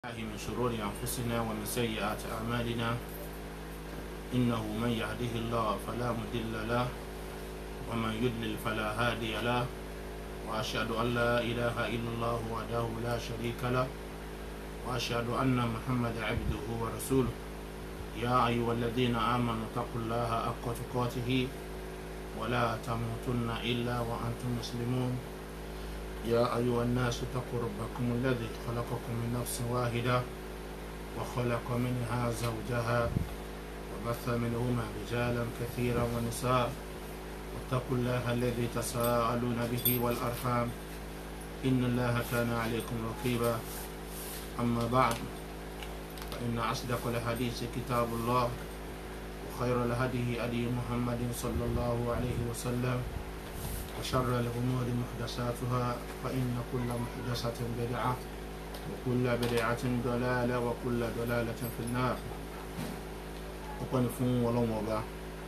الله من شرور أنفسنا ومن سيئات أعمالنا إنه من يهده الله فلا مضل له ومن يضلل فلا هادي له وأشهد أن لا إله إلا الله وحده لا شريك له وأشهد أن محمد عبده ورسوله يا أيها الذين آمنوا اتقوا الله حق تقاته ولا تموتن إلا وأنتم مسلمون يا أيها الناس اتقوا ربكم الذي خلقكم من نفس واحدة وخلق منها زوجها وبث منهما رجالا كثيرا ونساء واتقوا الله الذي تساءلون به والأرحام إن الله كان عليكم رقيبا أما بعد فإن أصدق الحديث كتاب الله وخير الهدي هدي محمد صلى الله عليه وسلم وشر الأمور محدثاتها فإن كل محدثة بدعة وكل بدعة ضلالة وكل ضلالة في النار ọpẹ́ni fún ọlọ́run ọba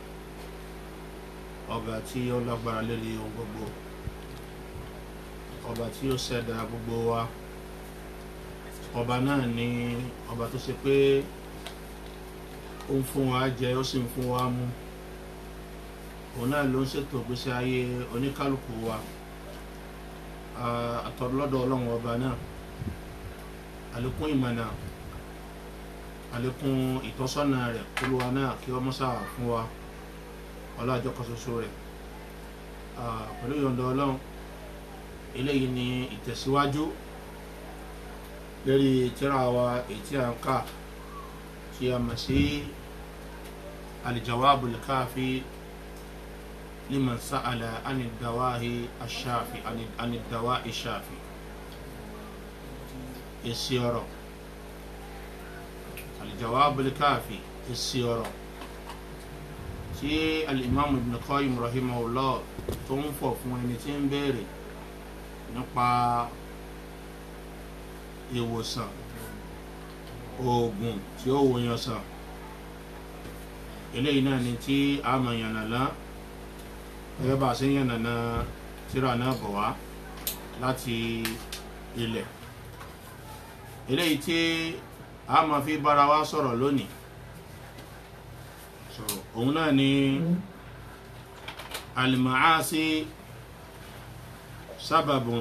ọba tí ó lágbára lórí ohun gbogbo ọba tí ó ṣẹ̀dá gbogbo wa ọba náà ni ọba tó ṣe pé ó ń fún wa jẹ ó sì ń fún wa mú òun náà ló ń ṣètò ìgbésí ayé oníkálukú wa àtọ̀lọ́dọ̀ ọlọ́run ọba náà àlékún ìmọ̀nà àlékún ìtọ́sọ́nà rẹ̀ olúwa náà kí ọmọ sáà fún wa ọlọ́àjọ kan ṣoṣo rẹ̀ pẹ̀lú ìyọ̀ǹda ọlọ́run eléyìí ni ìtẹ̀síwájú lórí tíra wa èyí tí a ń kà tí a mọ̀ sí al-jawabul kafi liman sa'ala ani dawahi ash-shafi ani dawa'i shafi èsì ọ̀rọ̀ aljawabul kafi èsì ọ̀rọ̀ tí alimami ibn qayyim rahimahullah tó ń fọ̀ fún ẹni tí ń béèrè nípa ìwòsàn oògùn tí ó wòyàn sàn eléyìí náà ni tí a mọ̀ yànnàná gẹ́gẹ́ bá a ṣe ń yànnàná tíra náà bọ̀ wá láti ilẹ̀ eléyìí tí a máa fi bára wa sọ̀rọ̀ lónìí so òun náà ni alimaasi sábàbùn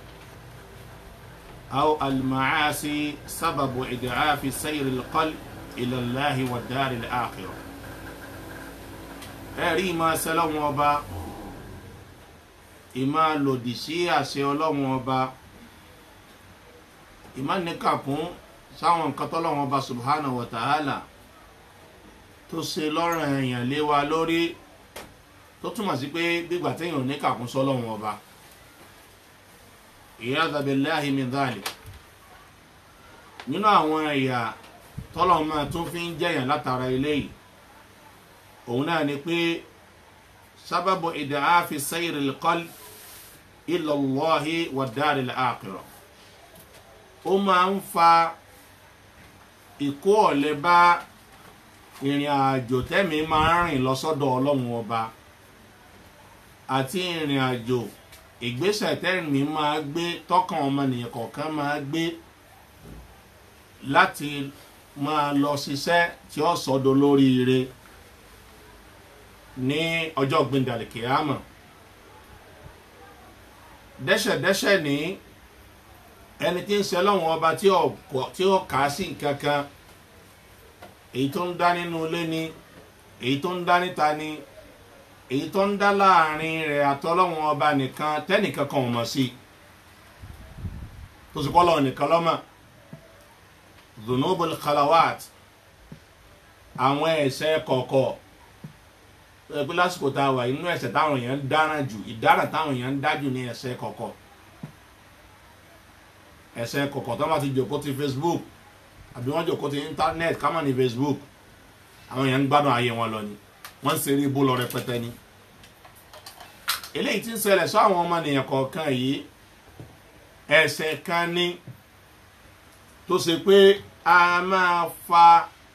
aw alimaasi sábàbù ìdíhàfi sayiri lqal ilàláhi wà dárí àkìrọ ẹ̀rí máa sẹ́lọ́wọ́n ọba ìmá lòdì sí àṣẹ ọlọ́wọ́n ọba ìmá níkàkún sáwọn nǹkan tọ́lọ́wọ́n ọba subhanahu wa ta'ala tó ṣe lọ́rùn èèyàn lé wa lórí tó túmọ̀ sí pé gbígbà téèyàn níkàkún sọ́lọ́wọ́n ọba iyadha billahi min dhalik nínú àwọn ẹ̀yà tọ́lọ́wọ́n máa tún fi ń jẹ̀yàn látara eléyìí òun náà ni pé sábàbù ìdáhàfi sayri al-qalb ila Allahi wa dar al-akhirah ó máa ń fa ìkó ọ̀lẹ bá ìrìn àjò tẹ́mi máa ń rìn lọ́sọ́dọ̀ ọlọ́run ọba àti ìrìn àjò ìgbésẹ̀ tẹ́mi máa gbé tọkàn ọmọnìyàn kọ̀ọ̀kan máa gbé láti máa lọ ṣiṣẹ́ tí ó sọ́dọ̀ lóríire ní ọjọ́ gbẹ̀ndàlẹ̀ kìámà dẹ́ṣẹ̀dẹ́ṣẹ̀ ní ẹni tí ń ṣe lọ́wọ́n ọba tí ó kà á sí kankan èyí tó ń dá nínú ilé ni èyí tó ń dá níta ni èyí tó ń dá láàrin rẹ̀ àtọ́lọ́wọ́n ọba nìkan tẹ́nìkan kan ò mọ̀ sí tó sì kọ́ lọ́wọ́ nìkan lọ́mọ̀ zunubul khalawat àwọn ẹ̀ṣẹ̀ kọ̀ọ̀kọ̀ pé lásìkò tá a wà inú ẹ̀ṣẹ̀ táwọn èèyàn ń dára jù ìdára táwọn èèyàn ń dájù ní ẹ̀ṣẹ̀ kọ̀ọ̀kọ̀ ẹ̀ṣẹ̀ kọ̀ọ̀kọ̀ tó bá ti jòkó ti facebook àbí wọ́n jòkó ti internet kámọ̀ ní facebook àwọn èèyàn ń gbádùn ayé wọn lọ ni wọ́n ń ṣeré ibú lọ rẹpẹtẹ ni eléyìí tí ń ṣẹlẹ̀ sọ àwọn ọmọnìyàn kọ̀ọ̀kan yìí ẹ̀ṣẹ̀ kan ní tó ṣe pé a máa fa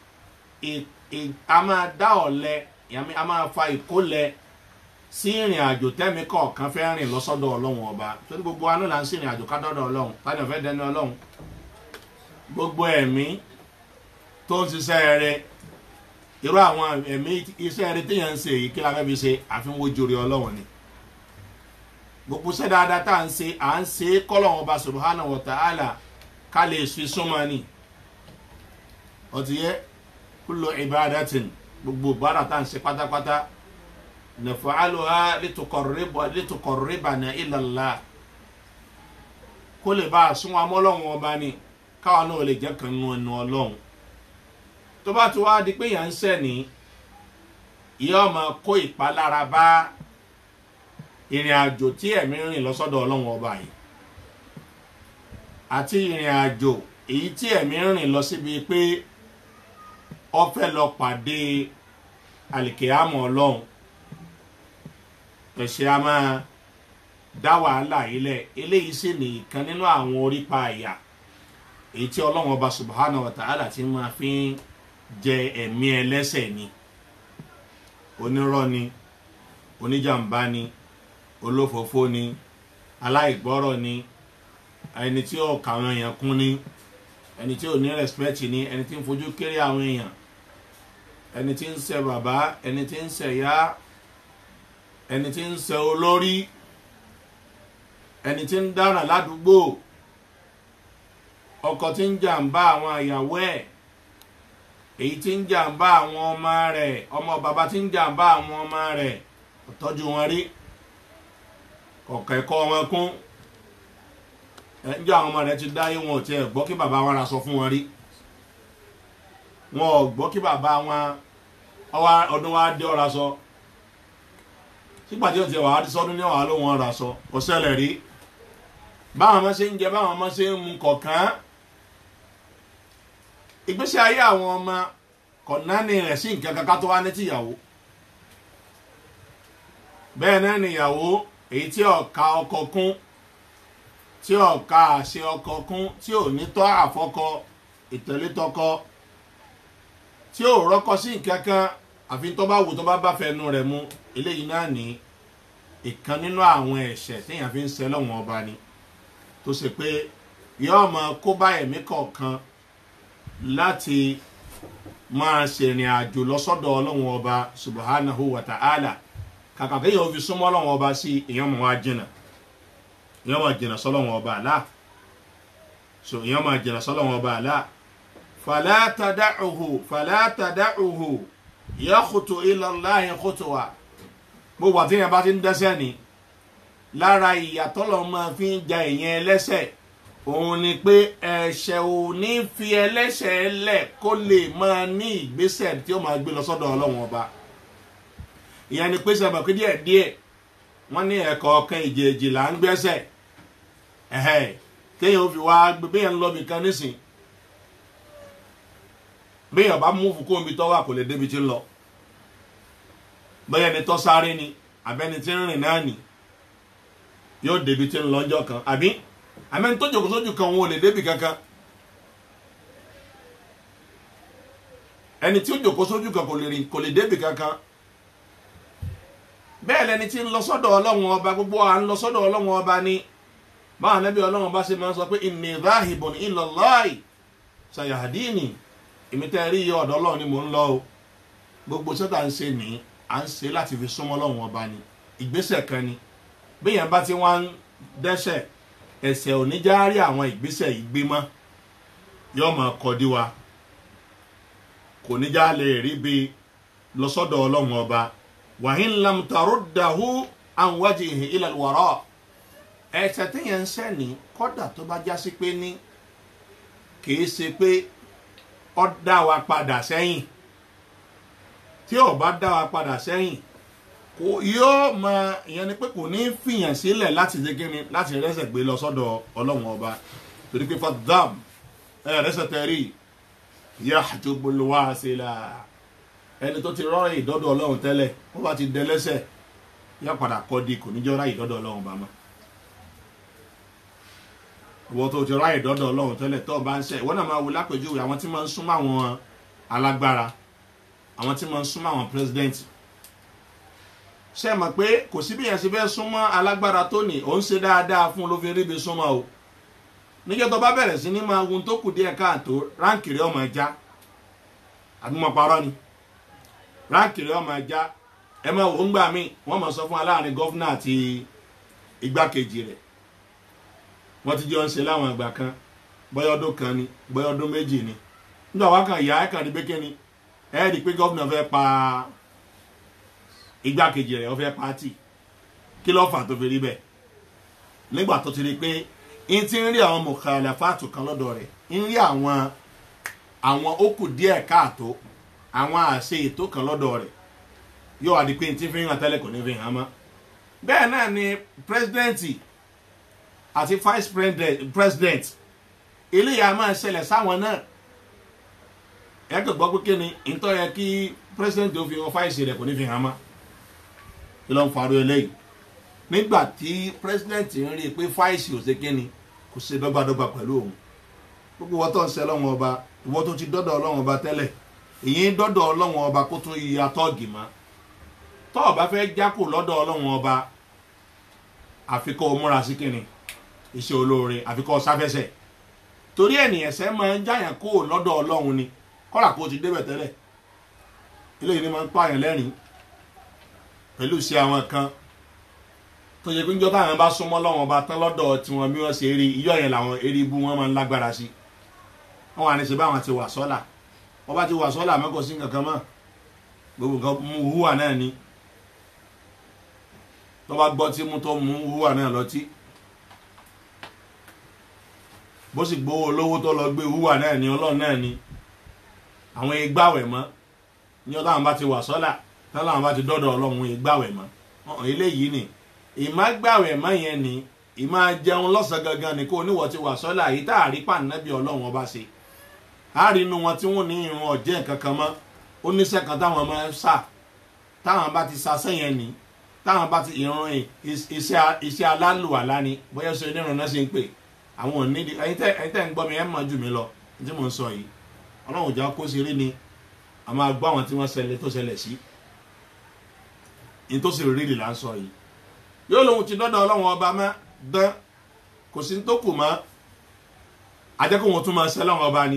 a máa dá ọ̀lẹ a máa fa ìkólẹ̀ sí ìrìn àjò tẹ́mi kọ̀ọ̀kan fẹ́ rìn lọ́sọ́dọ̀ ọlọ́run ọba torí gbogbo wa náà là ń sí ìrìn àjò ká dọ́dọ̀ ọlọ́run tani ọ̀fẹ́ dẹni ọlọ́run gbogbo ẹ̀mí tó ń ṣiṣẹ́ rẹ irú àwọn ẹ̀mí iṣẹ́ rẹ téèyàn ń ṣe èyí kí la fẹ́ fi ṣe àfihàn ojú rí ọlọ́wọ̀n ni gbogbo iṣẹ́ dáadáa tá à ń ṣe à ń ṣe kọ́lọ́wọ́n ọba subhanahu wa ta'ala ká lè fi súnmọ́ ni ọtí yẹ kúlò ibadatin gbogbo ìbára tá à ń ṣe pátápátá naf'aluha lituqarribana ila Allah kó lè bá a sún wa mọ́ ọlọ́run ọba ni káwa náà lè jẹ́ kan nù ẹnu ọlọ́run tó bá ti wá di pé yàn ń sẹ́ni yóò máa kó ìpalára bá ìrìn àjò tí ẹ̀mí rìn lọ́sọ́dọ̀ ọlọ́run ọba yìí àti ìrìn àjò èyí tí ẹ̀mí rìn lọ síbi pé ọ fẹ́ lọ pàdé àlìkèámọ̀ ọlọ́run ẹ̀ṣẹ̀ a máa dá wàhálà yìí lẹ̀ eléyìí sì ní ìkan nínú àwọn orípa àyà èyí tí ọlọ́run ọba subhanahu wa ta'ala ti máa fi ń jẹ ẹ̀mí ẹlẹ́sẹ̀ ni onírọ́ ni oníjàmbá ni olófòófó ni aláìgbọ́rọ̀ ni ẹni tí ó kà àwọn èèyàn kún ni ẹni tí ò ní rẹ́spẹ́tì ni ẹni tí ń fojú kéré àwọn èèyàn ẹni tí ń ṣe bàbá ẹni tí ń ṣe ìyá ẹni tí ń ṣe olórí ẹni tí ń dára ládùúgbò ọkọ tí ń jàǹbá àwọn ìyàwó ẹ̀ èyí tí ń jàǹbá àwọn ọmọ rẹ̀ ọmọ bàbá tí ń jàǹbá àwọn ọmọ rẹ̀ ọ̀tọ́jú wọn rí ọ̀kẹ́kọ́ wọn kún ẹjọ́ àwọn ọmọ rẹ̀ ti dáyé wọn ò tiẹ̀ gbọ́ kí bàbá wọn ra sọ fún wọn rí wọn ò gbọ́ kí bàbá wọn ọdún wa dé ọ̀ra sọ sígbà tí ó ti wà á ti sọdún ní ọ̀hà ló wọn ra sọ kò ṣẹlẹ̀ rí báwọn ọmọ ṣe ń jẹ báwọn ọmọ ṣe ń mu kọ̀ọ̀kan ìgbésí ayé àwọn ọmọ kọ̀nánì rẹ̀ sí nǹkan kankan tó wá ní tìyàwó bẹ́ẹ̀ náà nìyàwó èyí tí ọ̀ka ọkọ kún tí ọ̀ka àṣẹ ọkọ kún tí ò ní tọ́ àfọkọ ìtẹ̀létọkọ tí ò rọ́kọ sí nǹkan kan àfi tó bá wù tó bá bá fẹnu rẹ̀ mu eléyìí náà ní ìkan nínú àwọn ẹ̀ṣẹ̀ téèyàn fi ń ṣe lọ́wọ́n ọba ni tó ṣe pé yóò máa kó bá ẹ̀mí kọ̀ọ̀kan láti máa ṣèrìn àjò lọ́sọ́dọ̀ ọlọ́wọ́n ọba subahánahu wa ta'ala kàkà kéèyàn fi súnmọ́ ọlọ́wọ́n ọba sí èèyàn mọ̀ wá jìnnà èèyàn máa jìnnà sọ́lọ́wọ́n ọba àlá so èèyàn máa jìnnà sọ́lọ́wọ́n ọba àlá fàlátàdáhùhù fàlátàdáhùhù yàkùtù ìlọláyìn kùtùwà gbogbo àti èèyàn bá ti ń dẹ́sẹ̀ ni lára ìyàtọ̀ lọ́ máa fi ń ja èèyàn ẹlẹ́sẹ̀ òun ni pé ẹ̀ṣẹ̀ ò ní fi ẹlẹ́ṣẹ̀ lẹ̀ kó lè máa ní ìgbésẹ̀ tí ó máa gbé lọ sọ́dọ̀ ọlọ́wọ́n ọba ìyẹn ni pé sábà pé díẹ̀ díẹ̀ wọ́n ní ẹ̀kọ́ ọ̀kan ìjèèjì là ń gbẹ́sẹ̀ ẹ̀hẹ́ téèyàn fi wá gbé béèyàn lọ bìkan nísìn béèyàn bá mú fún omi tọ́wọ́ kò lè débi tí ń lọ bẹ́ẹ̀ ni tọ́ sáré ni àbẹ́ni tí ń rìn náà nì yóò débi tí ń lọ ọjọ́ kan àbí àmẹ́ni tó jòkó sójú kan wọn ò lè débi kankan ẹni tí ó jòkó sójú kan kò lè rìn kò lè débi kankan bẹ́ẹ̀ lẹni tí ń lọ sọ́dọ̀ ọlọ́run ọba gbogbo à ń lọ sọ́dọ̀ ọlọ́run ọba ni báwọn anábì ọlọ́run bá ṣe máa ń sọ pé inni dhahibun ila Allahi sayahdini èmi tẹ́ rí iye ọ̀dọ̀ ọlọ́run ni mò ń lọ o gbogbo sọ́tà ń ṣe ní à ń ṣe láti fi súnmọ́ ọlọ́run ọba ni ìgbésẹ̀ kan ni béèyàn bá ti wá ń dẹ́ṣẹ̀ ẹ̀ṣẹ̀ ò ní já rí àwọn ìgbésẹ̀ yìí gbé mọ́ yóò máa kọ́ dí wa kò ní já lè rí bí lọ sọ́dọ̀ ọlọ́run ọba wàhín lam taruddahu an wajhihi ila alwara ẹ̀ṣẹ̀ téèyàn ń ṣẹ̀ ní kódà tó bá já sí pé ní kìí ṣe pé ó dá wa padà sẹ́yìn tí ó bá dá wa padà sẹ́yìn kò yóò mọ ìyẹn ni pé kò ní fìyàn sílẹ̀ láti ṣe kíni láti rẹ́sẹ̀ gbé lọ sọ́dọ̀ ọlọ́run ọba torí pé fadam ẹ̀ rẹ́sẹ̀ tẹ̀rí yahtubul wasila ẹni tó ti rọrọ ìdọ́dọ̀ ọlọ́run tẹ́lẹ̀ wọ́n bá ti dẹ lẹ́sẹ̀ yá padà kọ́ di kò ní jọ́ ráyè ìdọ́dọ̀ ọlọ́run bá mọ́ ìwọ tó ti ráyè ìdọ́dọ̀ ọlọ́run tẹ́lẹ̀ tó bá ń ṣe ìwọ náà máa wo lápèjúwe àwọn tí máa ń súnmọ́ àwọn alágbára àwọn tí máa ń súnmọ́ àwọn president ṣe mọ̀ pé kò sí bí yẹn ṣe fẹ́ súnmọ́ alágbára tó ní òun ṣe dáadáa fún ló fi ríbi súnmọ́ o níjọ́ tó bá bẹ̀rẹ̀ sí ní máa hun tó kù díẹ̀ káàtó ránkì rẹ̀ ọmọ ẹja àbí mo parọ́ ni ránkì rẹ̀ ọmọ ẹja ẹ máa wò ń gbà mí wọ́n máa sọ fún wa láàrin gọ́fúnà àti igbákejì rẹ̀ wọ́n ti jọ ń ṣe láwọn ìgbà kan bóyá ọdún kan ni bóyá ọdún méjì ni nígbà wá kan ìyá ẹ̀ kàn ní pékè ni ẹ̀ rí i pé gọ́fúnà fẹ́ pa igbákejì rẹ̀ ó fẹ́ pa á tì kí ló fà tó fi rí bẹ́ẹ̀ nígbà tó ti rí pé n ti ń rí àwọn mọ̀kàlàfáàtù kan lọ́dọ̀ rẹ̀ ń rí àwọn àwọn ó kù díẹ̀ káàtó àwọn àṣe ètò kan lọ́dọ̀ rẹ̀ yóò wá di pé n ti fi hàn tẹ́lẹ̀ kò ní fi hàn mọ́ bẹ́ẹ̀ náà ni pírẹsidẹ́ǹtì àti vice president president eléyà máa ṣẹlẹ̀ sáwọn náà ẹ kò gbọ́ pé kí ni ìtọ́ yẹ kí president tó fi hàn fáìsì rẹ̀ kò ní fi hàn mọ́ kí ló ń farò eléyìí nígbà tí president ń rí i pé fáìsì ò ṣe kí ni kò ṣe dọ́gbadọ́gba pẹ̀lú òun gbogbo wọn tó ń ṣe ọlọ́wọ́n ọba ìwọ tó ti dọ́dọ̀ ọlọ́wọ́n ọba tẹ́lẹ̀ èyí ń dọ́dọ̀ ọlọ́wọ́n ọba kó tún yí atọ́ọ̀gì mọ́ tọ́ ọba fẹ́ jákò lọ́dọ̀ ọlọ́wọ́n ọba àfikọ́ múra sí kíni iṣẹ́ olóore àfikọ́ sáfẹ́sẹ̀ torí ènìyàn ṣẹ́ máa ń jáyàn kó lọ́dọ̀ ọlọ́run ni kọ́là kó ti débẹ̀ tẹ́lẹ̀ eléyìí ni máa ń pààyàn lẹ́rìn pẹ̀lú sí àwọn kan tó yẹ pé níjọ́ táwọn bá súnmọ́ lọ́wọ́n ọba tán lọ́dọ̀ tiwọn bí wọ́n ṣe rí iyọ̀ yẹn làwọn eré ibú wọn máa ń lágbára sí wọn wà ní ṣe báwọn ti wà sọ́là wọ́n bá ti wà sọ́là mẹ́kọ̀ọ́ sí nǹkan kan mọ́ gbogbo nǹkan mú hùwà náà ni tó bá gbọ́ tí mú tó mú hùwà náà lọ́tí bó sì gbowó olówó tó lọ gbé hùwà náà ni ọlọ́run náà ni àwọn ìgbàwẹ̀ mọ́ ní ọ̀dọ̀ àwọn bá ti wà sọ́là tọ́lá àwọn bá ti dọ́dọ̀ ọlọ́run ìgbàwẹ̀ mọ́ ọ̀hún eléyìí ni ìmá gbàwẹ̀ mọ́ yẹn ni ìmá jẹun lọ́sàn gangan ni kó oníwọ̀ ti wà sọ́là yìí tá a rí pàǹdàbí ọlọ́run ọba ṣe a rí inú wọn tí wọ́n ní irun ọ̀jẹ́ nǹkan kan mọ́ ó níṣẹ́ kan táwọn máa ń sà táwọn bá ti sa sẹ́yìn ni táwọn bá ti irun iṣẹ́ alálùwàlá ni bóyá ṣe onírun náà ṣe ń pè àwọn ò ní ẹyin tẹ́ ń gbọ́ mi ẹ̀ mọ̀ jù mí lọ tí mò ń sọ yìí ọlọ́run ìjà kó ṣeré ni a máa gbọ́ àwọn tí wọ́n ṣẹlẹ̀ tó ṣẹlẹ̀ sí ní tó sì rí là ń sọ yìí yóò lóhun ti dọ́dọ̀ ọlọ́run ọba mọ́ dán kò sí tó kù mọ́ ajẹ́kọ̀ wọn tún máa ṣe ọlọ́run ọba ni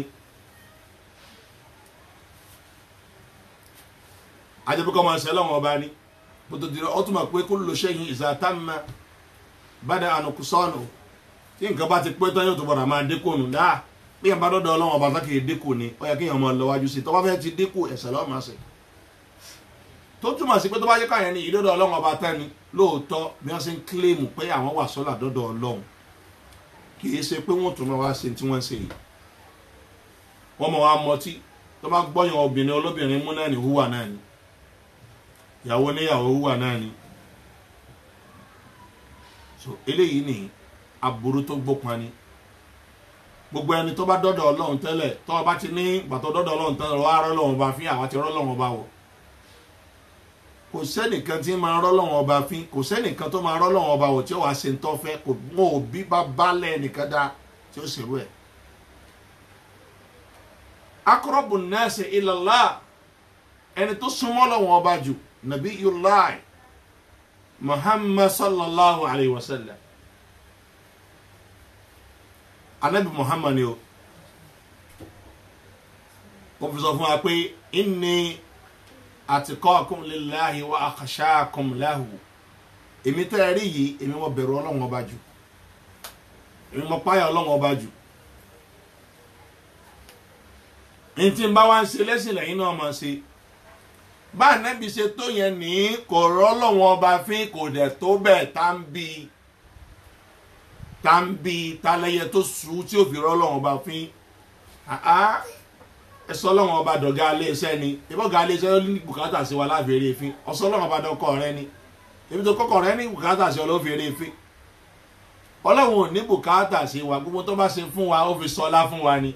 ajẹ́kọ̀ máa ṣe ọlọ́run ọba ni bótó dirọ ọ tún máa pé kó lò ṣẹ́yìn ìsàtàmà bàdà ànùkùsọ́nù tí nǹkan bá ti pé tán yóò tó bọ̀dà máa dínkù nù dáa bí yẹn bá dọ́dọ̀ ọlọ́run ọba sákè dínkù ni ó yẹ kí yẹn máa lọ wájú sí tọ́wọ́ fẹ́ ti dínkù ẹ̀sẹ̀ lọ́wọ́ máa ṣe tó túmọ̀ sí pé tó bá yẹ káyẹn ní ìdọ́dọ̀ ọlọ́run ọba tán ni lóòótọ́ bí wọ́n ṣe ń kílèmù pé àwọn wà sọ́là dọ́dọ̀ ọlọ́run kì í ṣe pé wọ́n tún máa wá ṣe tí wọ́n ń ṣe yìí wọ́n máa wá mọtí tó bá gbọ́yàn obìnrin olóbìnrin mú náà ní húwà náà ni ìyàwó níyàwó húwà náà ni so eléyìí ni aburú tó gbópan ni gbogbo ẹni tó bá dọ́dọ̀ ọlọ́run tẹ́lẹ̀ tó bá ti ní gbàtọ́ dọ́dọ̀ ọlọ́run tẹ́lẹ̀ wọ́n á rọ́ lọ́wọ́n bá fín àwọn ti rọ́ lọ́wọ́n bá wọ̀ kò sẹ́nìkan tí máa rọ́ lọ́wọ́n ọba fín kò sẹ́nìkan tó máa rọ́ lọ́wọ́n ọba wọ̀ tí ó wàá ṣe ń tọ́fẹ́ kò mọ òbí bá balẹ̀ nìkan dá tí ó ṣèrú ẹ̀. akọrọbù nẹ́ẹ̀sì ìlàlá ẹni tó súnmọ́ lọ́wọ́n ọba jù nàbí yulai muhammad sallallahu alayhi wa sallam anabi muhammad ni o ó fi sọ fún wa pé inni àtikọ́kùn lillahi wa akhshakum lahu èmi tẹ́ ẹ rí yìí èmi mo bẹ̀rù ọlọ́run ọba jù èmi mo páyà ọlọ́run ọba jù ní tí n bá wá ń ṣe lẹ́sìn lẹ́yìn náà máa ṣe bá ànábì ṣe tó yẹn ní kò rọ́ ọlọ́run ọba fín kò dẹ̀ tó bẹ́ẹ̀ tá ń bi tá ń bi talẹ́yẹ tó sùn tí ò fi rọ́ ọlọ́run ọba fín ẹsọ ọlọ́run ọba dọ̀gá iléeṣẹ́ ni ìbọn ga iléeṣẹ́ ló ní bùkátà sí wa láfẹ̀ẹ́rẹ́ ìfín ọsọ ọlọ́run ọba dọkọ rẹ ni ebi tó kọkọ rẹ ní bùkátà sí ọlọ́fẹ̀ẹ́rẹ́ ìfín ọlọ́run ò ní bùkátà sí wa gbogbo tó bá ṣe fún wa ó fi sọlá fún wa ni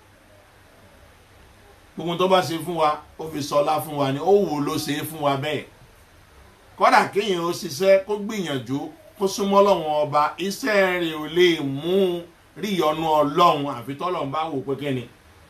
gbogbo tó bá ṣe fún wa ó fi sọlá fún wa ni ó wò ló ṣe é fún wa bẹ́ẹ̀ kọ́dà kéèyàn ó ṣiṣẹ́ kó gbìyànjú kó súnmọ́ ọlọ́run ọba iṣẹ́ rẹ̀ ò lè mú rí ìyọnu ọlọ́run àfi tọ́lọ́run bá wò pé kẹ́ni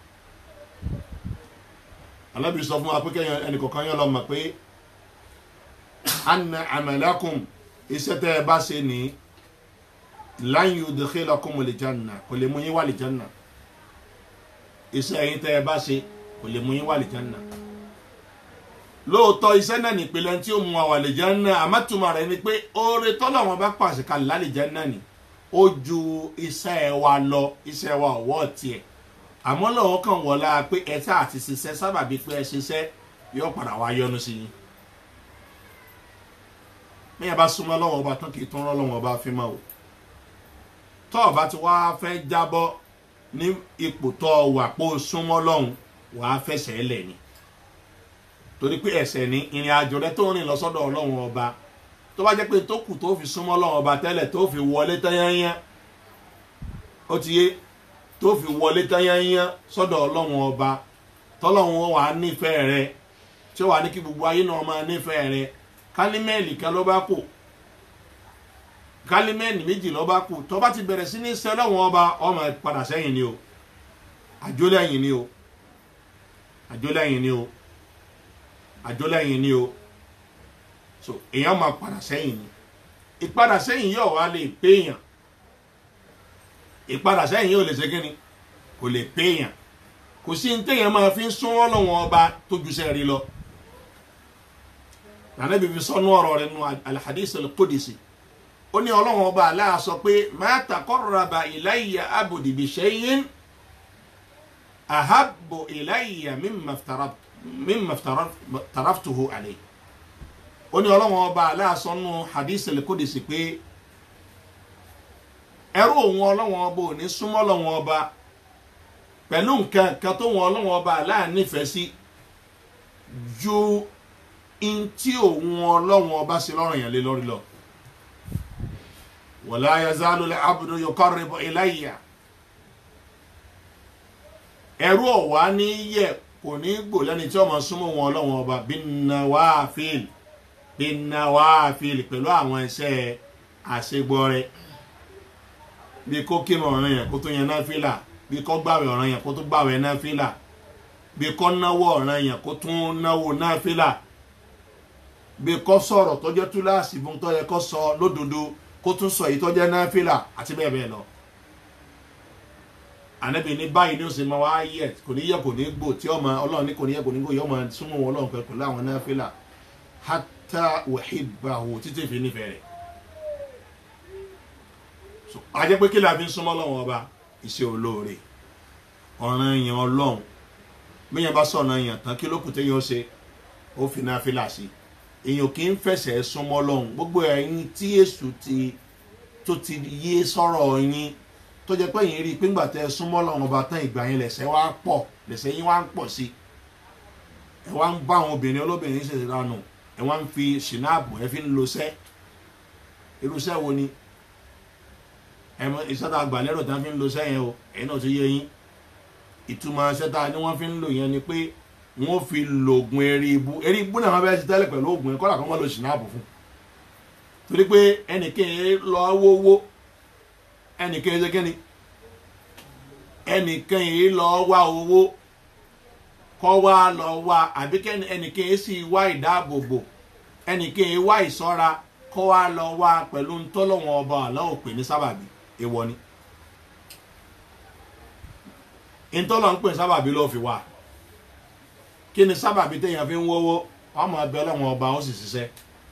alábi sọ fún wa pé kẹ́yìn ẹnìkọ̀ọ̀kan yẹn lọ mọ̀ pé anna amalakum iṣẹ́ tẹ́ ẹ bá ṣe ní lan yudkhilakum aljanna kò lè mú yín wà aljanna iṣẹ́ yín tẹ́ ẹ bá ṣe kò lè mú yín wà aljanna lóòótọ́ iṣẹ́ náà nípìnlẹ̀ tí ó mú wa wà aljanna àmọ́túmọ̀ rẹ̀ ni pé oore tọ́lọ́wọ́n bá pàṣẹ kalẹ̀ láljanna ni ó ju iṣẹ́ wa lọ iṣẹ́ wa ọ̀wọ́ tiẹ̀ àmọ́ lọ́wọ́ kan wọlá pé ẹ tá àti ṣiṣẹ́ sábàbí pé ẹ ṣiṣẹ́ yóò padà wá yọ́nú sí yín mẹ́yà bá súnmọ́ lọ́wọ́ ọba tán kì í tún rán lọ́wọ́ ọba fi máa wò tọ́ ọba tí wàá fẹ́ jábọ́ ní ipò tọ́ wà pé ó súnmọ́ lọ́hùn wàá fẹsẹ̀ lẹ̀ ni torí pé ẹsẹ̀ ní ìrìn àjò rẹ tó rìn lọ sọ́dọ̀ ọlọ́run ọba tó bá jẹ́ pé tó kù tó fi súnmọ́ ọlọ́run ọba tẹ́lẹ̀ tó fi wọlé tányányán ó ti yé tó fi wọlé tányányán sọ́dọ̀ ọlọ́run ọba tọ́lọ́run wà á nífẹ̀ẹ́ rẹ tí ó wà ní kí gbogbo ayé náà máa nífẹ̀ẹ́ rẹ kálímẹ́ẹ̀lì kan ló bá kù kálímẹ́ẹ̀lì méjì ló bá kù tó bá ti bẹ̀rẹ̀ sí ní sẹ́lẹ̀wọ̀n ọba ọmọ padà sẹ́yìn ni o àjólẹ́yìn ni o àjólẹ́yìn ni o àjólẹ́yìn ni o so èèyàn máa padà sẹ́yìn ni ìpadà sẹ́yìn yóò wá lè péyàn ìpadà sẹ́yìn yóò lè ṣe kíni kò lè péyàn kò sí ní téèyàn máa fi ń sún ọlọ́wọ́n ọba tó ju sẹ́ẹ̀rí lọ nànà bíbí sọnù ọ̀rọ̀ rẹ̀ nù alhadis al-qudsi ó ní ọlọ́wọ́n ọba aláà sọ pé ma taqarraba ilayya abdi bi shay'in ahabbu ilayya mimma iftaraftuhu alayhi ó ní ọlọ́wọ́n ọba aláà sọnù hadis al-qudsi pé ẹrú òun ọlọ́wọ́n ọba ò ní súnmọ́ ọlọ́wọ́n ọba pẹ̀lú nǹkan kan tó wọn ọlọ́wọ́n ọba aláà nífẹ̀ẹ́ sí ju ntí òun ọlọ́wọ́n ọba sí lọ́rùn yẹn lé lórí lọ. wala yazalu al-abdu yuqarribu ilayya. ẹrú ọ̀wá ní yẹ kò ní gbò lẹ́ni tí ọmọ súnmọ́ wọn ọlọ́wọ́n ọba bin-nawafil bin-nawafil pẹ̀lú àwọn iṣẹ́ àṣegbọ́rẹ́ bí kó kírun ọ̀ràn yẹn kó tó yẹn náfìlà bí kó gbàwẹ̀ ọ̀ràn yẹn kó tó gbàwẹ̀ náfìlà bí kó náwó ọ̀ràn yẹn kó tún náwó náfìlà bí kò sọ̀rọ̀ tó jẹ́ túláàsì fún tó yẹ kó sọ lódodo kó tún sọ èyí tó jẹ́ náfìlà àti bẹ́ẹ̀ bẹ́ẹ̀ lọ. ànábì ní báyìí ní ó sì máa wá yẹ kò ní yẹ kò ní gbò tí ọmọ ọlọ́run ní kò ní yẹ kò ní gbò yọ ọmọ súnmọ́ wọn ọlọ́run pẹ̀lú àwọn náfìlà hátà wàhíbàwò títí fi nífẹ̀ẹ́ rẹ̀. àjẹ́ pé kí la fi ń súnmọ́ ọlọ́run ọba iṣẹ́ olóore ọ̀ràn yẹn ọlọ́run bí yẹn bá sọ̀nà yẹn tán kí ló kù téèyàn ṣe ó fi náfìlà sí i èèyàn kì í fẹsẹ̀ súnmọ́ lọ́hùn gbogbo ẹ̀yin tí èṣù ti tó ti yé sọ̀rọ̀ yín tó jẹ́ pé yín rí i pé ńgbà tẹ́ ẹ súnmọ́ lọ́hùn ọba tán ìgbà yẹn lẹ̀sẹ̀ wá pọ̀ lẹ̀sẹ̀ yín wá ń pọ̀ sí ẹ wá ń bá àwọn obìnrin olóbìnrin ṣe ìranù ẹ wá ń fi ṣìnáàbù ẹ fi ń lo sẹ́ irúṣẹ́ wo ni ẹ mọ ìṣẹ́ta àgbàlérò tán fi ń lo sẹ́ yẹn o ẹ̀yin náà ti yé yín ìtumọ̀ ṣẹ́ta ni wọ́n fi ń lò yẹn ni pé wọ́n fi lògùn eré ibú eré ibú náà wọ́n bẹ́ẹ̀ ti tẹ́lẹ̀ pẹ̀lú oògùn ẹ̀kọ́ làkọ́ wọn lọ ṣìnàbù fún torí pé ẹnìkan lọ wówó ẹnìkan ṣe kíni ẹnìkan yìí lọ wá owó kọ́ wá lọ wá àbí ẹnìkan sì wá ìdáàbòbò ẹnìkan yìí wá ìṣọ́ra kọ́ wá lọ wá pẹ̀lú ntọ́lọ́wọ́n ọba àlọ́ òpè ní sábàbí èèwọ̀ ni ntọ́lọ́ ń pè sábàbí lọ́ọ́ fi wá kí ni sábàbí téèyàn fi ń wọ́wọ́ ọmọ ẹbẹ ọlọ́wọ́n ọba ó sì ṣiṣẹ́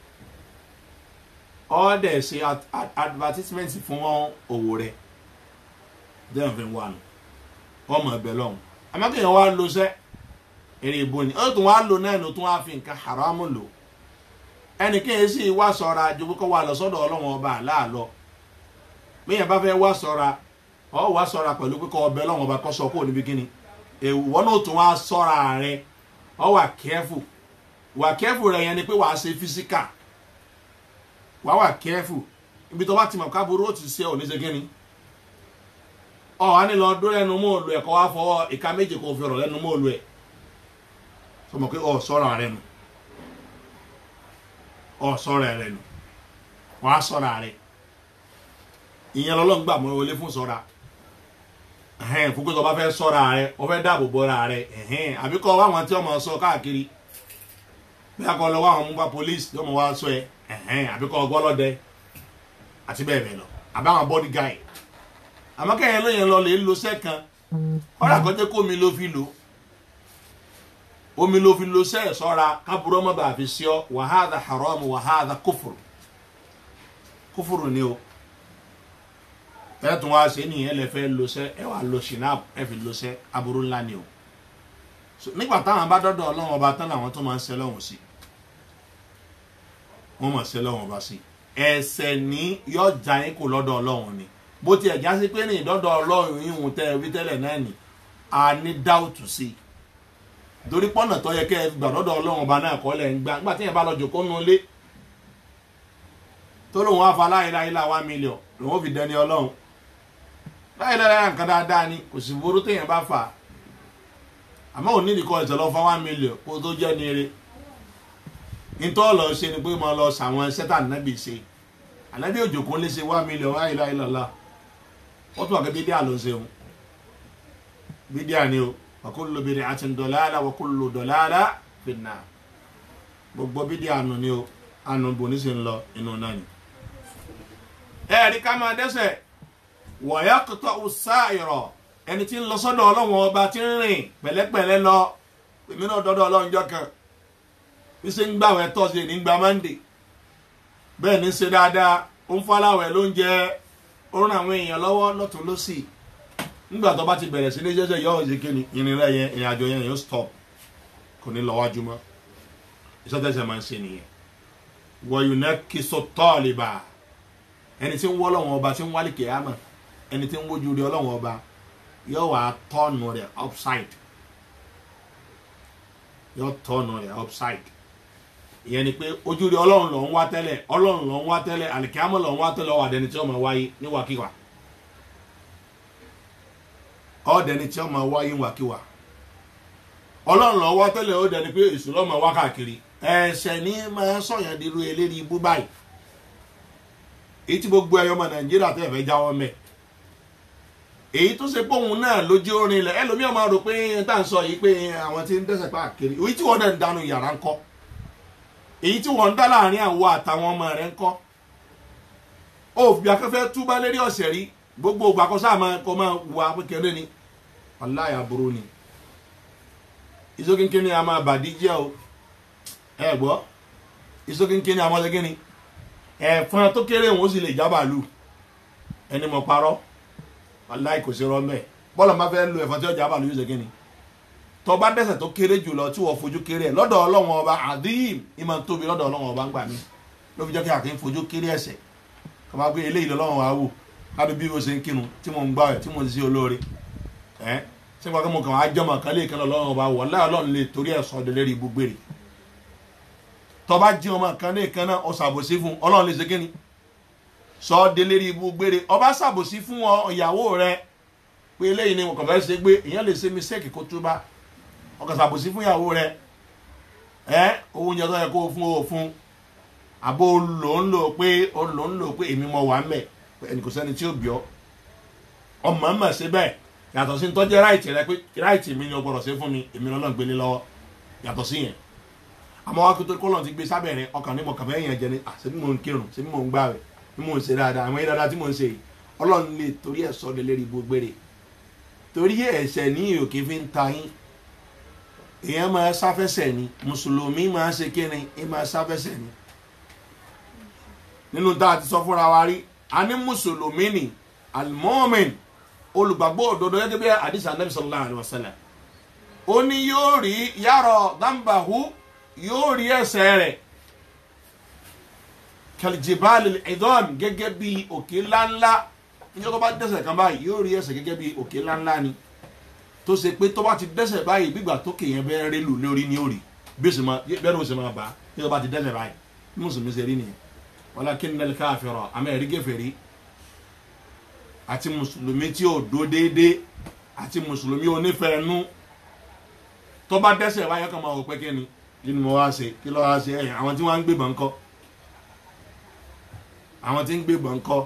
ọ́ọ́dẹ̀ ṣe advertisement fún òwò rẹ̀ téèyàn fi ń wà nù ọmọ ẹbẹ lọ́hùn àmọ́ kéèyàn wá lo sẹ́ èrè ìbò ni ó tún wá lo náà ló tún wá fi nǹkan haramu lò ẹnì kéèyàn sì wá sọ̀ra ju kókó wà lọ sọ́dọ̀ ọlọ́wọ́n ọba àláàlọ́ bíyàn bá fẹ́ wá sọ̀ra ọ̀ wá sọ̀ra pẹ̀lú pé kọ́ ọbẹ̀ ọlọ́wọ́n ọba kọ́ sọ kó níbi kíni èèwọ̀ náà tún wá sọ̀ra rẹ̀ ọ wà kẹ́fù wà kẹ́fù rẹ̀ yẹn ni pé wàá ṣe físíkà wàá wà kẹ́fù ibi tó bá ti mọ̀ káburú ó ti ṣe ò ní ṣe kíni ọ wà ní lọ dúró lẹ́nu mọ́ọ̀lù ẹ̀ kọ́ wá fọwọ́ ìka méje kò fi ọ̀rọ̀ lẹ́nu mọ́ọ̀lù ẹ̀ sọ ma pé ọ sọ̀rọ̀ rẹ̀ nù ọ sọ̀rọ̀ rẹ̀ nù wàá sọ̀rọ̀ rẹ̀ ìyẹn lọ́lọ́ngbà mọ́ wọlé fún sọ̀rọ̀ ẹhẹn fúnkẹ́ tó bá fẹ́ sọ́ra rẹ o fẹ́ dáàbò bọ́ra rẹ ẹhẹn àbí kọ́ wá àwọn tí ọmọ sọ káàkiri bí a kọ́ lọ wá àwọn mú bá polisi tí ọmọ wa sọ ẹ ẹhẹn àbí kọ́ gbọ́lọ́dẹ àti bẹ́ẹ̀ bẹ́ẹ̀ lọ àbáwọn body guy àmọ́ kẹ́yìn lóyìn lọ lè lo sẹ́ẹ̀kan ọ̀rọ̀ àkọ́jẹ́ kó omi ló fi lò omi ló fi lo sẹ́ẹ̀ sọ́ra kábúrò ọmọ bàá fi sí ọ wàhádà haram wàhádà kófòrò kófòrò ni o ẹ tún wá sí nìyẹn lè fẹ́ lo sẹ́ ẹ wà lo shinab ẹ fi lo sẹ́ aburú ńlá ni o nígbà táwọn bá dọ́dọ̀ ọlọ́run ọba tán làwọn tó máa ń ṣe lọ́wọ́n sí wọ́n máa ṣe lọ́wọ́n ọba sí ẹsẹ̀ ní yọjà yín kò lọ́dọ̀ ọlọ́run ni bó tiẹ̀ já sí pé ní ìdọ́dọ̀ ọlọ́run yìí tẹ́ ẹ wí tẹ́lẹ̀ náà ni a ní dáùtù sí i torí pọ́nà tó yẹ kẹ́ ẹ gbà lọ́dọ̀ ọlọ́run ọba náà kọ́ lẹ̀ ń gbà nígbà tí yẹn bá lọ jòkó nu ilé tó lóun wá fa láìláìlá one million lòun ò fi dẹni ọlọ́run láìláìlá nǹkan dáadáa ni kò sì burú téèyàn bá fà á àmọ́ òní nìkan ẹ̀sẹ̀ lọ fa one million kó tó jẹ́ ní eré nítorí ọ̀lọ́ ṣe ni pé mo lọ sàwọn sẹ́tà nábì ṣe ànábì òjòkó lè ṣe one million láìláìlá wọ́n tún wà pé bídíà ló ń ṣeun bídíà ni o wàkúlù bìrì àti dọ̀láàlà wàkúlù dọ̀láàlà fìnnà gbogbo bídíà nù ni o ànú bò ní sì ń lọ inú náà ni. ẹ̀ẹ́dì ká máa dẹ́sẹ̀ wọ̀nyá kòtò ọ̀sáìrọ̀ ẹni tí ń lọ sọ́dọ̀ ọlọ́wọ́n ọba tí ń rìn pẹ̀lẹ́pẹ̀lẹ́ lọ èmi náà dọ́dọ̀ ọlọ́run jọ kan bí ṣe ń gbàwẹ̀ tọ́sídẹ̀ẹ́ ní gba mọ́ndé bẹ́ẹ̀ ní ṣe dáadáa ó ń fọláwẹ̀ ló ń jẹ ó ràn àwọn èèyàn lọ́wọ́ lọ́tún lọ́sì nígbà tó bá ti bẹ̀rẹ̀ sí ní jẹ́jẹ́ yọ ọ̀sẹ̀ kíni ìrìn rẹ̀ yẹn ìrìn àjò yẹn yóò stop kò ní lọ wájú mọ́ ìṣọ́tẹ̀sẹ̀ máa ń ṣe nìyẹn wọ̀nyí náà kí so tọ́ọ̀lì bá ẹni tí ń wọ́ ọlọ́wọ́n ọba tí ń wálé kìámà ẹni tí ń wójú rí ọlọ́wọ́n ọba yóò wá tọ́ọ̀nù rẹ̀ upside yóò tọ́ọ̀nù rẹ̀ upside ìyẹn ni pé ojú rí ọlọ́run ló ń wá tẹ́lẹ̀ ọlọ́run ló ń wá tẹ́lẹ̀ àlìkámọ́ ló ń wá tẹ́lẹ̀ ọ̀wà dẹni tí ó máa wáyé níwàkiwà ọ̀dẹni tí ó máa wáyé níwàkiwà ọlọ́run ló ń wá tẹ́lẹ̀ ó dẹni pé èṣù ló máa wá káàkiri ẹ̀ṣẹ̀ ní máa sọ̀yàn dirú eléri ibú báyìí èyí tí gbogbo ẹyọ ọmọ nàìjíríà tẹ̀ fẹ́ jáwọ́ mẹ́ èyí tó ṣe pé òun náà lójú orin ilẹ̀ ẹlòmíràn máa rò pé tá à ń sọ yìí pé àwọn tí ń dẹ́sẹ̀ káàkiri èyí tí wọ́n náà ń dánú yàrá ń kọ́ èyí tí wọ́n ń dá láàrin àwọ àtàwọn ọmọ rẹ̀ ń kọ́ ó fi akẹ́fẹ́ túbá lérí ọ̀sẹ̀ rí gbogbo ògbà kọ́ sáà máa kọ́ máa wà kékeré ni aláya burú ni ìsókínkín ni a máa bàdí jẹ́ o ẹ gbọ́ ìsókínkín ni a máa ṣe kíni ẹ̀fọn tó kéré òun ó sì lè jábàlú ẹni mọ̀ parọ́ aláì kò sí rọ́mẹ́ bọ́lá máa fẹ́ lu ẹ̀fọn tí ó jábàlú yóò ṣe kíni tó bá dẹ́ṣẹ̀ tó kéré jùlọ tí wọ́n fojú kéré ẹ̀ lọ́dọ̀ ọlọ́wọ́n ọba àdíyìm ìmọ̀ tóbi lọ́dọ̀ ọlọ́wọ́n ọba ń gbà mí ló fi jẹ́ kí àkín fojú kéré ẹ̀ṣẹ̀ kò máa gbé eléyìí lọ́wọ́n wa wò láti bí mo ṣe ń kírun tí mo ń gbà ẹ̀ tí mo ń ṣe olóore ẹ̀ ṣé wọ́n kí mo kàn á jọmọ̀ kan lè kẹ́lọ́ ọlọ́wọ́n ọba wọ̀ láì ọlọ́run lè torí ẹ̀ sọ ọdẹ lérí ibú gbére tó bá jí ọmọ kan lè kan náà ọ ṣàbòsí fún ọlọ́run lè ṣe kíni sọ ọdẹ lérí ibú gbére ọba ṣàbòsí fún ìyàwó rẹ pé eléyìí ni mo kàn fẹ́ ṣe gbé ìyẹn lè ṣe mistake kó túbá ọkàn ṣàbòsí fún ìyàwó rẹ ẹ owó oúnjẹ tó yẹ kó fún o fún àbó lò ń lò pé ó lò ń lò pé èmi mọ wà ń bẹ ẹnì kò sẹ́ni tí ó bí ọ ọmọ ọmọ ṣe bẹ́ẹ̀ yàtọ̀ sí tọ́jú ráìtì rẹ pé ráìtì mi ni o gbọ́dọ̀ ṣe fún mi èmi lọ́nà gbélé lọ́wọ́ yàtọ̀ sí yẹn àmọ́ wá kó tó kọ́ lọ́n ti gbé sábẹ́ rẹ ọkàn ní mo kàn fẹ́ yẹn jẹ ni àṣẹ bí mò ń kírun ṣe bí mò ń gbà rẹ bí mò ń ṣe dáadáa àwọn yẹn dáadáa tí mò ń ṣe yìí ọlọ́run lè torí ẹ̀ sọ́ de lérí gbogbo rẹ̀ torí ẹ̀ṣẹ̀ ní òkè fi ń ta yín èèyàn máa sáfẹsẹ̀ ni mùsùlùmí máa ṣe kíni ẹ máa sáfẹsẹ̀ ni nínú tá a ti sọ fúnra wa rí a ní mùsùlùmí ni almomin olùgbàgbọ́ òdodo gẹ́gẹ́ bí àdìsí anabi sallallahu alayhi wa sallam ó ní yóò rí yàrá dáńbàhù yóò rí ẹsẹ̀ rẹ̀ kàlìjìbáàlì ìdọ́m gẹ́gẹ́ bí òkè ńláńlá níjọ́ tó bá dẹ́sẹ̀ kan báyìí yóò rí ẹsẹ̀ gẹ́gẹ́ bí òkè ńláńlá ni tó ṣe pé tó bá ti dẹ́sẹ̀ báyìí gbígbà tó kéèyàn bẹ́ẹ̀ rí lù lórí ní òrì bẹ́ẹ̀ ló ṣe máa bá tí tó bá ti dẹ́sẹ̀ báyìí bí mùsùlùmí ṣe rí nìyẹn walakinna al-kafira àmọ́ ẹ̀rí gẹ̀fẹ̀rí àti mùsùlùmí tí ò dó déédé àti mùsùlùmí onífẹ̀ẹ́nú tó bá dẹ́sẹ̀ báyìí kan máa wò pé kí ni kí ni mo wá ṣe kí ló wá ṣe ẹ̀yìn àwọn tí wọ́n ń gbébọn ńkọ́ àwọn tí ń gbébọn ńkọ́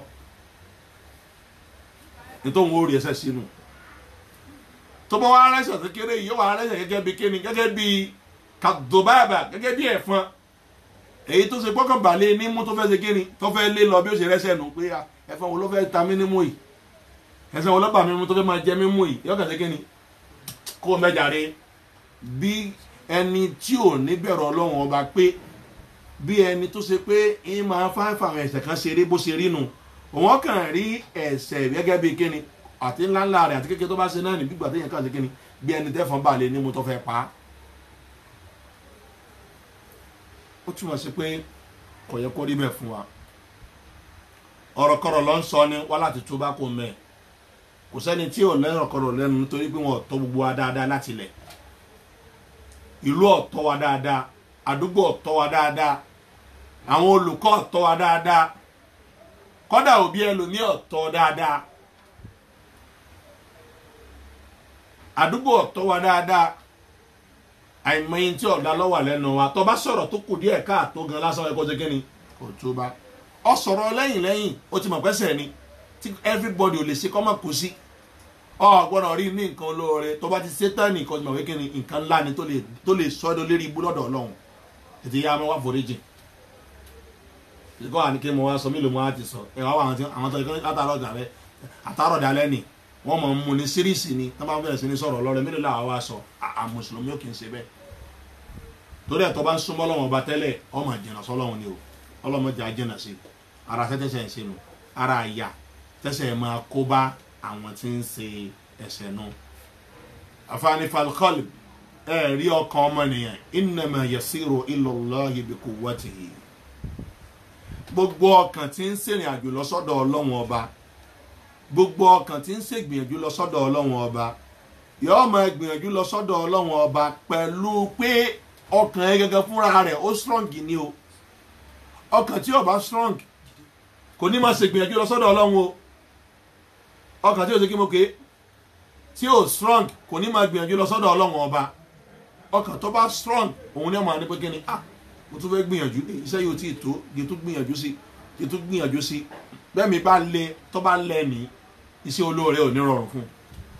nítorí wọn ò rí ẹsẹ̀ sínú tó bá wà rẹsẹ̀ tó kéré yìí yóò wà rẹsẹ̀ gẹ́gẹ́ bí kíni gẹ́gẹ́ bí kàdùbàbà gẹ́gẹ́ bí ẹ̀fọn èyí tó ṣe gbọ́kàn balẹ̀ ní mú tó fẹ́ ṣe kíni tó fẹ́ lé lọ bí ó ṣe rẹsẹ̀ nù pé ẹ̀fọn wo ló fẹ́ ta mí nímú yìí ẹ̀sẹ̀ wo ló bà mí mú tó fẹ́ máa jẹ mí mú yìí yọkàn sí kíni kó o mẹ́jàre bí ẹni tí ò ní bẹ̀rù ọlọ́run ọba pé bí ẹni tó ṣe pé ń máa fáfà àwọn ẹ̀sẹ̀ kan ṣeré bó ṣe rí nu òun kàn rí ẹ̀sẹ̀ gẹ́gẹ́ bí kíni àti ńláńlá rẹ̀ àti kékeré tó bá ṣe náà ní gbígbà téèyàn kàn sí kíni bí ẹni tẹ́fọn bá lè ní mo tó fẹ́ pa á ó túmọ̀ sí pé kò yẹ kó rí bẹ́ẹ̀ fún wa ọ̀rọ̀kọ̀rọ̀ ló ń sọ ni wá láti tó bá kó mẹ́ kò sẹ́ni tí ò lẹ́rọ̀kọ̀rọ̀ lẹ́nu nítorí pé wọn ò tọ́ gbogbo wa dáadáa láti lẹ̀ ìlú ọ̀tọ́ wa dáadáa àdúgbò ọ̀tọ́ wa dáadáa àwọn olùkọ́ ọ̀tọ́ wa dáadáa kọ́dà òbí ẹlòmíì ọ̀tọ́ dáadáa àdúgbò ọ̀tọ́ wa dáadáa àìmọye tí ọ̀dà lọ́wọ́ lẹ́nu wa tó bá sọ̀rọ̀ tó kù díẹ̀ káàtó gan lásán ẹ̀kọ́ ṣe kíni kò tó bá ọ sọ̀rọ̀ lẹ́yìn lẹ́yìn ó ti mọ̀ pẹ́sẹ̀ ni tí everybody ò lè ṣe kọ́ mọ̀ kó sí ọ gbọ́dọ̀ rí ní nǹkan olóore tó bá ti ṣe tán ní nǹkan ìmọ̀wé kíni nǹkan ńlá ni tó lè sọ ẹ́ lérí ibú lọ́dọ̀ ọlọ́run ètò ìyá wọn wá foríjì ìkọ́ àní kí mo wá sọ mí ló mo wá ti sọ ẹ̀ wá wà àwọn tó ìkọ́ látàrọ̀ dàlẹ́ àtàrọ̀ dàlẹ́ ni wọ́n mọ̀ ń mu ní síríìsì ni tó bá bẹ̀rẹ̀ sí ní sọ̀rọ̀ lọ́rẹ́ mélòó làwọn wá sọ à mùsùlùmí ò kì í ṣe bẹ́ẹ̀ torí ẹ̀ tó bá ń súnmọ́ lọ́wọ́ ọba tẹ́lẹ̀ ọmọ jìnnà sọ́lọ́run ni o ọlọ́mọdé ajẹ́nà sí ara tẹ́tẹ́sẹ̀ ń ṣe nu ara àyà tẹ́sẹ̀ máa kó bá àwọn tí ń ṣe ẹ̀ṣẹ̀ nu. àfààní falkọ́lì ẹ rí ọkàn ọmọnìyàn ìnàmà yasiru ilallahi bi quwwatihi gbogbo ọkàn tí ń ṣèrìn àjò lọ sọ́dọ̀ ọlọ́run ọba gbogbo ọkàn tí ń ṣègbìyànjú lọ sọ́dọ̀ ọlọ́run ọba yóò máa gbìyànjú lọ sọ́dọ̀ ọlọ́run ọba pẹ̀lú pé ọkàn ẹ gẹ́gẹ́ fúnra rẹ̀ ó strong ni o ọkàn tí ó bá strong kò ní máa ṣègbìyànjú lọ sọ́dọ̀ ọlọ́run o ọkàn tí ó ṣe kí mo ké tí ó strong kò ní máa gbìyànjú lọ sọ́dọ̀ ọlọ́run ọba ọkàn tó bá strong òun ní ọmọ àní pé kí ni ah mo tún fẹ́ gbìyànjú iṣẹ́ yóò tí ì tó yẹ tó gbìyànjú sí yẹ tó gbìyànjú sí bẹ́ẹ̀ mi bá lé tó bá lẹ́ ní iṣẹ́ olóore ò ní rọrùn fún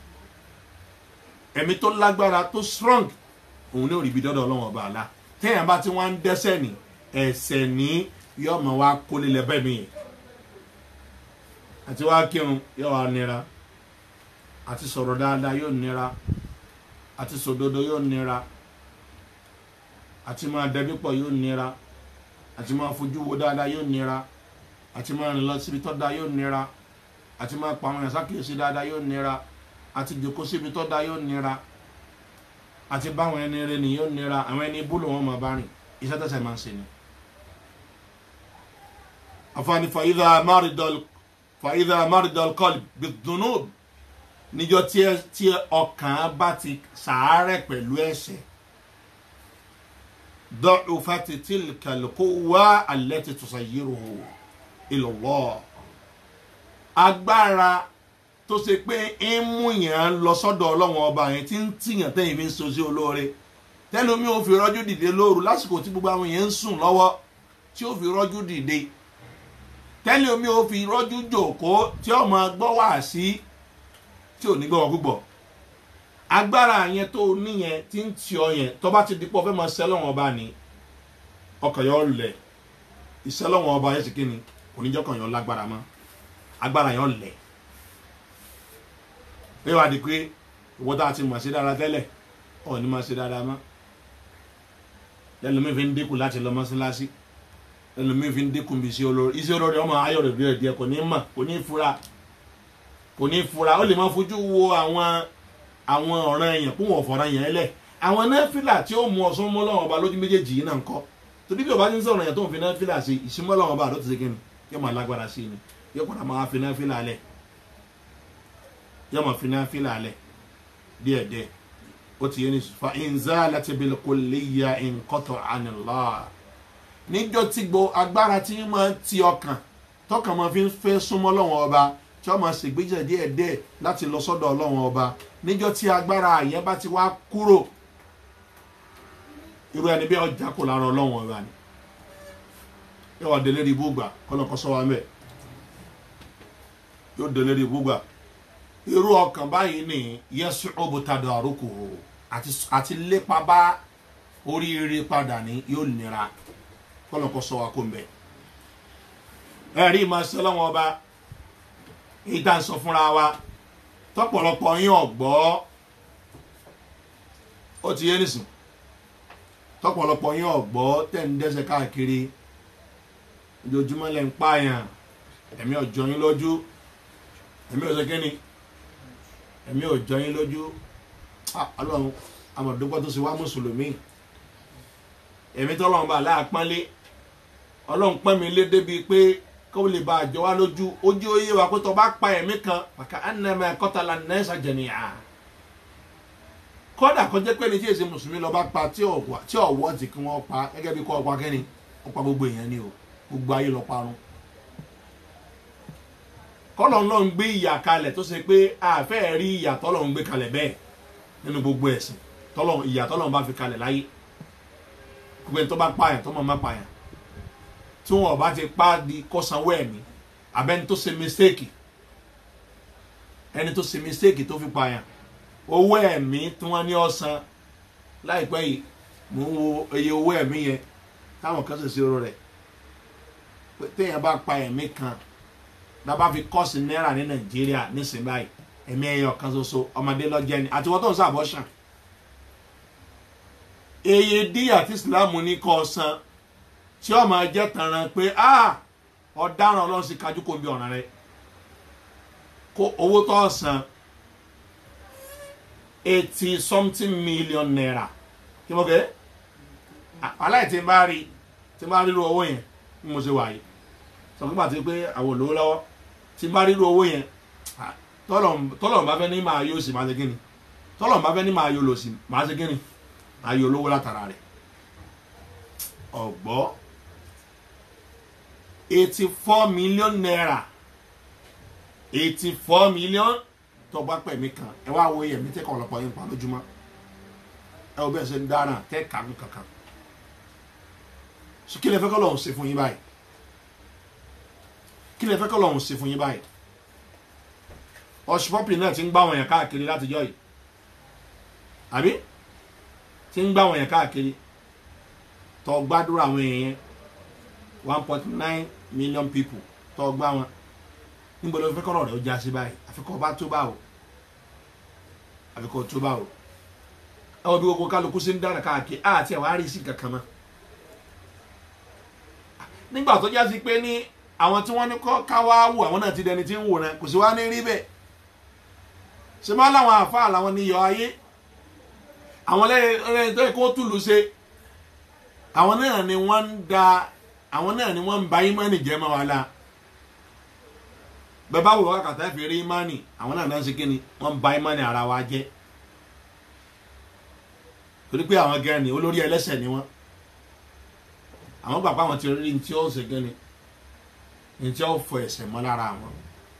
ẹ̀mí tó lágbára tó strong òun ní òrìbí dọ́dọ̀ ọlọ́run ọba àlá téèyàn bá tí wọ́n ń dẹ́sẹ̀ ní ẹ̀sẹ̀ ní yóò mọ̀ wá kólé lẹ́bẹ̀ mi yẹn àti wá kírun yóò wá nira àti sọ̀rọ̀ dáadáa yóò nira àti sòdodo yóò nira àti máa dẹbí pọ̀ yóò nira àti máa fojú wo dáadáa yóò nira àti máa rìn lọ síbi tó dáa yóò nira àti máa pa àwọn ẹ̀sán kìí sí dáadáa yóò nira àti jòkó síbi tó dáa yóò nira àti báwọn ẹni rẹ ni yóò nira àwọn ẹni búlò wọn máa bá rìn iṣẹ́ tẹ̀sẹ̀ máa ń ṣe ni. àfààní fàyídà máridọ́l fàyídà máridọ́l kọ́lì bìdùnú níjọ tí ọkàn bá ti sàárẹ̀ pẹ̀lú ẹ̀ṣẹ̀ ضعفت تلك القوة التي تصيره إلى الله agbára tó ṣe pé ń mú yàn lọ sọ́dọ̀ ọlọ́run ọba yẹn tí ń tìyàn tẹ́yìn fi ń so sí olóore tẹ́lómi ò fi rọ́jú dìde lóru lásìkò tí gbogbo àwọn yẹn ń sùn lọ́wọ́ tí ó fi rọ́jú dìde tẹ́lómi ò fi rọ́jú jòkó tí ó máa gbọ́ wá sí tí ò ní gbọ́ wọn púpọ̀ agbára yẹn tó níyẹn tí ń tì ọ yẹn tó bá ti di pọ̀ fẹ́ máa sẹ́lọ̀wọ̀n ọba ni ọkàn yọ lẹ̀ ìsẹ́lọ̀wọ̀n ọba yẹn sì kí ni oníjọ́kàn yọ lágbára mọ́ agbára yọ lẹ̀ ẹ wá di pé ìwọ tá a ti mọ̀ sí dáadáa tẹ́lẹ̀ ọ̀ ní máa ṣe dáadáa mọ́ ẹlòmíì fi ń dínkù láti lọ mọ́sálásí ẹlòmíì fi ń dínkù bí iṣẹ́ olórí iṣẹ́ olórí ọmọ ayọ̀ rẹ̀ díẹ̀ díẹ̀ kò ní mọ̀ kò ní fura kò ní fura ó lè máa fojú wo àwọn àwọn ọ̀ràn èèyàn kó wọ́n fọ̀ràn yẹn lẹ̀ àwọn náfìlà tí ó mú ọsán mọ́ lọ́wọ́ ọba lójú méjèèjì yìí náà ń kọ́ torí bí ọba ti ń sọ̀rọ̀ yẹn tó ń fi náfìlà sí ìsímọ́ lọ́wọ́ ọba àdó ti ṣe kí ni yóò máa lágbára sí ni yóò padà máa fi náfìlà lẹ̀ yóò máa fi náfìlà lẹ̀ díẹ̀díẹ̀ ó ti yé ni fa inza láti bil kulliya inqata anillah níjọ́ tí gbo agbára tí máa ti ọkàn tọkàn máa fi fẹ́ súnmọ́ lọ́wọ́ ọba tí wọ́n máa ṣègbéjẹ̀ díẹ̀díẹ̀ láti lọ sọ́dọ̀ ọlọ́wọ́ ọba níjọ́ tí agbára yẹn bá ti wá kúrò irú ẹni bí ọjà kò lára ọlọ́wọ́n ọba ni yóò wá délé ibú gbà kọ́lọ́kọ́ sọ wa mẹ́ yóò délé ibú gbà irú ọkàn báyìí ni yẹsùn òbútadọ̀ àrókò àti lépa bá oríire padà ní yóò nira kọ́lọ́kọ́ sọ wa kó ń bẹ̀ ẹ̀rí máa ṣe ọlọ́wọ́n ọba èyí tá à ń sọ fúnra wa tọ́pọ̀lọpọ̀ yín ọ̀gbọ́ ó ti yé nìsín tọ́pọ̀lọpọ̀ yín ọ̀gbọ́ tẹ̀ ń dẹ́sẹ̀ káàkiri ojoojúmọ́ lẹ́ ń pààyàn ẹ̀mí ọ̀jọ́ yín lójú ẹ̀mí ọ̀sẹ̀ kínni ẹ̀mí ọ̀jọ́ yín lójú Ah, ọlọ́run amọ̀dúpọ̀ tó ṣe wá mùsùlùmí ẹ̀mí tọ́lọ́run bá láàpọ́nlé ọlọ́run pọ́n mi lé débi pé kó lè bá àjọ wá lójú ojú oyé wa pé tó bá pa ẹ̀mí kan pàkà ẹnìyàn kọ́tàlá nẹ́ẹ̀sà jẹ̀nìyà kódà kó jẹ́ pé ní tí èsì mùsùlùmí lọ bá pa tí ọ̀wọ́ tí ọ̀wọ́ ti kí wọ́n pa gẹ́gẹ́ bí kọ́ ọ̀pá kẹ́ni ó pa gbogbo èèyàn ni o gbogbo ayé lọ parun kọ́lọ̀ náà ń gbé ìyà kalẹ̀ tó ṣe pé àfẹ́ rí ìyà tọ́lọ̀ ń gbé kalẹ̀ bẹ́ẹ̀ nínú gbogbo ẹ̀sìn tọ́lọ̀ ìyà tọ́lọ̀ ń bá fi kalẹ̀ láyé gbogbo ẹni tó bá pààyàn tó mọ̀ má pààyàn tí wọn bá ti pa di kọsanwó ẹ̀mí abẹ́ni tó ṣe mistake ẹni tó ṣe mistake tó fi pààyàn owó ẹ̀mí tí wọ́n ní ọ̀sán láìpẹ́ yìí mò ń wo iye owó ẹ̀mí yẹn táwọn kan ṣe ṣèrò rẹ̀ pé téèyàn bá pa ẹ̀mí kan lábá fi kọ́ọ̀sì náírà ní nàìjíríà nísìnyí báyìí ẹ̀mí ẹyọ kan ṣoṣo ọmọdé lọ́jẹ́ ni àti wọ́n tó ń sàbọ̀ ṣàn eye díyà tí ìsìlámù ní kọ́ san tí ó máa jẹ́ tanran pé ah ọ̀daràn ọlọ́run sì kájú kó ń bí ọ̀ràn rẹ kó owó tó san eighty something million naira kí mo kẹ́ aláì tí n bá rí tí n bá rí irú owó yẹn bí mo ṣe wà yìí sọ fún pàtó pé àwọn olówó lọ́wọ́ tí n bá rí irú owó yẹn tọ́lọ̀ bá fẹ́ ní máa yóò sì máa ṣe kíni tọ́lọ̀ bá fẹ́ ní máa yóò lò sí máa ṣe kíni máa yóò lówó látara rẹ̀ ọ̀gbọ́ eighty four million naira eighty four million tó bá pẹ̀mí kan ẹ wá wo yẹ̀mí tẹ́kọ̀ ọ̀lọ́pọ̀ yín pa lójúmọ́ ẹ wo bẹ́ẹ̀ ṣe ń dáná tẹ́ kàánú kankan so kí lè fẹ́ kọ́ lọ́hùn ṣe fún yín báyìí kí lè fẹ́ kọ́ lọ́hùn ṣe fún yín báyìí ọ̀ṣùpọ̀pì náà ti ń gbá àwọn èèyàn káàkiri látijọ́ yìí àbí ti ń gbá àwọn èèyàn káàkiri tó gbàdúrà àwọn èèyàn one point nine million people tó gbá wọn níbo ló fẹ́ kọ́rọ̀ rẹ̀ ó já sí báyìí àfikọ́ bá tó bá o àfikọ́ tó bá o ẹ wọ́n bí gbogbo kálukú sí ń dára káàkiri àti ẹ̀ wá rí sí kankan mọ́ nígbà tó já sí pé ní àwọn tí wọ́n ní kọ́ káwá wò àwọn náà ti dẹni tí ń wò náà kò sí wá ní rí bẹ́ẹ̀ ṣe máa láwọn àfáà làwọn ní yọ ayé àwọn lẹ́yìn tó yẹ kó túlù ṣe àwọn náà ni wọ́n ń da àwọn náà ni wọ́n ń ba ìmánì jẹ́ mọ́ wa la bẹ́ẹ̀ bá wò wá kàtà fi rí ìmánì àwọn náà náà ń ṣe kí ni wọ́n ń ba ìmánì ara wa jẹ́ torí pé àwọn gẹ́rẹ́ ni olórí ẹlẹ́sẹ̀ ni wọ́n àwọn gbàgbọ́ àwọn ti rí ní tí ó ṣe kí ni ní tí ó fọ ẹ̀ṣẹ̀ mọ́ lára àwọn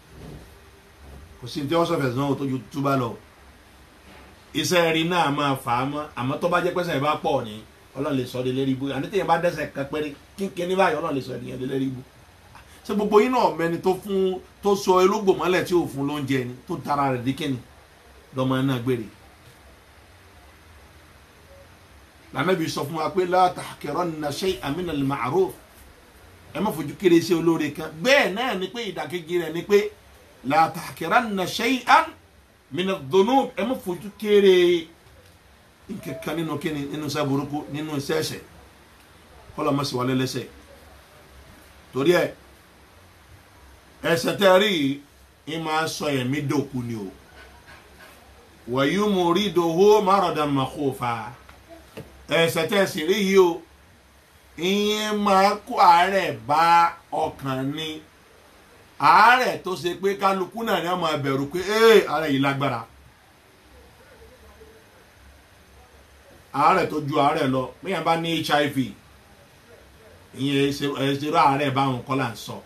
kò sí ní tí ó sọ̀fẹ̀ sọ́wọ́ tó ju túbá lọ iṣẹ́ rí náà máa fà á mọ́ àmọ́ tó bá jẹ́ pẹ́sẹ̀ bá pọ̀ ni ọlọ́run lè sọ ọ́ de lérí ibú àní téèyàn bá dẹ́sẹ̀ kan péré kínkín ní báyìí ọlọ́run lè sọ ẹ̀dìyàn de lérí ibú ṣé gbogbo yín náà mẹni tó fún tó sọ elógbò mọ́lẹ̀ tí ò fún lóúnjẹ ni tó tara rẹ̀ dé kíni lọ́mọ náà gbére lànàbí sọ fún wa pé la tahqiranna shay'an min al-ma'ruf ẹ má fojú kéré sí olóore kan bẹ́ẹ̀ náà ni pé ìdàkejì rẹ̀ ni pé la tahqiranna shay'an min ad-dhunub ẹ má fojú kéré nkankan nínú kíni nínú iṣẹ́ burúkú nínú iṣẹ́ ẹ̀ṣẹ̀ kọlọ ma sì wọlé lẹ́ṣẹ̀ torí ẹ ẹ̀ṣẹ̀ tẹ rí i máa sọ ẹ̀mí dòkú ni o wàyí mo rí dohó márọ̀dà màkófà ẹ̀ṣẹ̀ tẹ sì rí yìí o ìyẹn máa kó àárẹ̀ bá ọkàn ni àárẹ̀ tó ṣe pé kálukú náà ni wọ́n máa bẹ̀rù pé ee àárẹ̀ yìí lágbára. àárẹ̀ tó ju àárẹ̀ lọ bẹ́ẹ̀ bá ní hiv ìyẹn ẹ̀ṣẹ̀rọ àárẹ̀ báwọn kọ́ là ń sọ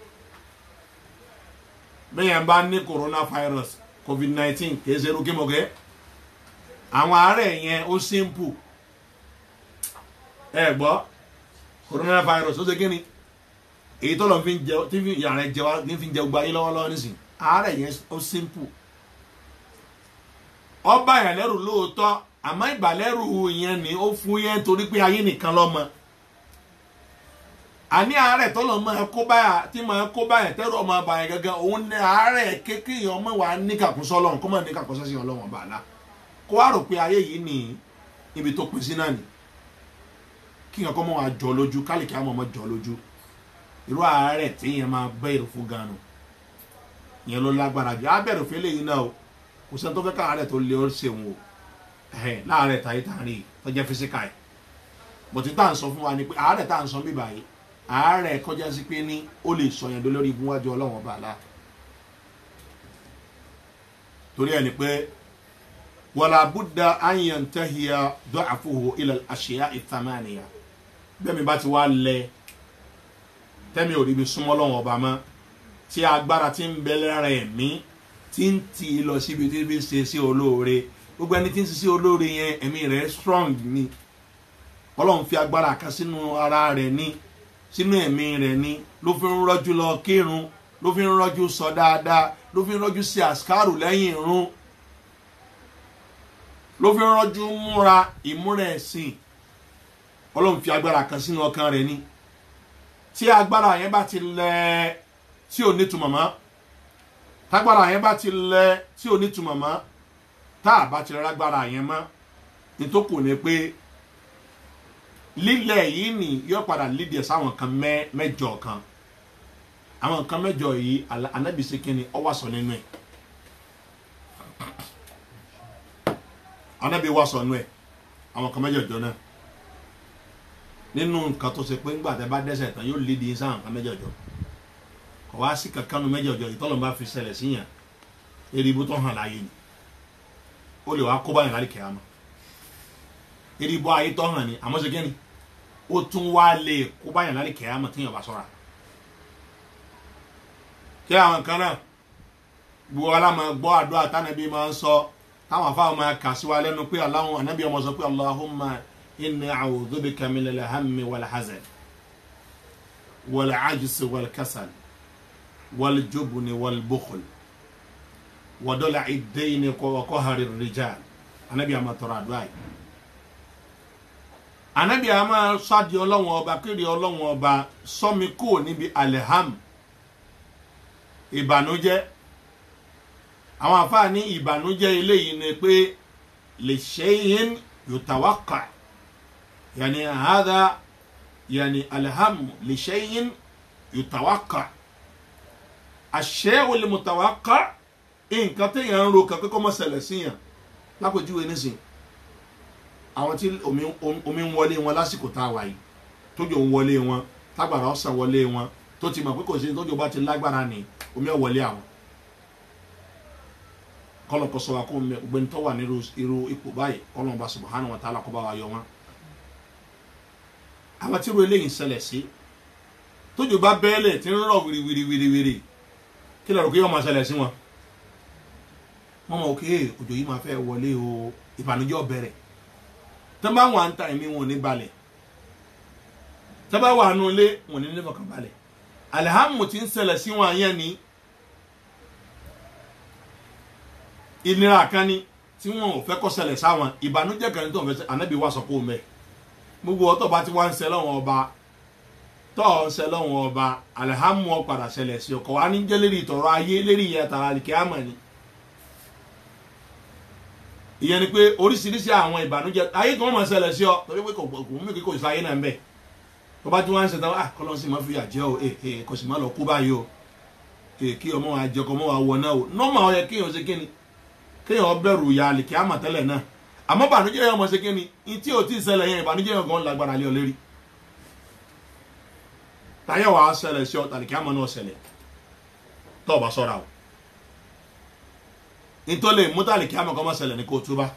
bẹ́ẹ̀ bá ní coronavirus covid nineteen kìí ṣe irú kímọ̀kẹ́ àwọn àárẹ̀ yẹn ó simple ẹ gbọ́ coronavirus ó ṣe kíni èyí tó lọ fi ń jẹ tí yàrá jẹ wá ní fi ń jẹ gbogbo ayé lọ́wọ́lọ́wọ́ nísìn àárẹ̀ yẹn ó simple ọba yẹn lẹ́rù lóòótọ́ àmọ́ ìbàlẹ́rù yẹn ni ó fún yẹn torí pé ayé nìkan lọ́mọ àní àárẹ̀ tọ́lọ̀ máa kó báyà tí máa kó báyà tẹ́rù ọmọ àbàyàn gangan òun ní àárẹ̀ kékeré ọmọ wa níkàkúnsọ ọlọ́run kó má níkàkúnsọ sí ọlọ́run ọba àlá kó wá rò pé ayé yìí ní ibi tó pín sí náà ni kí nǹkan kọ́ mọ́ wa jọ lójú kálíkì àmọ́ mọ́ jọ lójú irú àárẹ̀ téèyàn máa bẹ̀rù fún ganu ìyẹn ló lágbára jù á bẹ̀rù fún eléyìí náà o kò sẹ́ni tó fẹ́ ká àárẹ̀ tó lé ó ṣeun o ẹ̀hẹ̀ láàárẹ̀ tàyí tàrí tó jẹ́ físíkà ẹ̀ bọ̀tí tá à ń sọ fún wa ni pé àárẹ̀ tá à ń sọ bíbà yìí àárẹ̀ kọjá sí pé ní ó lè sọ yẹn lórí igun wájú ọlọ́wọ́n bá a la torí ẹni pé wàlá buddha ayan tahiya dọ́àfóhó ilẹ̀ àṣeyá ìtàmánìyà bẹ́ẹ̀ mi bá ti wá lẹ tẹ́mi ò rí ibi súnmọ́ lọ́wọ́n ọba mọ́ tí agbára ti ń bẹ lára ẹ̀mí tí ń tì í lọ síbi tí ń ṣe sí olóore gbogbo ẹni tí ń ṣe sí olóore yẹn ẹ̀mí rẹ̀ strong ni ọlọ́run fi agbára kan sínú ara rẹ̀ ní sínú ẹ̀mí rẹ̀ ní ló fi ń rọ́jú lọ kírun ló fi ń rọ́jú sọ dáadáa ló fi ń rọ́jú sí àṣkárù lẹ́yìn irun ló fi ń rọ́jú múra ìmúra ẹ̀sìn ọlọ́run fi agbára kan sínú ọkàn rẹ̀ ní tí agbára yẹn bá ti lẹ tí ò nítumọ̀ mọ́ tágbára yẹn bá ti lẹ tí ò nítumọ̀ mọ́ tá a bá ti rágbára yẹn mọ́ nítòkù ni pé lílẹ̀ yìí ni yóò padà lídìí sáwọn kan mẹ́jọ kan àwọn nǹkan mẹ́jọ yìí anabi sekini ọwọ́ sọ nínú ẹ̀ anabi wà sọ nínú ẹ̀ àwọn kan mẹ́jọ jọ náà nínú nǹkan tó ṣe pé ńgbà tẹ bá dẹ́sẹ̀ tán yóò lídìí sáwọn kan mẹ́jọ jọ kò wá sí kankan nu mẹ́jọ jọ yìí tọ́lọ́ bá fi ṣẹlẹ̀ síyàn eribu tó hàn láàyè ni ó lè wá kó báyìí láì kẹ́ àmọ́ eribu ayé tó hàn ni àmọ́ ṣe kẹ́ni ó tún wá lè kó báyìí láì kẹ́ àmọ́ téèyàn bá sọ̀rọ̀ kí àwọn kan náà gbogbo aláma gbọ́ àdúrà tánàbí máa ń sọ táwọn afáwọn máa kà sí wa lẹ́nu pé aláwọn ànábì ọmọ sọ pé allahumma inni a'udhu bika min al-hammi wal-hazan wal-ajzi wal-kasal wal-jubni wal-bukhl wa dala'i ad-dayni wa qahri ar-rijal ànábì àmà tọrọ àdúrà yìí ànábì àmà sádì ọlọ́wọ́n ọba kéde ọlọ́wọ́n ọba sọ́mi kúrò níbi alham ìbànújẹ́ àwọn àfáà ní ìbànújẹ́ eléyìí ni pé lè ṣe yín yòtàwákà yàní àhádà yàní alhamu lè ṣe yín yòtàwákà àṣẹ olè mùtàwákà nǹkan téèyàn ń ro kankan kọ́ mọ́ ṣẹlẹ̀ síyàn lápèjúwe nísìn àwọn tí omi ń wọlé wọn lásìkò tá a wà yìí tójò ń wọlé wọn tágbàrá ọ̀sán wọlé wọn tó ti mọ̀ pé kò sí tójò bá ti lágbára ni omi ọ̀ wọlé àwọn kọlọ̀ kọsọ wa kó gbẹni tó wà ní irú ipò báyìí kọlọ̀ bá subhanahu wa ta'ala kó bá wa yọ wọn. àwọn tí irú eléyìí ń ṣẹlẹ̀ sí tójú bá bẹ́ẹ̀lẹ̀ tí ń rọ̀ wìrìwìrìwìrì kí lọ́rọ̀ kí yóò máa ṣẹlẹ̀ sí wọn. wọ́n mọ̀ òkè òjò yìí máa fẹ́ wọlé o ìbànújẹ́ bẹ̀rẹ̀ tó bá wà ń ta ẹ̀mí wọn ò ní balẹ̀ tó bá wà nù ilé wọn ò ní nífọ̀kàn balẹ̀ alihamu ti ń ṣẹlẹ̀ sí wọn yẹn ni ìnira kan ni tí wọn ò fẹ́ kó ṣẹlẹ̀ sáwọn ìbànújẹ́ kan ní tó ń fẹ́ ànábì wà sọ kó o mẹ́ gbogbo ọtọ̀ bá ti wá ń ṣe lọ́wọ́n ọba tọ́ ọ ń ṣe lọ́wọ́n ọba alihamu ọ padà ṣẹlẹ̀ sí ọkọ̀ wa ní jẹ́ lérí ìtọ̀rọ̀ ayé lérí ìyẹn tàrà àlìkẹ́ àmọ̀ ni ìyẹn ni pé oríṣiríṣi àwọn ìbànújẹ́ ayé kan mọ̀ ṣẹlẹ̀ sí ọ torí pé kò mú kí kò sí ayé náà ń bẹ̀ tó bá tí wọ́n ń ṣe tán ah kọ́lọ́n sì máa fi àjẹ́ o eh eh kò sì máa lọ kú báyìí o eh kí ọmọ wa jẹ kọ́ ọmọ wa wọ náà o nọ́ọ̀mà ọ yẹ kéèyàn ṣe kíni kéèyàn bẹ̀rù ya àlìkí àmà tẹ́lẹ̀ náà àmọ́ bànújẹ́ yẹn ọmọ ṣe kíni tí o ti ṣẹlẹ̀ yẹn ìbànújẹ́ yẹn gan lágbára lé ọ lérí táyà wàá ṣẹlẹ̀ sí ọ àlìkí àmà náà ṣẹlẹ̀ tó o bá sọ́ra o nítorí mútàlìkí àmà kan máa ṣẹlẹ̀ ní kó o túbá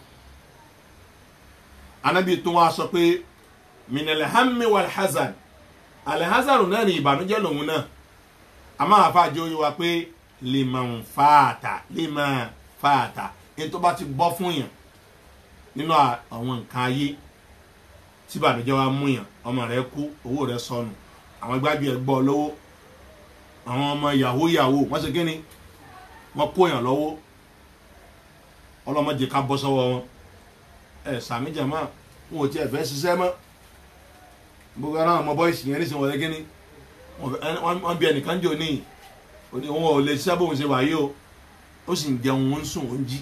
anábì tó wá sọ pé minal hammi wal hazan alhazan náà ni ìbànújẹ́ lòun náà a máa fa àjọ yìí wa pé liman fàtà liman fàtà ètò bá ti bọ́ fún yàn nínú àwọn nǹkan ayé tí ìbànújẹ́ wa mú yàn ọmọ rẹ kú owó rẹ sọnù àwọn gbájú ẹ gbọ́ lọ́wọ́ àwọn ọmọ yahoo yahoo wọ́n ṣe kí ni wọ́n kó yàn lọ́wọ́ ọlọ́mọdé ká bọ́ sọ́wọ́ wọn ẹ̀ sàmì jàmá wọn ò tiẹ̀ fẹ́ ṣiṣẹ́ mọ́ gbogbo ara àwọn ọmọ bọ́ìsì yẹn nísìnyí wọlé kíní wọ́n bí ẹnìkan jò ní òní òun ò lè ṣiṣẹ́ bóun ṣe wà yìí o ó sì ń jẹun ó ń sùn ó ń jí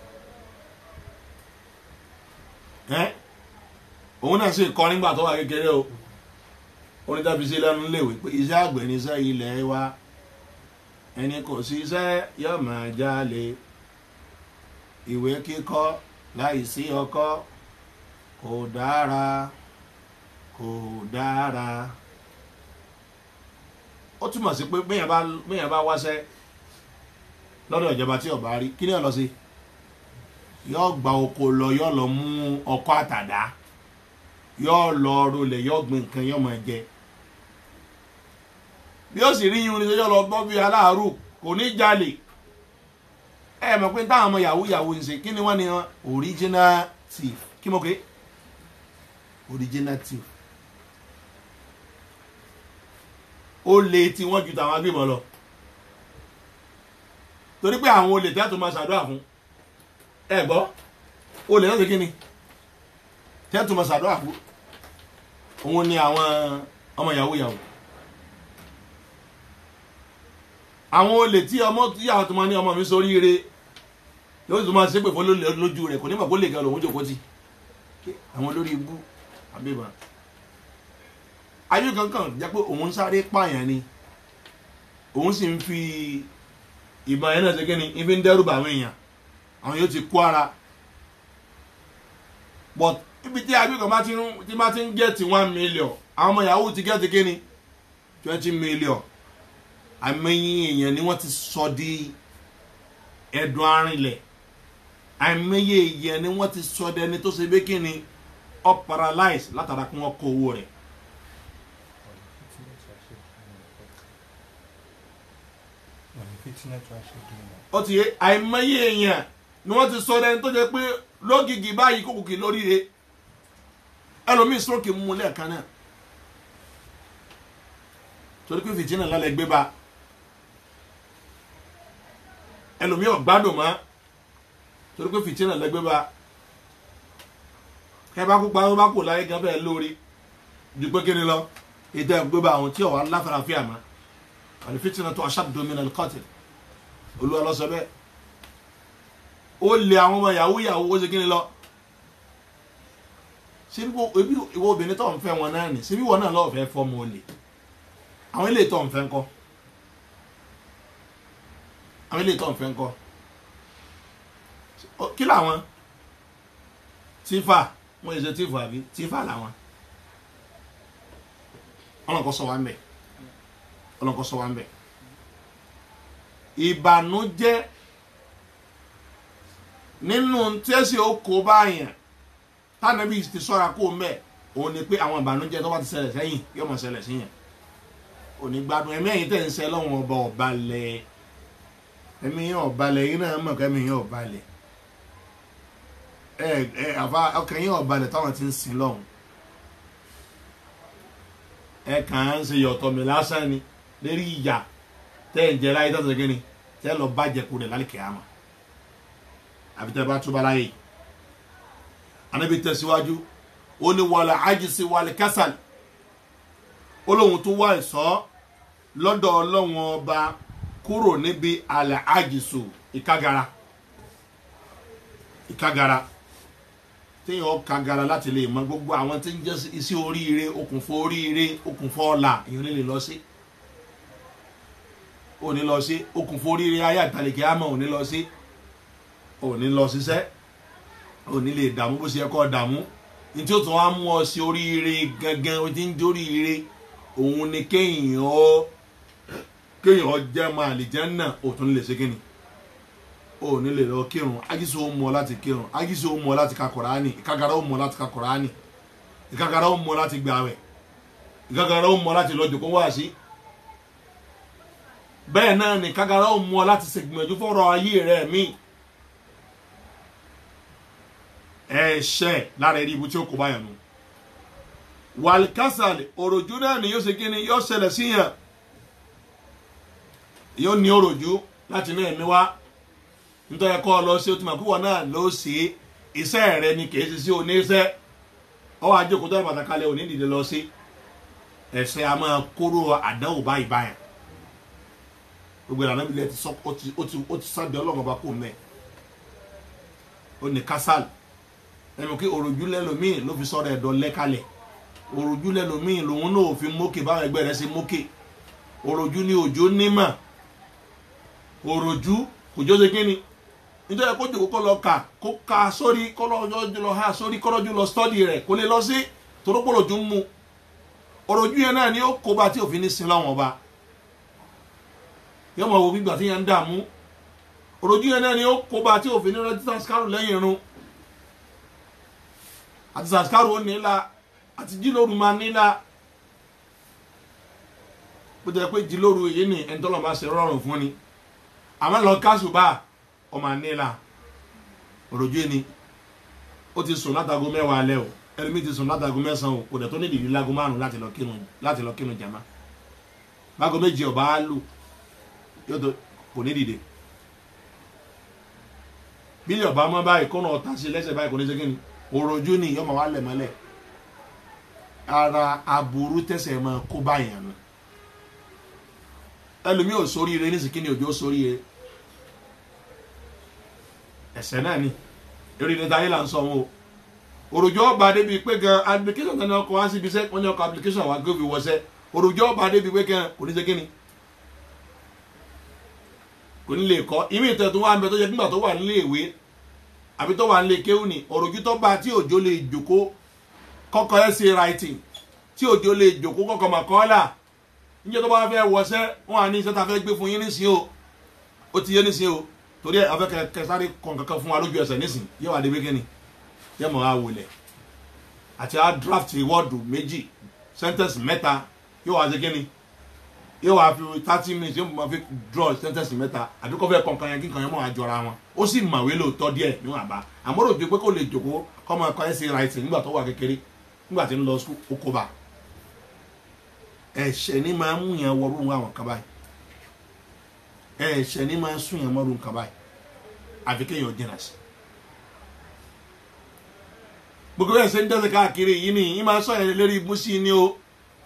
ẹ́ òun náà sì kọ́ nígbà tó wà kékeré o orin tàbí sí lẹ́nu léwe pé iṣẹ́ àgbẹ̀ ní iṣẹ́ ilẹ̀ wa ẹni kò sí iṣẹ́ yóò máa jalè ìwé kíkọ́ láì sí ọkọ́ kò dára kò dára ó túmọ̀ sí pé bẹ́yàn bá bẹ́yàn bá wáṣẹ́ lọ́dọ̀ ìjọba tí ọba rí kí ni ó lọ sí yóò gba oko lọ yóò lọ mú ọkọ́ àtàdá yóò lọ rolẹ̀ yóò gbin nǹkan yóò máa jẹ bí ó sì rí yín ní yóò lọ gbọ́ bí aláàárù kò ní jalè ẹ mọ̀ pé táwọn ọmọ yahoo yahoo ń ṣe kí ni wọ́n ní wọn original thief kí mo ké original thief ó lè tí wọ́n ju tàwọn agbébọn lọ torí pé àwọn olè tẹ́tù máa ṣàdúrà fún ẹ gbọ́ olè náà ṣe kí ni tẹ́tù máa ṣàdúrà fún òun ni àwọn ọmọ yahoo yahoo àwọn olè tí ọmọ tí àwọn tó máa ní ọmọ mi sórí ire yóò tún máa ṣépè fún lójú rẹ̀ kò ní mọ̀ kó lè gan lòun jòkó tì àwọn olórí ibú àbíbọn ayé kankan jẹ́ pé òun sáré pààyàn ni òun sì ń fi ìbọn yẹn náà ṣe kíni ibi ń dẹ́rù bá àwọn èèyàn àwọn yóò ti kó ara but ibi tí ayé kan bá ti ń tí bá ti ń gẹ̀ẹ́tì one million àwọn ọmọ yahoo ti gẹ̀ẹ́tì kíni twenty million àmẹ́yìn èèyàn ni wọ́n ti sọ di ẹ̀dùn arìnlẹ̀ àmẹ́yìn èèyàn ni wọ́n ti sọ dẹni tó ṣe bí kíni up paralyze látara kí wọ́n kó owó rẹ̀. ó ti yé àìmọye èèyàn ni wọ́n ti sọ ẹni tó jẹ́ pé lógìgì báyìí kókòkì lóríire ẹlòmíì stroke mú un lẹ́ẹ̀kan náà torí pé fìtínà lálẹ́ gbé ba ẹlòmíì ọ̀gbádùn mọ́ torí pé fìtínà lẹ́gbẹ́ ba ẹ bá kó pa ó bá kó láyé gan bẹ́ẹ̀ lórí ju pé kíni lọ ètò ẹ̀gbẹ́ ba àwọn tí ọ̀wá láfarafíà mọ́ àti fìtínà tó aṣáàdùn mi nàlẹ́ kọ́tì olúwa lọ sọ bẹ́ẹ̀ ó lé àwọn ọmọ yahoo yahoo ó ṣe kíni lọ ṣé bí ìwọ obìnrin tó ń fẹ́ wọn náà nì ṣé bí wọn náà lọ́ọ́ fẹ́ fọ́ mọ́ olè àwọn ilé tó ń fẹ́ ńkọ́ àwọn ilé tó ń fẹ́ ńkọ́ kí làwọn tífà wọ́n yẹ ṣe tífà àbí tífà làwọn ọlọ́nkọ́ sọ wá ń bẹ̀ ọlọ́nkọ́ sọ wá ń bẹ̀ ìbànújẹ́ nínú tẹ́sí oko báyàn tánàbí ti sọ́ra kó mẹ́ òun ni pé àwọn ìbànújẹ́ tó bá ti ṣẹlẹ̀ sẹ́yìn yóò mọ̀ ṣẹlẹ̀ síyàn òní gbádùn ẹ̀mí ẹ̀yìn tẹ̀ ń sẹ́ lọ́wọ́n ọba ọ̀balẹ̀ ẹ̀mí yẹn ọ̀balẹ̀ yìí náà mọ̀ kẹ́mi yẹn ọ̀balẹ̀ ẹ ẹ àfa ọkàn yẹn ọ̀balẹ̀ táwọn ti ń sin lọ́hùn ẹ kàn án ṣe yọ̀tọ̀ mi lásán ni lérí ìyà tẹ́ ẹ̀ ń jẹ láyé tó ṣe kí ni tẹ́ ẹ lọ bá jẹ kúrẹ̀ lálẹ́ kìámà àbí tẹ́ ẹ bá túbọ̀ láyé anábì tẹ̀síwájú ó ní wàlẹ̀ àjẹsí wàlẹ̀ kásálì ó lóun tó wá ìsọ́ lọ́dọ̀ ọlọ́wọ́n ọba kúrò níbi àlẹ́ àjẹsù ìkágara ìkágara téèyàn kagara láti lè mọ gbogbo àwọn tí ń jẹ́ iṣẹ́ oríire okùnfọ́ oríire okùnfọ́ ọ̀la èèyàn lè lọ sí ò ní lọ sí okùnfọ́ oríire ayé àtàlẹ́kẹ́ àmọ́ ò ní lọ sí ò ní lọ ṣiṣẹ́ ò ní lè dààmú bó ṣe yẹ kó dààmú ní tí ó tún wá mú ọ sí oríire gangan o ti ń jó oríire òun ni kéèyàn ọ kéèyàn jẹ́ máa lè jẹ́ náà ò tún lè ṣe kíni ò ní lè lọ kírun ajísọ ó mú ọ láti kírun ajísọ ó mú ọ láti ka kọ̀ránì ìkagara ó mú ọ láti ka kọ̀ránì ìkagara ó mú ọ láti gbààwẹ̀ ìkagara ó mú ọ láti lọ jòkó wá sí bẹ́ẹ̀ náà ni ìkagara ó mú ọ láti ṣègbìyànjú fọ́rọ̀ ayé rẹ̀ míì ẹ̀ṣẹ̀ lára ẹ̀rí ibu tí ó kó báyà nù wàlkásàlì òròjú náà ni yóò ṣe kí ni yóò ṣẹlẹ̀ síyàn yóò ní òròjú láti ní ẹ̀mí wá nítorí ẹ̀kọ́ lọ sí o ti mọ̀ púpọ̀ náà ló ṣe iṣẹ́ rẹ ni kì í ṣe sí oníṣẹ́ ọwọ́ àjòkó tó yẹ pàtàkì alẹ́ òní dìde lọ sí ẹ̀ṣẹ̀ a máa kóró àdánwò báyìí báyà gbogbo ìlànà ìbílẹ̀ ti sọ ó ti ó ti ó ti sábẹ́ ọlọ́run ọba kò mẹ́ ó ní kásál ẹnu kí òròjú lẹ́lòmíì ló fi sọ̀rọ̀ ẹ̀dọ̀ lẹ́kalẹ̀ òròjú lẹ́lòmíì lòun náà ò fi mókè báwọn ẹgbẹ́ rẹ̀ ṣe mókè òròjú ni òjò nímọ̀ òròjú òjò ṣe kí ni nítorí kó jòkó kó lọ kà kó ka sórí kó lọ́jọ́ lọ ha sórí kó lọ́jọ́ lọ stọ́dì rẹ̀ kó lè lọ sí torópòlòjú ń mu òròjú yẹn náà ni ó kó bá tí òfin ní sin lọ́wọ́n ọba yọmọ wo gbígbà tí yẹn ń dààmú òròjú yẹn náà ni ó kó bá tí òfin ní rántí sàskárù lẹ́yìn irun àti sàskárù ó nílá àti jílóru máa nílá bó jẹ́ pé jílóru èyí ni ẹni tọ́lọ̀ máa ṣe rọrùn fún ni àmọ́ lọ káṣù bá ọmọ nílá òròjú yẹn ni ó ti sùn látago mẹ́wàá alẹ́ o ẹlòmíì ti sùn látago mẹ́sàn-án o kò dẹ̀ tó ní ìdílé lágo márùn-ún láti lọ kírun láti lọ kírun jàmá bágo méjì ọba á lù yóò tó kò ní dìde bílí ọba mọ báyìí kọ́nà ọ̀tá sí lẹ́sẹ̀ báyìí kò ní segin ni òròjú ni yọmọ wa lẹ̀ mọ́lẹ̀ ara aburú tẹ̀sẹ̀ máa kó báyìí àná ẹlòmíì ò sóríire ní sìkínì òjò sóríire ẹsẹ̀ náà ni eré ní táyé là ń sọ wọn o òròjọ́ ọba débi pé gan application náà ọkọ̀ wá síbi iṣẹ́ wọ́n ní ọkọ̀ application wa gbé fi wọ́sẹ́ òròjọ́ ọba débi pé gan kò ní segin ni kò ní lè kọ́ ìmí ìtẹ̀ tó wà ń bẹ tó yẹ nígbà tó wà nílé ìwé àbí tó wà nílé kéwù ni òròjú tó bá tí òjò lè jòkó kọ́kọ́ ẹ̀ ṣe writing tí òjò lè jòkó kọ́kọ́ mà kọ́ là níjẹ́ tó bá fẹ́ wọṣẹ́ wọn à ní iṣẹ́ tá a fẹ́ gbé fún yín nísìnyí o ó ti yé nísìnyí o torí ẹ̀ afẹ́ kẹsàrí kọ̀ǹkankan fún wa lójú ẹsẹ̀ nísìnyí yẹ wà débi kíni yẹ mọ̀ á wọlé àti á draft wọ́ọ̀dù méjì sentence mẹ́ta yóò wá sí kíni yóò wá fi thirty minutes yóò máa fi draw sentence mẹ́ta àbí kọ́ fẹ́ kọ̀ọ̀kan yẹn kí nǹkan yẹn mọ̀ àjọra wọn ó sì màwé lóòótọ́ díẹ̀ níwọ̀n àbá àmọ́ rò ju pé kò lè jòkó kọ́ máa kọ́ ẹ̀sìn writing nígbà tó wà kékeré nígbà tí ń lọ sùn ó kó bá ẹ̀ṣẹ̀ ni máa ń mú yẹn wọrú àwọn kan báyìí ẹ̀ṣẹ̀ ni máa ń sún yẹn mọ́rú nǹkan báyìí àfi kéèyàn jìnnà sí gbogbo ẹ̀ ṣe ń dẹ́sẹ̀ káàkiri yìí ni yìí máa sọ yẹn lérí ibú sí ni o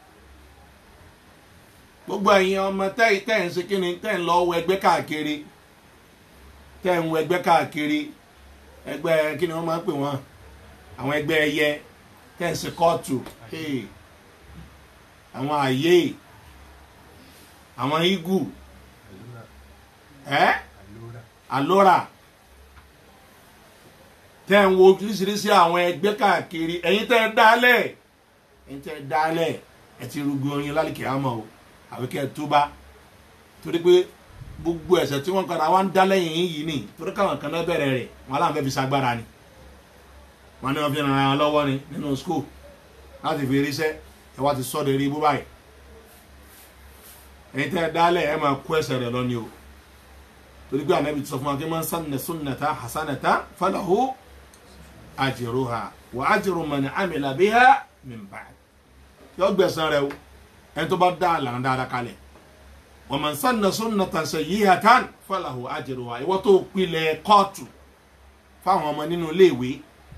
gbogbo ẹ̀yin ọmọ tẹ́ tẹ́ ń ṣe kíni tẹ́ ń lọ wọ ẹgbẹ́ káàkiri tẹ́ ń wọ ẹgbẹ́ káàkiri ẹgbẹ́ kíni wọ́n máa ń pè wọ́n àwọn ẹgbẹ́ ẹyẹ tẹ́ ń ṣe kóòtù àwọn àyè àwọn igu ẹ́ àlóra tẹ́ ń wo oríṣiríṣi àwọn ẹgbẹ́ káàkiri ẹ̀yin tẹ́ ẹ dálẹ̀ ẹ̀yin tẹ́ ẹ dálẹ̀ ẹ ti rúgbó oyin lálìkẹ́ àmọ́ o àbí kẹ́ ẹ túbá torí pé gbogbo ẹ̀sẹ̀ tí wọ́n kọ́ra wá ń dá lẹ́yìn yìí ni torí káwọn kan náà bẹ̀rẹ̀ rẹ̀ wọn aláǹ fẹ́ fi sagbára ni wọn ní wọn fi ràn án lọ́wọ́ ni nínú skul láti fi ríṣẹ́ ẹ wá ti sọ́dọ̀ eré ibú báyìí ẹ̀yin tẹ́ ẹ dálẹ̀ ẹ máa kó ẹsẹ̀ rẹ̀ lọ ni o torí pé ànábì ti sọ fún wa kí wọ́n sanni sunnata hasanata falahu ajruha wa ajru man amila biha min ba'd yọ gbẹ̀san rẹ̀ o ẹni tó bá dá àlànà dáadáa kalẹ̀ wa man sanna sunnatan sayyihatan falahu ajruha ìwọ tó pilẹ̀ kóòtù fáwọn ọmọ nínú iléèwé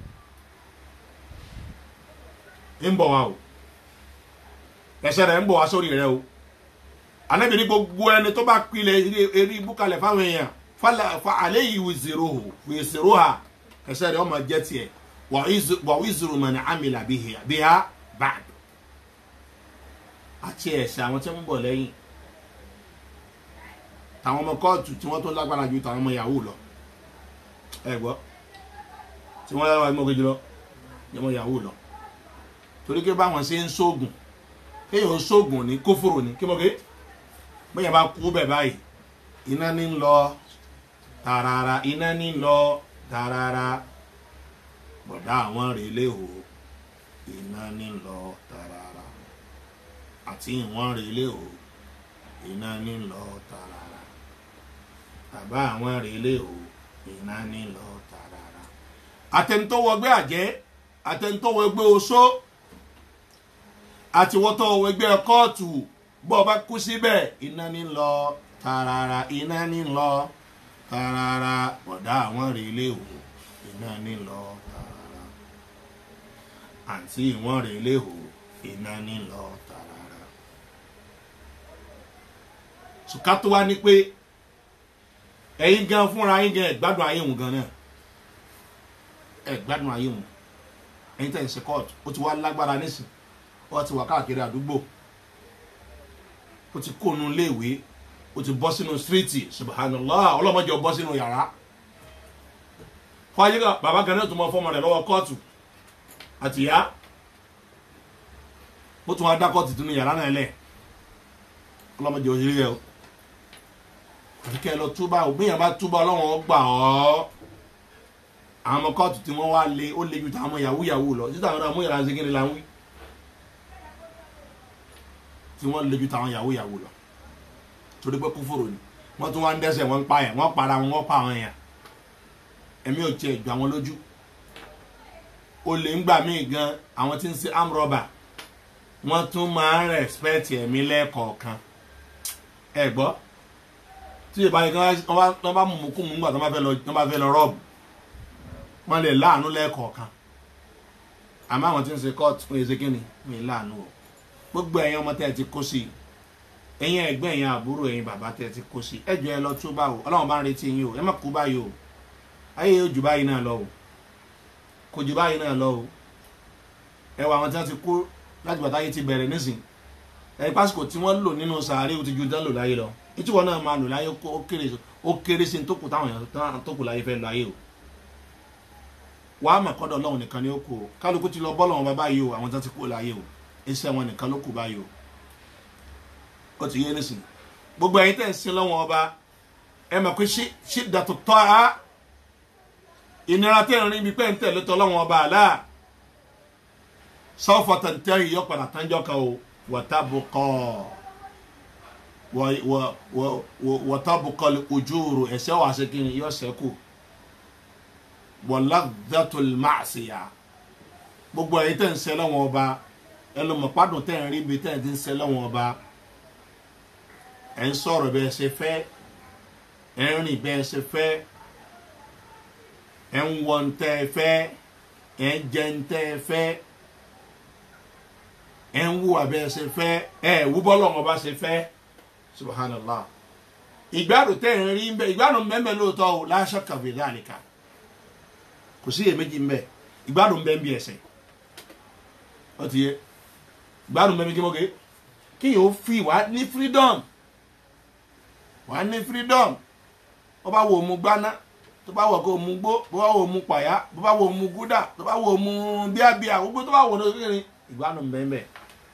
ń bọ̀ wá o ẹsẹ̀ rẹ̀ ń bọ̀ wá sórí rẹ̀ o anabi ní gbogbo ẹni tó bá pilẹ̀ eré ibú kalẹ̀ fáwọn èèyàn fa alẹ́ yìí wìzìrò wìzìrò ha ẹsẹ̀ rẹ̀ ọmọ jẹ́ tiẹ̀ wà wìzìrò mọ̀ ní amìlà bíhá báàd àti ẹ̀sẹ̀ àwọn tí wọ́n ń bọ̀ lẹ́yìn tàwọn ọmọ kóòtù tí wọ́n tó lágbára ju tàwọn ọmọ yahoo lọ ẹ gbọ́ tí wọ́n lágbára mọ́ kejì lọ ní ọmọ yahoo lọ torí pé báwọn ṣe ń sóògùn kéèyàn sóògùn ní kófòrò ní kí mo ké bóyá bá kú bẹ̀ báyìí iná ní ń lọ tààràrà iná ní ń lọ tààràrà bọ̀dá àwọn rèlé o iná ní ń lọ tààràrà àti ìwọ̀n rèlé o iná ní ń lọ tààràrà bàbá àwọn rèlé o iná ní ń lọ tààràrà àtẹnutọ́wọ́gbẹ́ àjẹ́ àtẹnutọ́wọ́gbẹ́ oṣó àtiwọ́tọ́wọ́ ẹgbẹ́ kóòtù bọ́ ọ bá kú síbẹ̀ iná ní lọ tààràrà iná ní lọ tààràrà bọ̀dá àwọn rèlé o iná ní lọ tààràrà àǹtí ìwọ̀n rèlé o iná ní lọ tààràrà ṣùkà tó wá ní pé ẹ̀yin gan fúnra yín gan ẹ̀ gbádùn ayé òun gan náà ẹ̀ gbádùn ayé òun ẹ̀yin tẹ̀ ń ṣe court ó ti wá lágbára nísìn ó ti wà káàkiri àdúgbò ó ti kó nu iléèwé ó ti bọ́ sínú stíríìtì subhanallah ọlọ́mọdé ó bọ́ sínú yàrá fọyín kan bàbá kan náà tún mọ fọmọ rẹ lọ́wọ́ kóòtù àtìyá ó tún wá dá kóòtù tún ní yàrá náà lẹ̀ ọlọ́mọdé òṣèré yẹ o àfi kẹ́ ẹ lọ túbà ò bí yàn bá túbà ọlọ́wọ́n ó gbà ọ́ àwọn ọmọ kóòtù tí wọ́n wá lé ó lé ju tàwọn yahoo yahoo lọ títà àwọn ọmọ yàrá ń segin ní la ń wí tí wọ́n lé ju tàwọn yahoo yahoo lọ torí pé kúfòrò ni wọ́n tún wá ń dẹ́sẹ̀ wọ́n ń pa yẹn wọ́n para wọn wọ́n pa àwọn yẹn ẹ̀mí ò tiẹ̀ ju àwọn lójú olè ń gbà míì gan àwọn tí ń ṣe amrọ̀bà wọ́n tún máa ń rẹ̀spẹ̀tì ẹ̀mí lẹ́ẹ̀kọ̀ọ̀kan ẹ gbọ́ tí ìbá yìí kan wọ́n bá mú kú mú gbà tó bá fẹ́ lọ tó bá fẹ́ lọ rọ́ọ̀bù wọ́n lè láàánú lẹ́ẹ̀kọ̀ọ̀kan àmọ́ àwọn tí ń ṣe court fún ẹsẹ̀ kínní mi láàánú o gbogbo ẹ̀yin ọmọ tẹ́ ẹ ti kó sí i ẹ̀yin ẹ̀gbẹ́ ẹ̀yin àbúrò ẹ̀yin bàbá tẹ́ ẹ ti kó sí i ẹ jọ ẹ lọ tó bá o ọlọ́run bá ń retí yín o ẹ má kú báyìí o ayé yóò jù báyìí náà lọ o kò jù báyìí náà lọ o ẹ wọ àwọn tí wọ́n ti kú láti bàtà yìí ti bẹ̀rẹ̀ nísìn ẹ pásítọ̀ tí wọ́n lò nínú sàárè ó ti ju dán lò láyé lọ ètí wọn náà máa lò láyé ó kéré ó kéré sí tó kù táwọn èèyàn tó kù láyé fẹ́ lọ ayé o wàá mà kọ́dọ̀ ọlọ́run nìkan ni ó kù o kálukú ti lọ bọ́ọ̀lù wọn bá báyìí o àwọn tó ti kú láyé o iṣẹ́ wọn nìkan ló kù báyìí o ó ti yé nísìn gbogbo ẹ̀yin tẹ̀ ń sin lọ́wọ́ ọba ẹ mọ̀ pé ṣí dàtò tọ́ a ìnira tẹ̀ ń rí ibi pẹ́ ń tẹ̀lé tọ́ lọ́wọ́ ọba àlá sọ́fọ̀ tẹ̀ntẹ́ yìí yọ padà tánjọ́ kan o wọ́tàbùkọ́ wọ́tàbùkọ́ ojúuru ẹ̀sẹ̀ wà sí kiri yọ sẹ́kù wọ́ládàtòl máàsìyà gbogbo ẹ̀yin tẹ̀ ń sẹ́ lọ́wọ́ ọba ẹlòmọ̀pádùn tẹ̀ ń rí ibi tẹ̀ ń ti ń sẹ́ lọ́wọ́ ọba ẹ̀ ń sọ̀rọ̀ bẹ́ẹ̀ ṣe fẹ́ ẹ̀ ń rìn bẹ́ẹ̀ ṣe fẹ́ ẹ̀ ń wọ̀ ń tẹ́ ẹ fẹ́ ẹ̀ ń jẹ ń tẹ́ ẹ fẹ́ ẹ̀ ń wù abẹ́ ẹ ṣe fẹ́ ẹ̀ wú bọ́lọ̀ wọn bá ṣe fẹ́ subhanallah ìgbádùn tẹ́ ń rí bẹ́ẹ̀ ìgbádùn mẹ́mẹ́ lóòótọ́ o láṣọ kàwé láàrínkà kò sí èméjì ń bẹ ìgbádùn bẹ́ẹ̀ ń bí ẹsẹ̀ ó ti yẹ ìgbádùn bẹ́ẹ̀ ń bí kí mo gé kí yóò fi wá ní freedom wà ní freedom bó bá wo mu gbaná tó bá wọ kó mu gbó bó bá wo mu pàyà bó bá wo mu gúdà tó bá wo mu bíàbíà gbogbo tó bá wo ní kékeré ìgbádùn bẹ́ẹ̀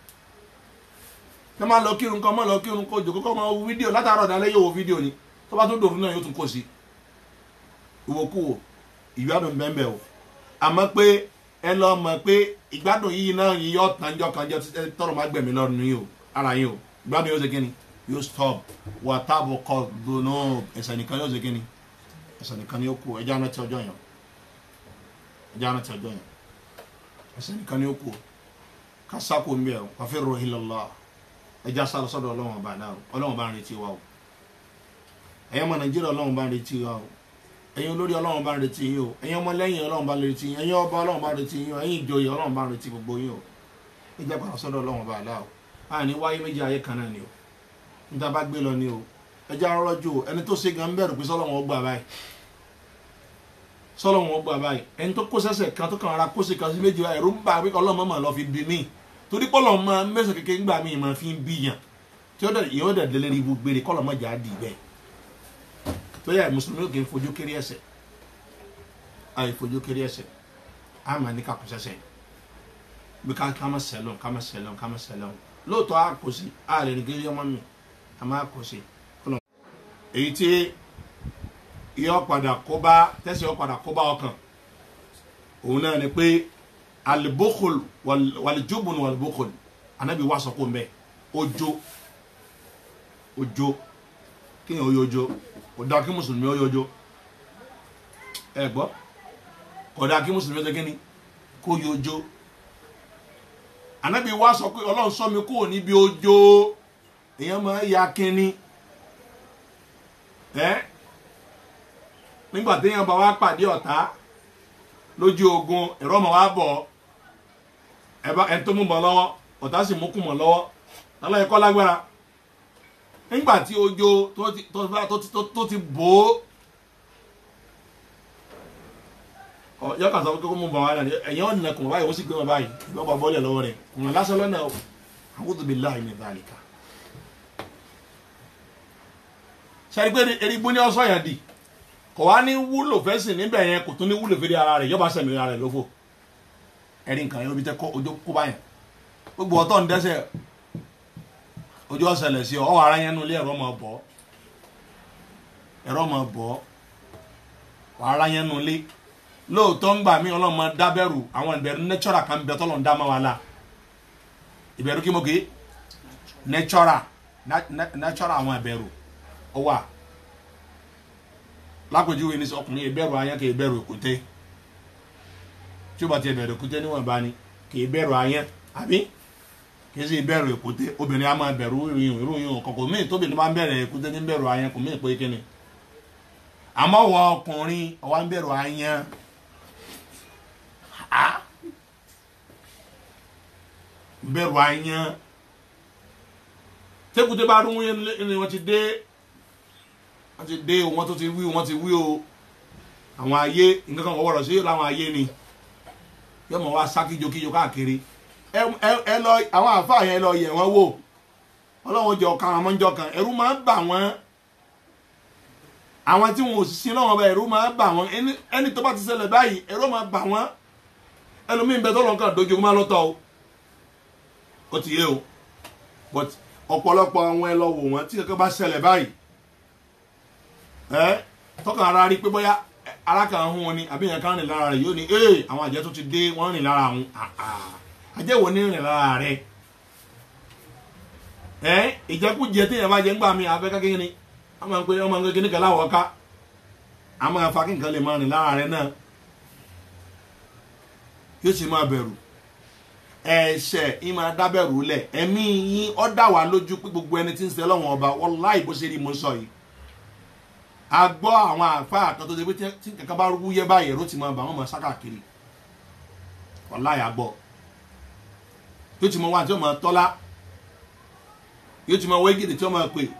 tó máa lọ kírun kan máa lọ kírun kó jòkó kó máa wo fídíò látàárọ̀ dalẹ́ yóò wo fídíò ni tó bá tún dòfin náà yóò tún kó sí ìwòkuwò ìgbádùn bẹ́ẹ̀ o àmọ́ pé ẹ lọ mọ̀ pé ìgbádùn yìí náà yìí yọ tàǹjọ́ kan jẹ́ tọrọ má gbẹ̀mí lọ́rùn yìí o ara yìí o ìgbádùn yóò ṣe kí ni yóò stop wàtábù kọ dùnú ẹsẹ nìkan yóò ṣe kíni ẹsẹ nìkan yóò kú ẹjẹ anáti ọjọ yẹn ẹjẹ anáti ọjọ yẹn ẹsẹ nìkan yóò kú kásákò ń bẹ ọ wàfẹ rọ ilọlọ ẹjẹ asálọ sọ́dọ̀ Ọlọ́run ọba náà Ọlọ́run bá ń retí wa o ẹ̀yin ọmọ Nàìjíríà Ọlọ́run bá ń retí wa o ẹ̀yin olórí Ọlọ́run bá ń retí yín o ẹ̀yin ọmọ lẹ́yìn Ọlọ́run bá ń retí yín ẹ̀yin ọba Ọlọ́run bá ń retí yín o ẹ̀yin ìjòyè Ọlọ́run bá ń retí gbogbo yín o ẹjẹ padà sọ́dọ̀ Ọlọ́run ọba náà o àní wáyé méjì ayé kan náà ni o níta bá gbé lọ ni o ẹjẹ arọjò ẹni tó ṣe gan bẹ̀rù pé sọlọ́wọ́n gbà báyìí sọlọ́wọ́n gbà báyìí ẹni tó kó sẹ́sẹ̀ kan tó kàn ara kó ṣe kan sí méjì ẹ̀rú ń bá pé ọlọ́mọ mà lọ fi bí mí torí pọ́lọ́ mọ mẹ́sàn kékeré ńgbà mí mà fi ń bí yàn tí ó dẹ̀ yóò dẹ̀ délé rí ibú gbére kọ́lọ́ mọ̀ jà á dì bẹ́ẹ̀ tó yà mùsùlùmí ò kì í fojú kéré ẹsẹ̀ àì fojú kéré ẹsẹ̀ á mà ní kakú sẹ́sẹ̀ bí ká ká má sẹ́lọ̀ ká má sẹ́lọ̀ ká má sẹ́lọ̀ lóòótọ́ á kò sí á lè ní kéré ọmọ mi a máa kò sí kọlọ. èyí tí yọ padà kó bá tẹsí yọ padà kó bá ọkàn òun náà ni pé alibokol walijubun walibokol anabi wa sọ kó n bẹ ojo ojo kéèyàn ó yọjọ kò dáa kí mùsùlùmí ó yọjọ ẹ gbọ́ kò dáa kí mùsùlùmí ó ṣe kíni kó yọjọ anabi wa sọ pé ọlọ́run sọ mi kúrò níbi ojo èèyàn máa ya kínní ẹ nígbà téèyàn bá wá pàdé ọ̀tá lójú ogun ẹ̀rọ ọmọ wa bọ̀ ẹ bá ẹni tó mú mọ̀ lọ́wọ́ ọ̀tá sì mú kù mọ̀ lọ́wọ́ lọ́lọ́ ẹ̀kọ́ lágbára nígbà tí ojo tó ti tó ti tó ti tó ti bò ó ọ yọ kà sọ pé kó mú bọ̀ wá náà ẹ̀yìn ọ̀nà kùn báyìí ó sì gbé wọn báyìí gbé wọn bọ́ọ̀lì lọ́wọ́ rẹ̀ kùn lásán lọ́nà o a'udhu billahi min dhalika. sẹ́ni pé erigbó ní ọ̀sán yẹn di kò wá ní wúlò fẹ́ sìn níbẹ̀ yẹn kò tún ní wúlò fẹ́ẹ́ ara rẹ̀ yọba sẹ̀mí ara rẹ̀ lófò ẹ̀rí nǹkan yẹn obi tẹ́ kọ́ ojú kó báyẹn gbogbo ọ̀tọ̀ ń dẹ́sẹ̀ ojú ọ̀sẹ̀lẹ̀ sí ọ ọ̀ ara yẹn nulẹ̀ ẹ̀rọ máa bọ̀ ẹ̀rọ máa bọ̀ ara yẹn nulẹ̀ lóòótọ́ ń gbà mí ọlọ́mọ dábẹ́rù àwọn ìbẹ̀rù nẹ́tọ́rà kan bẹ tọ́lọ̀ ń dá máa wà lá ìbẹ̀rù kí mo ké nẹ́tọ́rà nẹ́tọ́rà àwọn ìbẹ̀rù ó wà lápèjúwe ní ọkùnrin ìbẹ̀rù ayán kì í bẹ̀rù èkúté tí ó bá ti bẹ̀rù èkúté níwọ̀n bá ní kì í bẹ̀rù ayán àbí kì í sì bẹ̀rù èkúté obìnrin á máa bẹ̀rù ìròyìn ìròyìn kọ̀kọ̀ míì tóbìnrin bá ń bẹ̀rù èkúté ní bẹ̀rù ayán kò míì pé kíni àmọ́ wọ ọkùnrin ọwọ́ ń bẹ̀rù ayán bẹ̀rù ayán tẹ́kùté bá rún yẹn ni wọ́n ti dé wọ́n ti dé o wọ́n tó ti wí o wọ́n ti wí o àwọn ayé nǹkan kan wọ́wọ́rọ̀ sí láwọn ayé ni yóò mọ̀ wá sá kíjokíjo káàkiri ẹ ẹ lọ àwọn àfáà yẹn lọ yẹ̀ wọ́n wò ọlọ́run jẹ ọ̀kan àwọn ọmọjọ kan ẹ̀rú máa ń bà wọ́n àwọn tí wọn ò sin lọ́wọ́ bá ẹ̀rú máa ń bà wọ́n ẹni tó bá ti ṣẹlẹ̀ báyìí ẹ̀rú máa bà wọ́n ẹlòmíín bẹ tó lọ́n kàn dojú má lọ́tọ̀ o ó ti yé o but ọ̀pọ̀lọpọ̀ àwọn ẹ lọ wò wọ́n tí kankan bá ṣẹlẹ̀ báyìí ẹ tọkàn ara rí pé bóyá ara kan hún wọn ni àbí yẹn kan rìn lára rẹ yóò ní ee àwọn àjẹ tó ti dé wọn rìn lára àwọn àjẹ wo ni rìn lára rẹ ẹ ìjẹkújẹ téèyàn bá jẹ ńgbà mi àfẹ kékeré ni wọn máa ń pè wọn máa ń kékeré kan láwọ ká a máa fa kí nǹkan lè máa rìn lára rẹ náà yóò sì máa bẹ̀rù ẹ̀ṣẹ̀ yín máa dábẹ̀rù lẹ̀ ẹ̀mí yín ọ́ dà wá lójú pé gbogbo ẹni tí ń ṣe lọ́wọ́n ọba wọ́láì bó ṣe rí mo sọ yìí a gbọ́ àwọn àáfàá kan tó ṣe pé tí kankan bá rú yẹ báyìí ẹ̀rọ ti máa bà wọ́n máa sá káàkiri wọ́láì àgbọ̀ yóò ti mọ wá tí ó máa tọ́lá yóò ti mọ wégìdì tí ó máa pè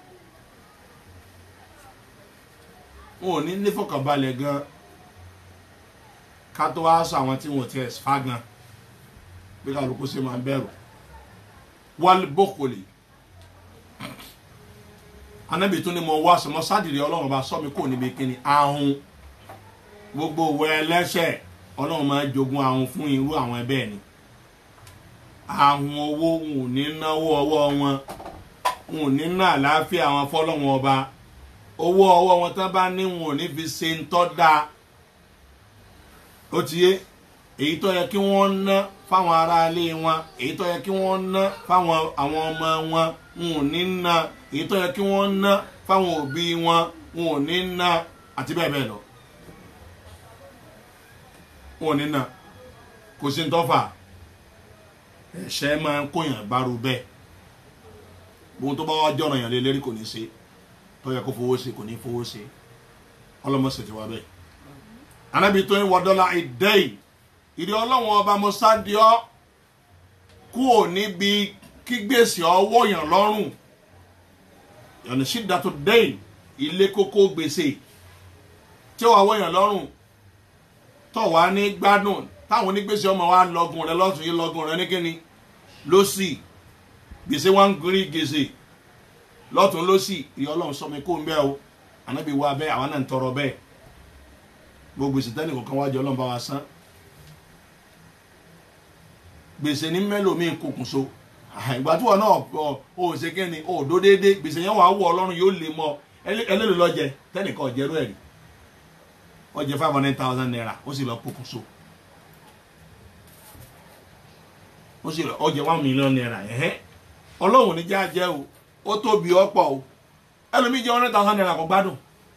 wọn ò ní nífọ̀kànbalẹ̀ gan ká tó wá sọ àwọn tí wọn ò tiẹ̀ fá gan bí kálukú ṣe máa ń bẹ̀rù wal bókòlì anábì tún ni mo wá sọmọ sádìrì ọlọ́run bá sọ mi kò níbi kíni ahun gbogbo òwe ẹlẹ́ṣẹ̀ ọlọ́run máa jogún ahun fún irú àwọn ẹbẹ́ ni ahun owó wọn ò ní náwó ọwọ́ wọn wọn ò ní ná àlàáfíà wọn fọlọ́wọn ọba owó ọwọ́ wọn tán bá ní wọn ò ní fi ṣe ń tọ́ da ó ti yé èyí tó yẹ kí wọ́n ná fáwọn aráalé wọn èyí tó yẹ kí wọ́n ná fáwọn àwọn ọmọ wọn wọn ò ní ná èyí tó yẹ kí wọ́n ná fáwọn òbí wọn wọn ò ní ná àti bẹ́ẹ̀ bẹ́ẹ̀ lọ wọn ò ní ná kò sí ní tọ́fà ẹ̀ṣẹ̀ máa ń kóyàn gbárù bẹ́ẹ̀ gbogbo tó bá wá jọ̀ràn yàn lé lérí kò ní ṣe tó yẹ kó fowó ṣe kò ní fowó ṣe ọlọ́mọ ṣètì wá bẹ́ẹ̀ anábì tó ń wọ dọ́là ìdẹ́yìí ìdí ọlọ́wọ́n ọba mọ́sádìọ́ kú ò níbi kí gbèsè ọwọ́ yàn lọ́rùn yọ̀nà sídàtò dẹ́yìn ilé kókó gbèsè tí ó wà wọ́ yàn lọ́rùn tó wà ní gbádùn táwọn onígbèsè ọmọ wa lọ́gùn rẹ lọ́tún yìí lọ́gùn rẹ níkíni lọ́sì gbèsè wọn ń gírí gbèsè lọ́tún lọ́sì ìyá ọlọ́run sọ mi kó ń bẹ́ o ànábì wa bẹ́ẹ̀ àwọn náà ń tọrọ bẹ́ẹ̀ gbogbo gbèsè tẹ́nì kọ̀ọ̀kan wájú ọlọ́run bá wa san gbèsè ní mẹ́lòmíì kòkùn so ìgbà tí wọn náà ọ ò ṣe kí ni ò dó déédéé gbèsè yẹn wà á wọ ọlọ́run yóò lè mọ ẹlẹ́lẹ́ lọ́jẹ tẹ́nìkan ọ̀jẹ̀rú ẹ̀rí ọjẹ five hundred thousand naira ó sì lọ kòkùn so ó sì lọ ọjẹ one million naira ẹ̀hẹ́ ọlọ́run ní jẹ́ àjẹ́ o ó tóbi ọ̀pọ̀ o ẹlòmíì jẹ́ one hundred thousand naira kò gbádùn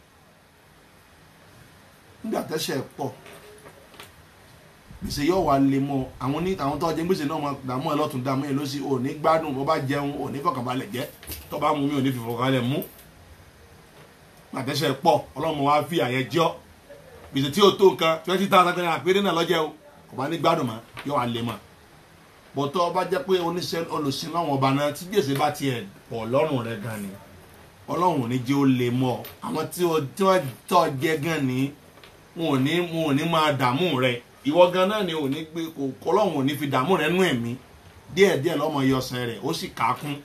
nígbà tẹ́sẹ̀ pọ̀ gbèsè yóò wá lè mọ àwọn ní àwọn tó jẹ gbèsè náà máa dààmú ẹ lọ́tún dààmú ẹ lọ́sí ò ní gbádùn bó bá jẹun ò ní fọkànbalẹ̀ jẹ tó bá mú mi ò ní fìfọkànbalẹ̀ mú àtẹ̀sẹ̀ pọ̀ ọlọ́run wa fi àyẹ jọ́ gbèsè tí o tó nǹkan twenty thousand naira péré náà lọ́jẹ́ o kò bá ní gbádùn mọ́ yóò wá lè mọ́ bọ́tọ́ bá jẹ́ pé oníṣẹ́ olùsìn láwọn ọba náà tí gbèsè bá tiẹ̀ pọ̀ lọ́rùn rẹ̀ gan ni ọlọ́run ò ní jẹ́ ó lè mọ́ ọ àwọn tí wọ́n tí wọ́n tọ́ jẹ́ gan ni wọn ò ní wọn ò ní máa dààmú rẹ ìwọ gan náà ni ò ní gbé kò kọ́lọ́run ò ní fi dààmú rẹ nú ẹ̀mí díẹ̀díẹ̀ lọ́mọ yọsẹ̀ rẹ̀ ó sì kà á kún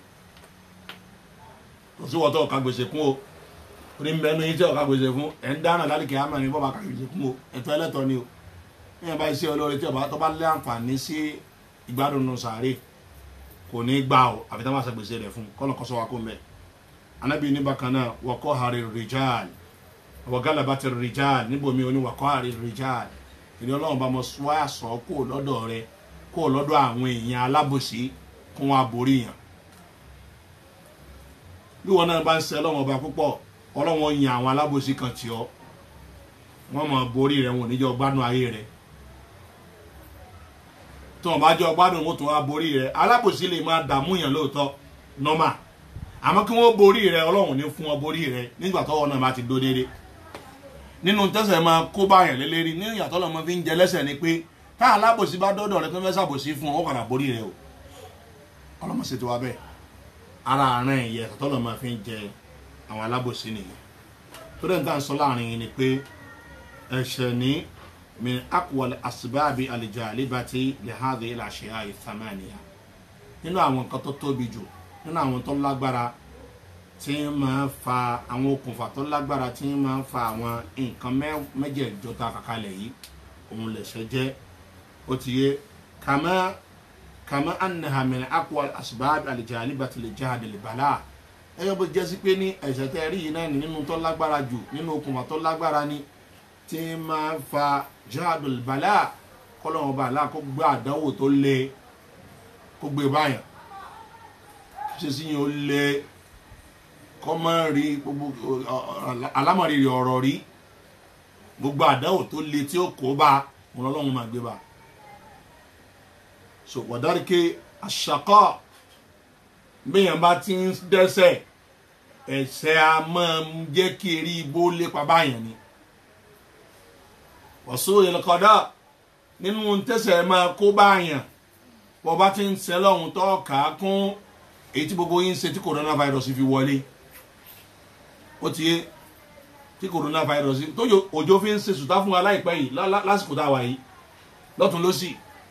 kò sí wọ́n tó ọ̀ka gbèsè kún o orí ń bẹ ẹnu yín tí ọ̀ka gbèsè fún ẹ̀ ń dáná lálẹ́ kìí àmọ́ ní bọ́ba ká gbèsè kún o ẹ̀tọ́ ẹlẹ́tọ́ ni o ní ẹ̀ bá iṣẹ́ olóore tí ọba tó bá lé àǹfààní sí ìgbádùn nù sàárè kò ní gbà o àfi tá a máa ṣe gbèsè rẹ̀ fún kọ́nà kọ́sọ́ wa kó mẹ́ anabi ní bákan náà wọ́kọ́ hari rijal wọ́gálà bá ti rijal níbomi oní wọ́kọ́ hari rijal ìdí ọlọ́run bá mọ wá sọ kó lọ́dọ̀ rẹ kó lọ́dọ̀ àwọn èèyàn alábòsí kún wa borí yàn bí wọn náà bá ń ṣe ọlọ́run ọba púpọ̀ ọlọ́run yan àwọn alábòsí kan tì ọ́ wọ́n mọ̀ borí rẹ̀ wọn ò ní jẹ́ ọgbádùn ayé rẹ̀ tí wọn bá jẹ́ ọgbádùn wọn tó wá borí rẹ̀ alábòsí lè máa dààmú yàn lóòótọ́ nọ́mà àmọ́ kí wọ́n borí rẹ̀ ọlọ́run ní fún wọn borí rẹ̀ nígbà tọ́wọ́ náà bá ti dó déédé nínú tẹ́sẹ̀ máa kó báyàn lélẹ́rí ní ìyàtọ̀ lọ́mọ fi ń jẹ lẹ́sẹ̀ ni pé tá alábòsí bá dọ́dọ̀ rẹ tó fẹ́ sàbòsí fún ọ padà borí rẹ̀ o ọlọ́mọ ṣètò wa bẹ́ẹ̀ ara àárín ẹ̀yẹ tọ́lọ̀ máa fi ń jẹ àwọn alábòsí nìyẹn tó dẹ̀ ń tà ń sọ láàrin yìí ni pé ẹ̀ṣẹ̀ ní min akwal asibabi alijalibati lihadi ilashiya ithamaniya nínú àwọn nǹkan tó tóbi jù nínú àwọn tó lágbára tí ń máa fa àwọn okùnfà tó lágbára tí ń máa fa àwọn nǹkan mẹ́jẹ̀ẹ̀jọ ta kàkálẹ̀ yìí òun lẹ̀ṣẹ̀ jẹ́ ó ti yé kàmá kàmá anaha min akwal asibabi alijalibati lijahadi libala ẹyọ bó jẹ́ sí pé ní ẹ̀ṣẹ̀ tẹ́ rí yìí náà nínú tó lágbára jù nínú okùnfà tó lágbára ni tí máa fa jihadul bala kọ́lọ́wọ́n bá àlá kó gbé àdánwò tó le kó gbé báyà ṣe sí yẹn ó le kọ́ máa rí gbogbo alámọ̀rírì ọ̀rọ̀ rí gbogbo àdánwò tó le tí ó kó bá wọn lọ́wọ́n máa gbé bá so wàdárìké àṣàkọ́ bẹ́yàn bá ti ń dẹ́sẹ̀ ẹ̀ṣẹ̀ a máa ń jẹ́ kí eré igbó lépa báyàn ni wọ́sọ́ ìlọ́kọ̀dá nínú tẹ̀sẹ̀ máa kó báyàn bọ́ bá ti ń sẹ́ lọ́hùn tó kà á kún èyí tí gbogbo yín ń ṣe tí coronavirus fi wọlé ó ti yé tí coronavirus tó òjò fi ń ṣe sùtá fún wa láìpẹ́ yìí lásìkò tá a wà yìí lọ́tún lọ́sì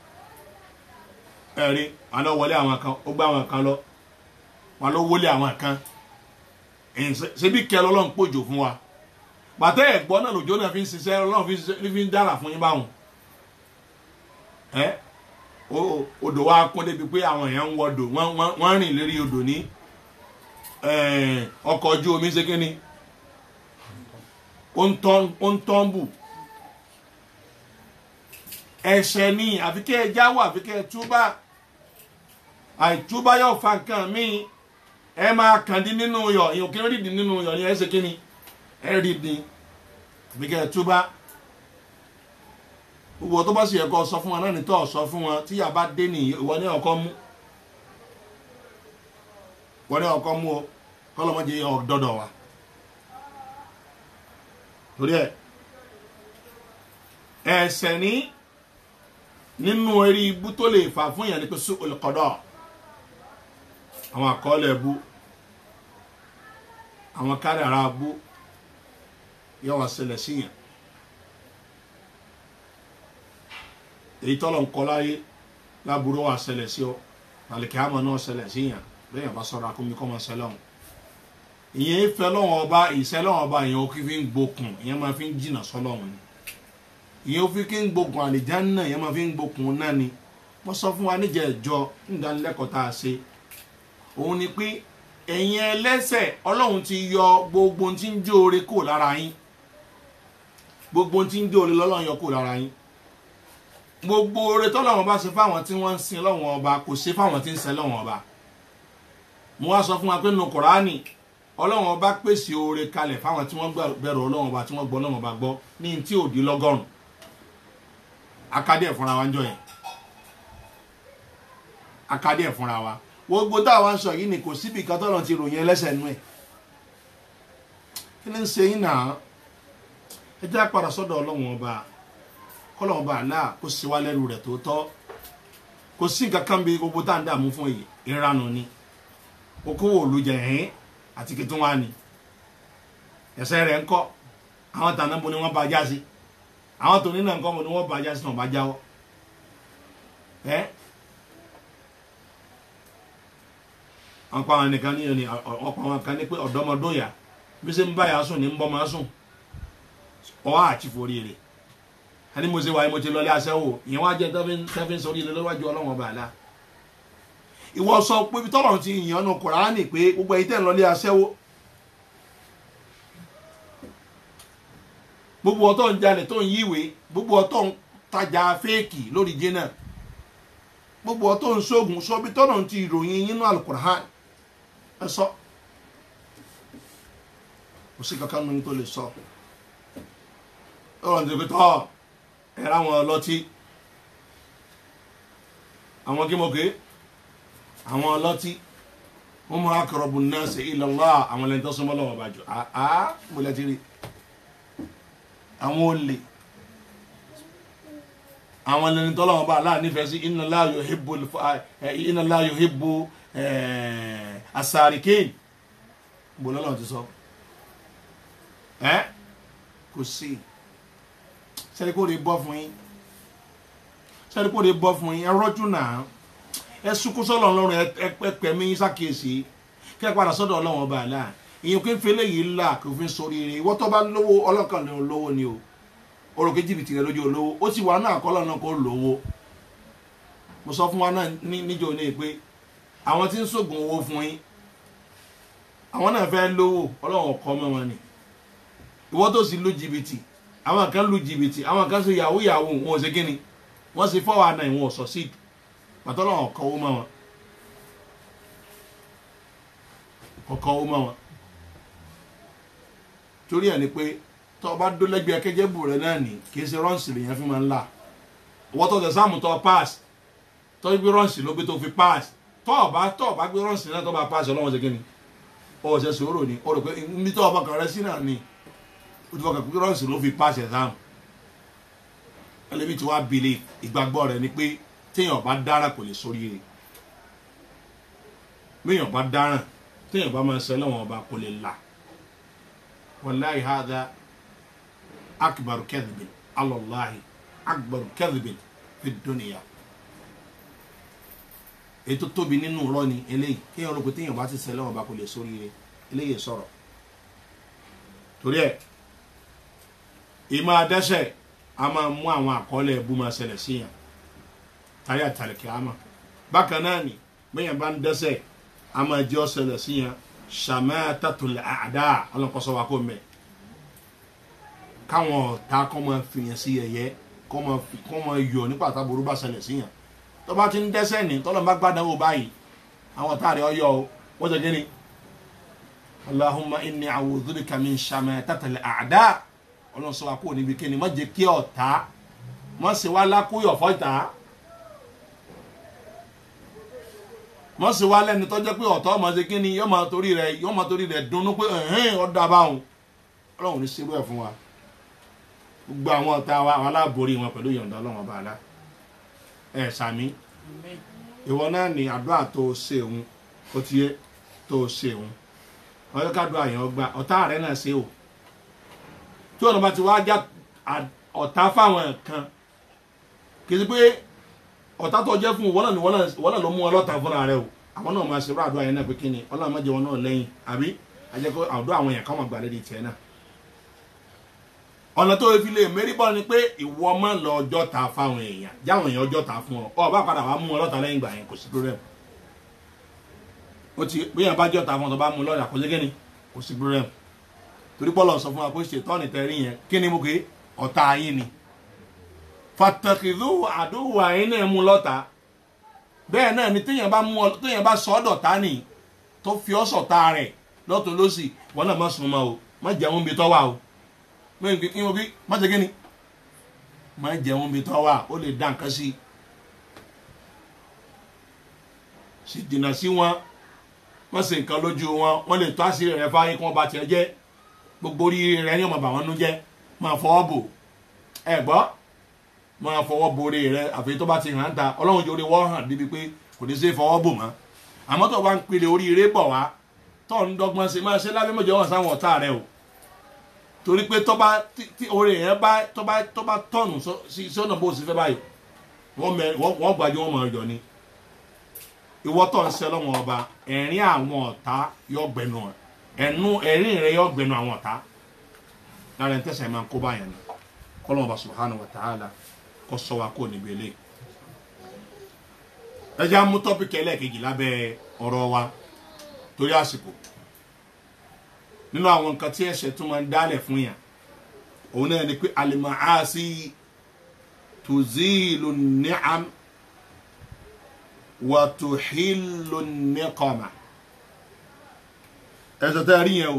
ẹ̀rí àná wọlé àwọn kan ó gbá àwọn kan lọ wọn ló wọlé àwọn kan ṣebí kẹ lọ́lọ́run pòjò fún wa bàtẹ́ ẹ̀gbọ́n náà lòjó náà fi ń ṣiṣẹ́ ọlọ́run fi ń dára fún yín báwọn ẹ odò wa kún débi pé àwọn èèyàn ń wọdò wọ́n rìn lérí odò ní ọkọ̀ ojú omi ṣe kíni ó ń tọ́ǹbù ẹ̀ṣẹ̀ ni àfikẹ́ ẹ jáwọ́ àfikẹ́ ẹ túbà àìtúbà yóò fa nǹkan míì ẹ máa kàn dín nínú yọ èèyàn kí ló rí dín nínú yọ ni ẹ ṣe kíni ẹ rí dín àfikẹ́ ẹ túbà gbogbo tó bá sì yẹ kó sọ fún wọn náà ní tó sọ fún wọn tí yàrá bá dé ní ìwọ ní ọkọ mú wọn ní ọkọ mú o kọlọmọdé ọdọdọ wa torí ẹ ẹsẹ ní nínú eré ibú tó lè fà fún yàn ní pé sùn olùkọdọ àwọn àkọọlẹ bú àwọn kádàrá bú yóò wá ṣẹlẹ̀ síyàn. èyí tọ́lọ̀ ń kọ́ láyé láburú wa ṣẹlẹ̀ sí ọ àlèkè àmọ́ náà ṣẹlẹ̀ sí yàn lẹ́yìn ọba sọ̀rọ̀ akómi kọ́ máa ṣẹlẹ̀ ọ̀hún. ìyẹn ìfẹ́ lọ́wọ́ ọba ìṣẹ́ lọ́wọ́ ọba ìyẹn ó kí fi ń gbókun ìyẹn máa fi ń jìnà sọ́lọ́hún ni. ìyẹn ó fi kí ń gbókun àlìjánnà ìyẹn máa fi ń gbókun náà ni. wọ́n sọ fún wa níjẹ̀ ẹ̀jọ́ nídánilẹ́kọ̀ọ́ tá a ṣe. òun ni pé ẹ̀yin ẹlẹ́sẹ̀ ọlọ́run ti yọ gbogbo tí ń jóore kò lára yín gbogbo tí ń jóore lọ́lọ́run yọ kò lára yín gbogbo oore tọ́lọ́wọ́n bá ṣe fáwọn tí wọ́n ń sin lọ́wọ́n ọba kò ṣe fáwọn tí ń sin lọ́wọ́n ọba mo wá sọ fún wa pé nínú kùránì ọlọ́wọ́n ọba pèsè oore kalẹ̀ fáwọn tí wọ́n bẹ̀rù ọlọ́wọ́n ọba tí wọ́n gbọ́ ọlọ́wọ́n ọba gbọ́ ní tí ò di lọ́gọ́rùn akadé ẹ̀ fúnra wa ń jọ yẹn akadé ẹ̀ fúnra wa gbogbo táwa ń sọ yìí ni kò síbi kan tọ́lọ́ ti ròyìn ẹlẹ́sẹ̀ nú ẹ̀ kí ni ń ṣe yín náà ẹ jẹ́ àpàdà sọ́dọ̀ ọlọ́wọ́n ọba kọlọ́n bá àlá kó sí wá lẹ́rù rẹ̀ tó tọ́ kò sí nǹkan kan bí gbogbo tá à ń dààmú fún èyí ìranù ni okòwò olùjẹ ẹ̀hìn àti kìtún wa ni ẹsẹ̀ rẹ̀ ń kọ́ àwọn tàná bo ni wọ́n bá já sí àwọn tòní náà ń kọ́ bo ni wọ́n bá já sí náà bá jáwọ́ ẹ́ wọ́n pa àwọn nìkan ní ẹni ọ̀pọ̀ àwọn kan ní pé ọ̀dọ́mọdóyà bí ṣe ń bá yà sùn ní ń bọ́ máa sùn ọwọ́ àti forí rẹ̀ ẹni mo ṣe wáyé mo ti lọlé aṣẹ́wó ìyẹn wá jẹ́ tẹ́fín sórí ilé lọ́wọ́jú ọlọ́wọ́n ọba àlá ìwọ sọ pé bí tọ́lọ̀ ti yàn ọ́nà kùránì pé gbogbo ẹ̀yin tẹ́ ń lọlé aṣẹ́wó gbogbo ọtọ́ ń jalè tó ń yíwèé gbogbo ọtọ́ ń tajà fẹ́ẹ̀kì lórí jẹ́nà gbogbo ọtọ́ ń ṣoògùn sọ bí tọ́lọ̀ ti ìròyìn yín nínú alukùránì ẹ sọ kò sí kankan nínú tó lè sọ ọ̀rọ̀ ní pé tọ́ ẹ̀rọ àwọn ọlọ́tí àwọn kímọ̀ké àwọn ọlọ́tí wọ́n mú akọ̀rọ̀bù náà sí ilọ̀lá àwọn ẹlẹ́ni tó súnmọ́ lọ́wọ́ bá jù àá múlẹ̀ tí rí àwọn olè àwọn ẹlẹ́ni tó lọ́wọ́ bá aláà nífẹ̀ẹ́ sí iná láàyò hibbo iná láàyò hibbo asàríkèén bó lọ́lọ́ ti sọ ẹ́ kò sí sẹ́ni kò lè bọ́ fún yín sẹ́ni kò lè bọ́ fún yín ẹ rọ́jú náà ẹ sunkún sọ́lọ̀ ọlọ́run ẹ pẹ̀mí yín sákèsí kẹ́ ẹ padà sọ́dọ̀ ọlọ́run ọba àlá ìyẹn kí n fi eléyìí là kò fi ń sórí rẹ ìwọ́ tó bá lówó ọlọ́kàn lè lówó ni o oròkè jìbìtì rẹ lójú olówó ó ti wà náà kọ́lọ́ náà kó lówó mo sọ fún wa náà níjọ ní pé àwọn tí ń sògùn owó fún yín àwọn náà fẹ́ lówó ọlọ́run ọkọ mọ́ wọn ni ìwọ́ tó sì lu jìbìtì àwọn kan lu jìbìtì àwọn kan ṣe yahoo yahoo wọn ò ṣe kíni wọn ṣe fọwọ́ àná ìwọ̀n ọ̀sọ̀ sí pàtó náà ọkọ̀ owó mọ́ wọn ọkọ̀ owó mọ́ wọn torí ẹ̀ ni pé tọ́ ọba dó lẹ́gbẹ̀ẹ́ akẹ́jẹ́bù rẹ náà ní kì í ṣe rọ́ǹsì lèyàn fi máa ń là ọwọ́ tó tẹ sáàmù tó pass tọ́ gbé rọ́ǹsì ló gbé tó fi pass tọ́ ọba tọ́ ọba gbé rọ́ǹsì náà tó bá pass ọlọ́wọ́n ṣe kíni ọwọ́ ṣe sòrò ni ó rò pé níbi tó ọba kan rẹ sí náà ni ó ti fọkàn pé rọ́ọ̀sì ló fi pass exam ẹlẹ́mi tí wàá bìlẹ̀ ìgbàgbọ́ rẹ̀ ni pé téèyàn bá dára kò lè sórí rẹ̀ béèyàn bá dáràn téèyàn bá máa ṣẹlẹ̀ wọn ọba kò lè là wàláhi hàdá akbaru kẹ́dìbìn alọ́láhi akbaru kẹ́dìbìn fi dúnìyà ètò tóbi nínú rọ ni eléyìí kéèyàn rò pé téèyàn bá ti ṣẹlẹ̀ wọn ọba kò lè sórí rẹ̀ eléyìí sọ̀rọ̀ torí ẹ̀ ìmọ̀ adẹ́sẹ̀ a máa mú àwọn àkọọ́lẹ̀ ẹ̀bú máa ṣẹlẹ̀ sí yàn táyà àtàlẹ̀kẹ́ àmà bákan náà ni bẹ́yàn bá ń dẹ́sẹ̀ a máa jẹ́ ọ̀ṣẹlẹ̀ sí yàn ṣàmẹ́tàtòlẹ̀ àdá ọlọ́kọ́sọ wa kò mẹ́ káwọn ọ̀tá kọ́ máa fìyàn sí ẹ̀yẹ kọ́ máa yọ nípa àtàbòrú bá ṣẹlẹ̀ sí yàn tó bá ti ń dẹ́sẹ̀ ní tọ́lọ́ bá gbádùn wò báyìí àwọn ọ̀tá rẹ̀ ọyọ wọ́n jẹ́ gẹ́ni allahumma inni a'udhu bika min ṣàmẹ́tàtòlẹ̀ àdá ọlọ́run sọ wa kó níbi kíni má jẹ́ kí ọ̀tá má ṣe wá lákúyọ̀ fọ́ta má ṣe wá lẹ́ni tọ́jọ́ pé ọ̀tá ọmọ ṣe kíni yọ́ máa torí rẹ̀ yọ́ máa torí rẹ̀ dunnú pé ẹ̀hìn ọ̀dà báwọn ọlọ́run ní ṣerú ẹ̀ fún wa gbogbo àwọn ọ̀tá wa àwọn aláàbòrí wọn pẹ̀lú ìyọ̀ǹda ọlọ́run ọba àlá ẹ̀ sàmí ìwọ náà ní àdúrà tó o ṣe òun ó ti yé tó o ṣe òun ọyọ́ ká dùn àyàn ọgbà ọ̀tá rẹ̀ náà ṣe o tí ọ̀nà bá ti wá já ọ̀tá fáwọn kan kì í sí pé ọ̀tá tó jẹ́ fún wọn náà ni wọ́n náà ló mú ọlọ́ta fúnra rẹ o àwọn náà máa ṣerú àdúrà yẹn náà pé kí ni ọlọ́run má jẹ́ wọn náà lẹ́yìn àbí àjẹkọ́ àdúrà àwọn yẹn káwọn gbà lédi tiẹ̀ náà ọ̀nà tó fi lè mérí bọ́ ni pé ìwọ máa lọ ọjọ́ ta fáwọn èèyàn jáwọn èèyàn ọjọ́ ta fún ọ ọ bá padà wàá mú ọlọ́ta lẹ́yìn gbà yẹn kò sí problem ó ti bí yẹn bá jọ́ ta fún ọ tó bá mú lọ́ọ̀yà kò sí kíni kò sí problem torí pọ́lọ̀ sọ fún wa pé ṣètọ́ni tẹ̀rí yẹn kí ni mo ké ọ̀tá yín ni fàtàkìlú àdúgbò àyín náà mú lọ́ta bẹ́ẹ̀ náà ni téèyàn bá mú ọ téèyàn bá sọ ọ́ dọ̀tá nì tó fi ọ́ sọ̀tá rẹ̀ lọ́tún lọ́sì wọn náà má sùn mọ́ o má jẹun bí tọ́ wà o mẹ́rin kí wọ́n bí má ṣe kí ni má jẹun bí tọ́ wà ó lè dá nǹkan sí i sì dìnnà sí wọn wọ́n ṣe nǹkan lójú wọn wọ́n lè tó àṣírí rẹ̀ fáyé kí wọ́n bá tiẹ̀ jẹ́ gbogbo orí rẹ̀ ní ọmọ bà wọ́n nú jẹ́ máa fọwọ́ bò ẹ gbọ́ máa fọwọ́ bo orí rẹ̀ àfi tó bá ti hàn ta ọlọ́run jẹ́ orí wọ́n hàn débi pé kò ní ṣe fọwọ́ bò mọ́ àmọ́ tó bá ń pèlè orí rẹ̀ bọ̀ wá tó ń dọ́gbọ́n ṣe máa ṣe lábẹ́ mọ́jọ́ wọn sáwọn ọ̀tá rẹ̀ o torí pé tọ́ba tí orí yẹn bá tọ́ba tọ́ba tọ̀nù sí sọ́nà bó sì fẹ́ báyìí wọ́n mẹ wọ́n gbàjú wọn mọ̀ ọ̀yọ́ ni ìwọ́ tọ̀ ń sẹ́ lọ́wọ́ ọba ẹ̀rín àwọn ọ̀tá yọ gbẹnu ẹ̀nu ẹ̀rín rẹ yọ gbẹnu àwọn ọ̀tá lára ẹ̀ ń tẹ̀sán ẹ̀ máa ń kó báyẹn ni kọ́lọ́mọba subhanahu wa ta'ala kọ́ sọ wa kó níbi eléyìí ẹ jẹ́ àmú tọ́pìkì ẹlẹ́ẹ̀kejì lábẹ́ ọ̀rọ̀ wa torí àsìkò nínú àwọn nǹkan tí ẹ̀ṣẹ̀ tún máa ń dálẹ̀ fún yàn òun náà ni pé alimaasi tuzilu ni'am wa tuhilu niqama ẹ̀ṣẹ̀ tẹ́ ẹ rí yẹn o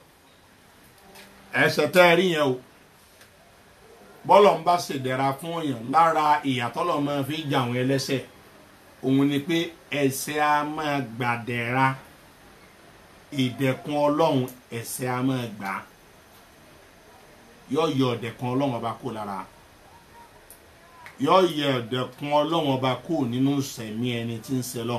ẹ̀ṣẹ̀ tẹ́ ẹ rí yẹn o bọ́lọ̀ ń bá ṣèdẹ̀ra fún yàn lára ìyàtọ̀lọ̀ máa fi jà àwọn ẹlẹ́ṣẹ̀ òun ni pé ẹ̀ṣẹ̀ a máa gbàdẹ̀ra ìdẹ̀kùn ọlọ́run ẹ̀ṣẹ̀ a máa gbà á yóò yọ ọ̀dẹ̀kùn ọlọ́run ọba kó lára yóò yọ ọ̀dẹ̀kùn ọlọ́run ọba kó nínú sẹ̀mí ẹni tí ń sẹlọ̀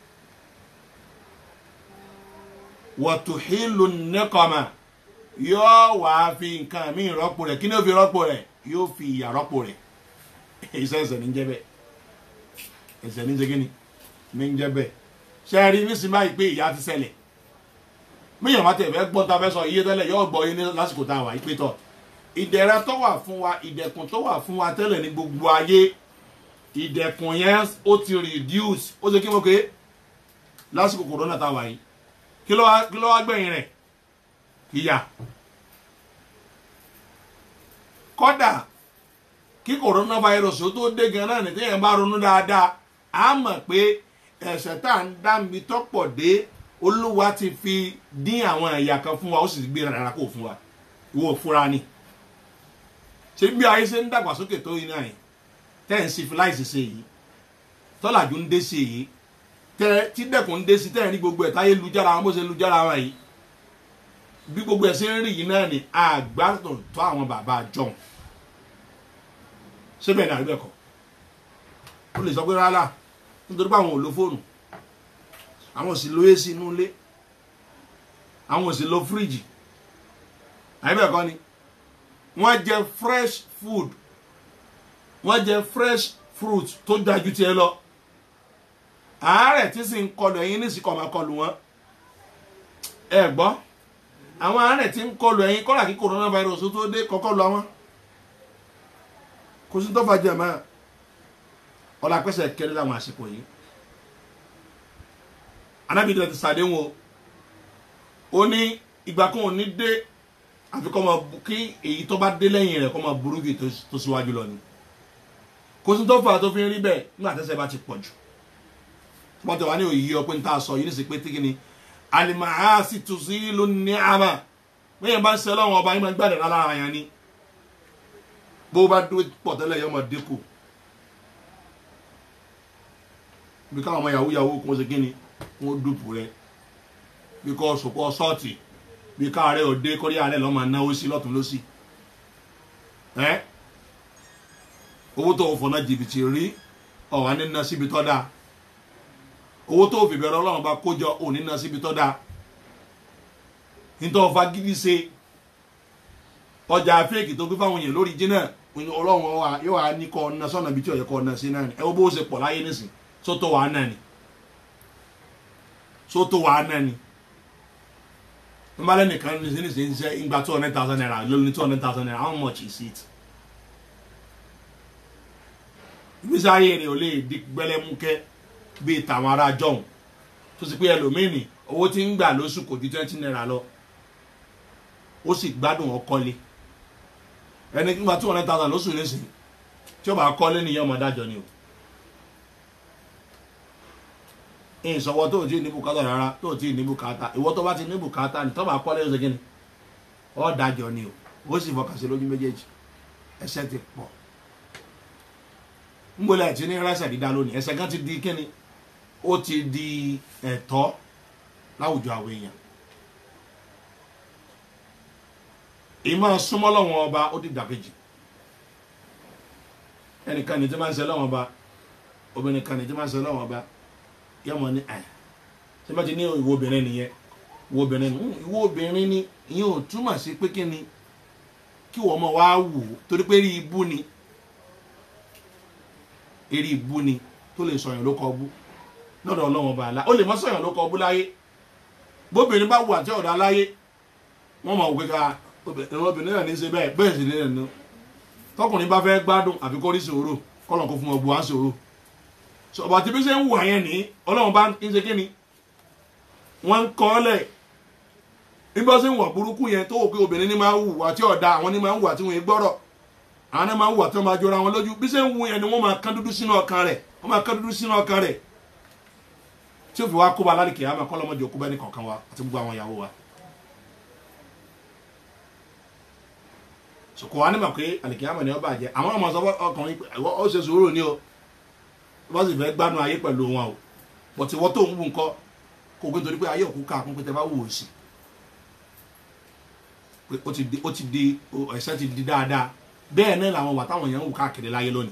wọ̀tùhílù nẹ́kọ̀ọ́mà yóò wá fi nǹkan míì rọ́pò rẹ̀ kí ni ó fi rọ́pò rẹ̀ yóò fi ìyà rọ́pò rẹ̀ iṣẹ́ ẹ̀ṣẹ̀ ní jẹ́ bẹ́ẹ̀ ẹ̀ṣẹ̀ ní jẹ́ kí ni ní jẹ́ bẹ́ẹ̀ ṣe rí nísìnyí báyìí pé ìyà ti ṣẹlẹ̀ míyàn má tẹ̀ fẹ́ gbọ́ ta fẹ́ sọ iye tẹ́lẹ̀ yóò gbọ́ yín ní lásìkò tá a wà yí pé tọ̀ ìdẹ̀ra tó wà fún wa ìdẹ̀kùn tó wà fún wa tẹ́lẹ̀ ní gbogbo ayé ìdẹ̀kùn yẹn ó ti reduce ó ṣe kí mo ké lásìkò kòrónà tá a wà yìí kí ló wá kí ló wá gbẹ̀yìn rẹ̀ ìyà kọ́dà kí kòrónà virus ó tó dé gan náà ní téèyàn bá ronú dáadáa á mọ̀ pé ẹ̀ṣẹ̀ tá à ń dá mi tọ́pọ̀ dé olúwa ti fi dín àwọn ẹ̀yà kan fún wa ó sì gbé rárá kó fún wa ìwọ fúra ni ṣé bí ayé ṣe ń dàgbàsókè tó yín náà yìí tẹ́ ń civilize ṣe yìí tọ́làjú ń dé ṣe yìí tẹ́ tí dẹ́kun ń dé sí tẹ́ ń rí gbogbo ẹ̀ táyé lujára wọn bó ṣe lujára wọn yìí bí gbogbo ẹ̀ ṣe ń rí yìí náà ni àgbàtàn tó àwọn bàbá john ṣé bẹ́ẹ̀ ni àríbẹ̀kọ ó lè sọ pé rárá nítorí pé àwọn ò lo fóònù àwọn sì lo ac inú ilé àwọn sì lo fíríjì àyíbẹ̀kọ́ ni wọ́n jẹ fresh food wọ́n jẹ fresh fruit tó dájú tiẹ̀ lọ àárẹ̀ tí sì ń kọlù ẹ̀yin ní ìsìnkọ̀ máa kọlù wọn ẹ gbọ́ àwọn àárẹ̀ tí ń kọlù ẹ̀yin kọ́là kí coronavirus tó dé kọ́kọ́ lọ wọn kò sí tó fàjẹ́ mọ́ ọ̀là pẹ́sẹ̀ kéré láwọn àsìkò yìí anábìdẹ ti sàdéhùn o ó ní ìgbà kan ò ní dé àfi kọ́ máa kí èyí tó bá dé lẹ́yìn rẹ̀ kọ́ máa burú kì tó síwájú lọ ni kò sí tó fà tó fi ń rí bẹ́ẹ̀ nígbà tẹ́sẹ̀ bá ti pọ̀ jù wọ́n ti wá ní òyìí ọ pé ń tà sọ yìí ní sí pé tíkì ni alimaha sì tù sí ló ní àmà bẹ́ẹ̀ bá ń sẹ́ lọ́wọ́ ọba yín máa ń gbàdé lára yẹn ni bó bá dúró pọ̀ tẹ́lẹ̀ yọ ọmọ dínkù bí káwọn ọmọ yahoo yahoo kún ó ṣe kí ni wọ́n dùpù rẹ̀ bí kò sòpọ̀ sọ́ọ̀tì bí káàárẹ̀ òde kọ́rí àárẹ̀ lọ́mọ náwó sí lọ́tún lọ́sì ẹ́ owó tó fọ̀nà jìbìtì rí ọ̀wá nínú síbi tọ́ da owó tó fi bẹ̀rẹ̀ ọlọ́run bá kójọ òní ná síbi tọ́ da nítorí ọ̀fà gidi ṣe ọjà fẹ́ẹ̀kì tó gbé fáwọn èèyàn lórí jìnnà ọlọ́run wa yóò wá ní kọ́ ọ̀nà sọ́nà bí tí ọ̀yẹ́ kọ́ ọ̀nà sí náà ni ẹ wo bó ṣe pọ̀ láyé nísìn sótó wàá náà ni sótó wàá náà ni n bá lẹ́nìkan ní sí ní sí ń ṣe ìgbà two hundred thousand naira lórí ní two hundred thousand naira how much is it? ìgbésí ayé rẹ̀ ò lè di gbẹlẹ́múkẹ́ bíi tàwọn ará jọ̀hún tó sì pé ẹlòmíìnì owó tí ń gbà lóṣù kò ju twenty naira lọ ó sì gbádùn ọkọlé ẹni nígbà two hundred thousand lóṣù nísìn tí ó bá kọ́lé nìyẹn ọmọ dájọ́ ni o ìsọwọ́ tó o ti ní bùkátà rárá tó o ti ní bùkátà ìwọ tó bá ti ní bùkátà ní tó bá kọ́lé ó ṣe kí ni ọ́ dájọ́ ni o ó sì fọkàn sí lójú méjèèjì ẹsẹ̀ ti pọ̀ ngbọ́lẹ̀ àti ní rẹ́sẹ̀ dídá lónìí ẹsẹ̀ kan ti di kíni ó ti di ẹ̀tọ́ láwùjọ àwọn èèyàn ìmọ̀ súnmọ́ lọ́wọ́n ọba ó di dàkejì ẹnìkan ní tí máa ń ṣe lọ́wọ́n ọba obìnrin kan ní tí máa ń ṣe lọ́wọ́n ọba yọmọ ní ẹ̀ ṣé bá ti ní ìwọ obìnrin nìyẹn ìwọ obìnrin ní ìwọ obìnrin ní ìyẹn ò túmọ̀ sí pé kíni kí wọ́n mọ̀ wá wù ú torí pé rí ibú ni eré ibú ni tó lè sọyàn ló kọ bú lọ́dọ̀ ọlọ́wọ́n bá a la ó lè mọ́ sọyàn ló kọ bú láyé bóbìnrin bá wù àti ọ̀dà láyé wọ́n mọ̀ wípé ká obìnrin náà ní í ṣe bẹ́ẹ̀ bẹ́ẹ̀ sì ní ẹ̀nu tọkùnrin bá fẹ́ gbádùn àfi kó rí sòrò kọ́lọ̀ kó fún ọgbọ́n á sòrò ọba tí bí ṣe ń wù àyẹn ní ọlọ́run bá ń ṣe kí ni wọ́n ń kọ́ lẹ̀ nígbà tí ń wọ̀ burúkú yẹn tó wò pé obìnrin ní máa ń wù àti ọ̀dà àwọn ní máa ń wù àti wọn gbọ́rọ̀ àwọn ní máa ń wù àti wọn máa jọra wọn lójú bí ṣe ń wù yẹn ni wọ́n máa kán dúdú sínú ọkàn rẹ̀ wọ́n máa kán dúdú sínú ọkàn rẹ̀ tí ó fi wá kóba lálẹ́ kìí àmọ́ kọ́lọ́mọdé òkú bẹ́ẹ̀ ní kọ̀ọ̀kan wa àti gbogbo àwọn ìyàwó wa. sọkò wa ní ma pé àlìkìyàmọ̀ ni wọ́n bàjẹ́ àwọn ọmọ sọ ọkùnrin ó ṣe sùúrù ní o wọ́n sì fẹ́ gbádùn ayé pẹ̀lú wọn o bọ̀tí wọ́n tó ń wù nǹkan kò gbé torí pé ayé òkú ká kún pé tẹ bá wù ó sí pé ó ti di ó ti di ẹ̀sẹ̀ ti di dáadáa bẹ́ẹ̀ náà làwọn wà táwọn èèyàn ń wù káàkiri láyé lónìí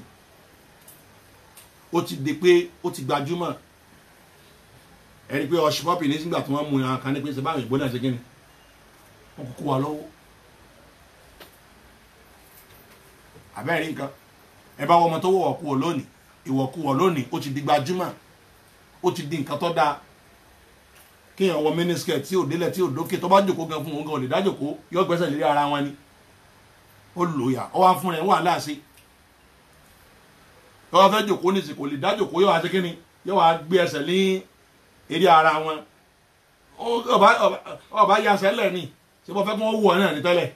ó ti di pé ó ti gbajúmọ̀ ẹni pé ọṣù pọ́pì ní sígbà tí wọ́n mú yàn kan ní pé ṣe báwọn ìgbóná ṣe kíni wọ́n kúkú wa lọ́wọ́ àbẹ́rẹ́ nǹkan ẹ bá wọ́n ọmọ tó wọ̀ kú ọ lónìí ìwọ̀kuwọ̀ lónìí ó ti di gbajúmọ̀ ó ti di nǹkan tó dáa kéèyàn wọ mínísíkẹ̀ tí ò délẹ̀ tí ò dókè tó bá jòkó gan fún òun gan ò lè dájòkó yọ gbẹ́sẹ̀ lérí ara wọn ni ó lò yà ọ wá fún rẹ̀ wà láàṣẹ yọ wá fẹ́ jòkó ní ìsìnkò lè dájòkó yọ wá sí kíni yọ wá gbé ẹsẹ̀ ní eré ara wọn ọba ya sẹ́lẹ̀ ni ṣé wọ́n fẹ́ kí wọ́n wù ọ náà ní tẹ́lẹ̀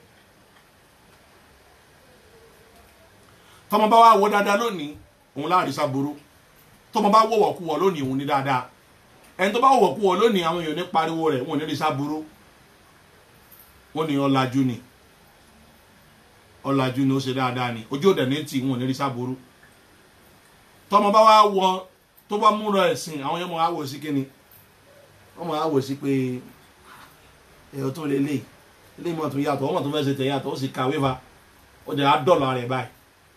tọmọ bá wà wọ dáadáa lónìí òun láàrin sábúrú tọmọ bá wọ̀wọ̀ kú wọ lónìí òun ní dáadáa ẹni tó bá wọ̀wọ̀ kú wọ lónìí àwọn èèyàn ní pariwo rẹ̀ wọn ò ní rí sábúrú wọn ní ọ̀làjú ni ọ̀làjú ni ó ṣe dáadáa ni ojú òdẹ̀ ní tì wọn ò ní rí sábúrú tọmọ bá wà wọ tó bá múra ẹ̀sìn àwọn yẹn mọ̀ á wò sí kíni wọ́n mọ̀ á wò sí pé ẹ̀rọ tó lélẹ̀ ilé ìmọ̀ tó yàtọ̀ wọ́n mọ̀ tó fẹ́ ṣe tẹ̀ yàtọ̀ ó sì kàwé fa ó dẹ̀ á dọ̀lọ̀ rẹ̀ báyìí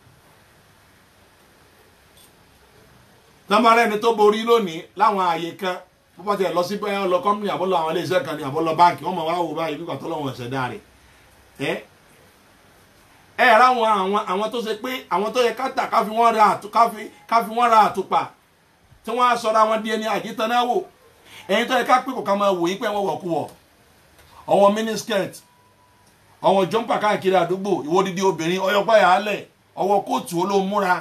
tọ́mọ́rẹ́ ni tó borí lónìí láwọn ààyè kan bó bá tiẹ̀ lọ sí bẹ́ẹ̀ lọ kọ́mpìnì àbọ̀lọ àwọn iléeṣẹ́ kan ní àbọ̀lọ báǹkì wọ́n mọ̀ wá wò báyìí nígbà tó lọ́wọ́ ẹ̀sẹ̀ dáa rẹ̀ ẹ́ ẹ ráwọn àwọn àwọn tó ṣe pé àwọn tó yẹ káta káfi wọ́n ra àtú káfi káfi wọ́n ra àtùpà tí wọ́n á sọra wọn di ẹni àjítanáwò ẹ̀yin tó yẹ ká pé kò ká máa wò yí pé wọ́n wọ̀ kú wọ̀ ọwọ́ mínísíkẹ̀tì ọwọ́ jọ́mpà káàkiri àdúgbò ìwọ́dídí obìnrin ọyọ́pá yàálẹ̀ ọwọ́ kóòtù olómúra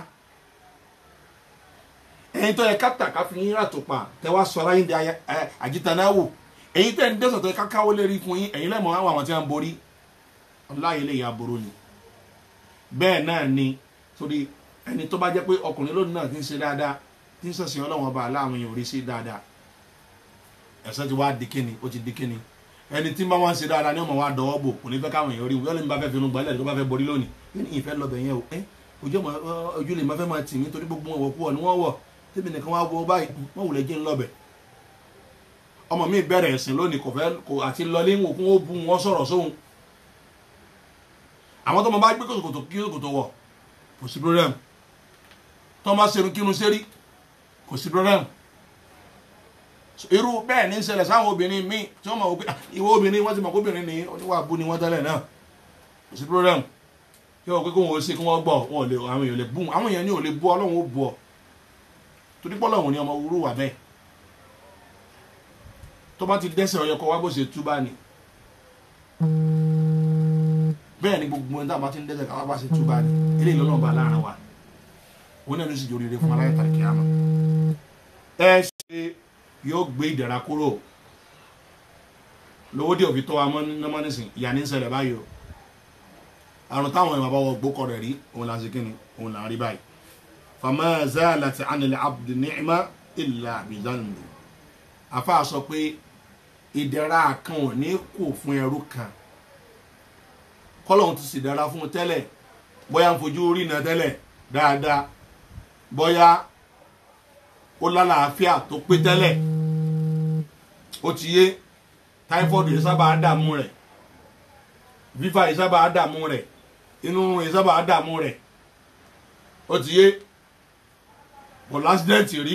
ẹyin tó yẹ káta káfí yín rà tó pa tẹ wá sọ ara yín di àjítànáwò ẹyin tẹ ń dẹ́sọ̀ tó yẹ kákáwó lérí fún yín ẹyin lẹ́mọ̀ àwọn àwọn tí wọ́n ń borí ọláyé lè ya boró ni bẹ́ẹ̀ náà ni torí ẹni tó bá jẹ́ pé ọkùnrin lónìí náà ti ń ṣe dáadáa tí ń sọ̀sìn ọlọ́wọ́n ọba aláwọn èèyàn rí sí dáadáa ẹ̀sẹ̀ ti wá di kíni ó ti di kíni ẹni tí bá wọn ṣe dáadáa ni ọmọ wa dọwọ́ bò kò ní fẹ́ káwọn èèyàn rí wọn yọlẹ́ mi bá fẹ́ finú gbalẹ̀ tó bá fẹ́ borí lónìí yóò ní ìfẹ́ lọ bẹ̀ yẹn o ẹ́ ojú ọmọ ojú lè má fẹ́ máa tì mí torí gbogbo wọn wọ̀ kú ọ ni wọ́n wọ̀ tẹ́mi nìkan wá wọ báyìí wọ́n wùlẹ̀ jẹ́ ńlọ́bẹ̀ ọmọ mi bẹ̀rẹ̀ ẹ̀sìn lónìí kò fẹ́ kò àti lọlé ń òkun ó bu wọn sọ̀rọ̀ sóhun àwọn tó mọ bá gbé kòtòkòtò kí kòtò wọ̀ kò sí problem tó má serun kírun sérí kò sí problem irú bẹ́ẹ̀ ní ṣẹlẹ̀ sáwọn obìnrin míì tí wọ́n mọ̀ wọ́n pé ìwọ obìnrin wọ́n ti mọ̀ kóbìnrin ní oníwà bú ni wọ́n tẹ́lẹ̀ náà kò sí problem yóò pé kó wọn ó ṣe kí wọ́n gbọ́ wọn ò lè àwọn èèyàn lè bú àwọn èèyàn ní ò lè bú ọlọ́run ó bú ọ torí pọ́ lọ́wọ́ ni ọmọ wúrú wà bẹ́ẹ̀ tó bá ti dẹ́sẹ̀ ọyọkọ wá bó ṣe túbá ni bẹ́ẹ̀ ni gbogbo ẹni tá a bá ti ń dẹ́sẹ̀ káwá bá ṣe túbá ni eléyìí lọ́nà ọba láàrin wa òun náà ló sì jòrè fún aláyẹ tàbí kíámà ẹ ṣe yóò gbé ìdẹ̀ra kúrò lówó dé òfin tó wa mọ́ nísìn ìyá ní ń ṣẹlẹ̀ báyìí o àrùn táwọn ìwà bá wọ gbókọ̀ rẹ̀ rí òun là ń ṣe kíni òun là ń rí báyìí fama zalat anil abdi ni'ma illa bizanbi afa sọ pé ìdẹ̀ra kan ò ní kù fún ẹrú kan kọ́lọ́hún ti sì dára fún un tẹ́lẹ̀ bóyá ń fojú rí iná tẹ́lẹ̀ dáadáa bóyá ó lálàáfíà tó pé tẹ́lẹ̀ ó ti yé táífọ́ọ̀dù yìí sábà dààmú rẹ̀ fífà yìí sábà dààmú rẹ̀ inú yìí sábà dààmú rẹ̀ ó ti yé kò lásìdẹ́ǹtì rí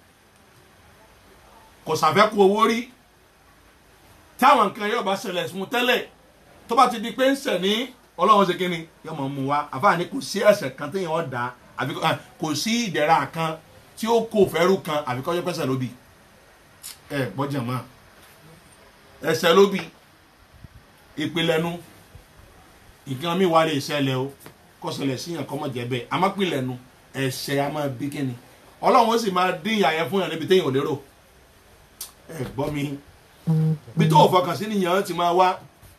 kò sàfẹ́kù owó rí táwọn nǹkan yóò bá ṣẹlẹ̀ fún tẹ́lẹ̀ tó bá ti di pé ń sẹ̀ ní ọlọ́run ṣe kí ni yóò máa mú wa àfààní kò sí ẹ̀ṣẹ̀ kan téèyàn ọ̀ dá àbí kò- kò sí ìdẹ̀ra kan tí ó kó fẹ́rù kan àbí kọ́jọ́ pẹ́sẹ̀ lóbi ẹ gbọ́jà mọ́ ẹsẹ̀ lóbi ìpìlẹ̀nu nǹkan mi wà lè ṣẹlẹ̀ o kó ṣẹlẹ̀ sí yàn kọ́ mọ̀ jẹ́ bẹ́ẹ̀ àmọ́ pìlẹ̀nu ẹ̀ṣẹ̀ a máa bí kíni ọlọ́run ó sì máa dín ìyà yẹn fún yàn níbi téèyàn ò lérò ẹ gbọ́ mi bí tó o fọkàn sí nìyẹn ti máa wá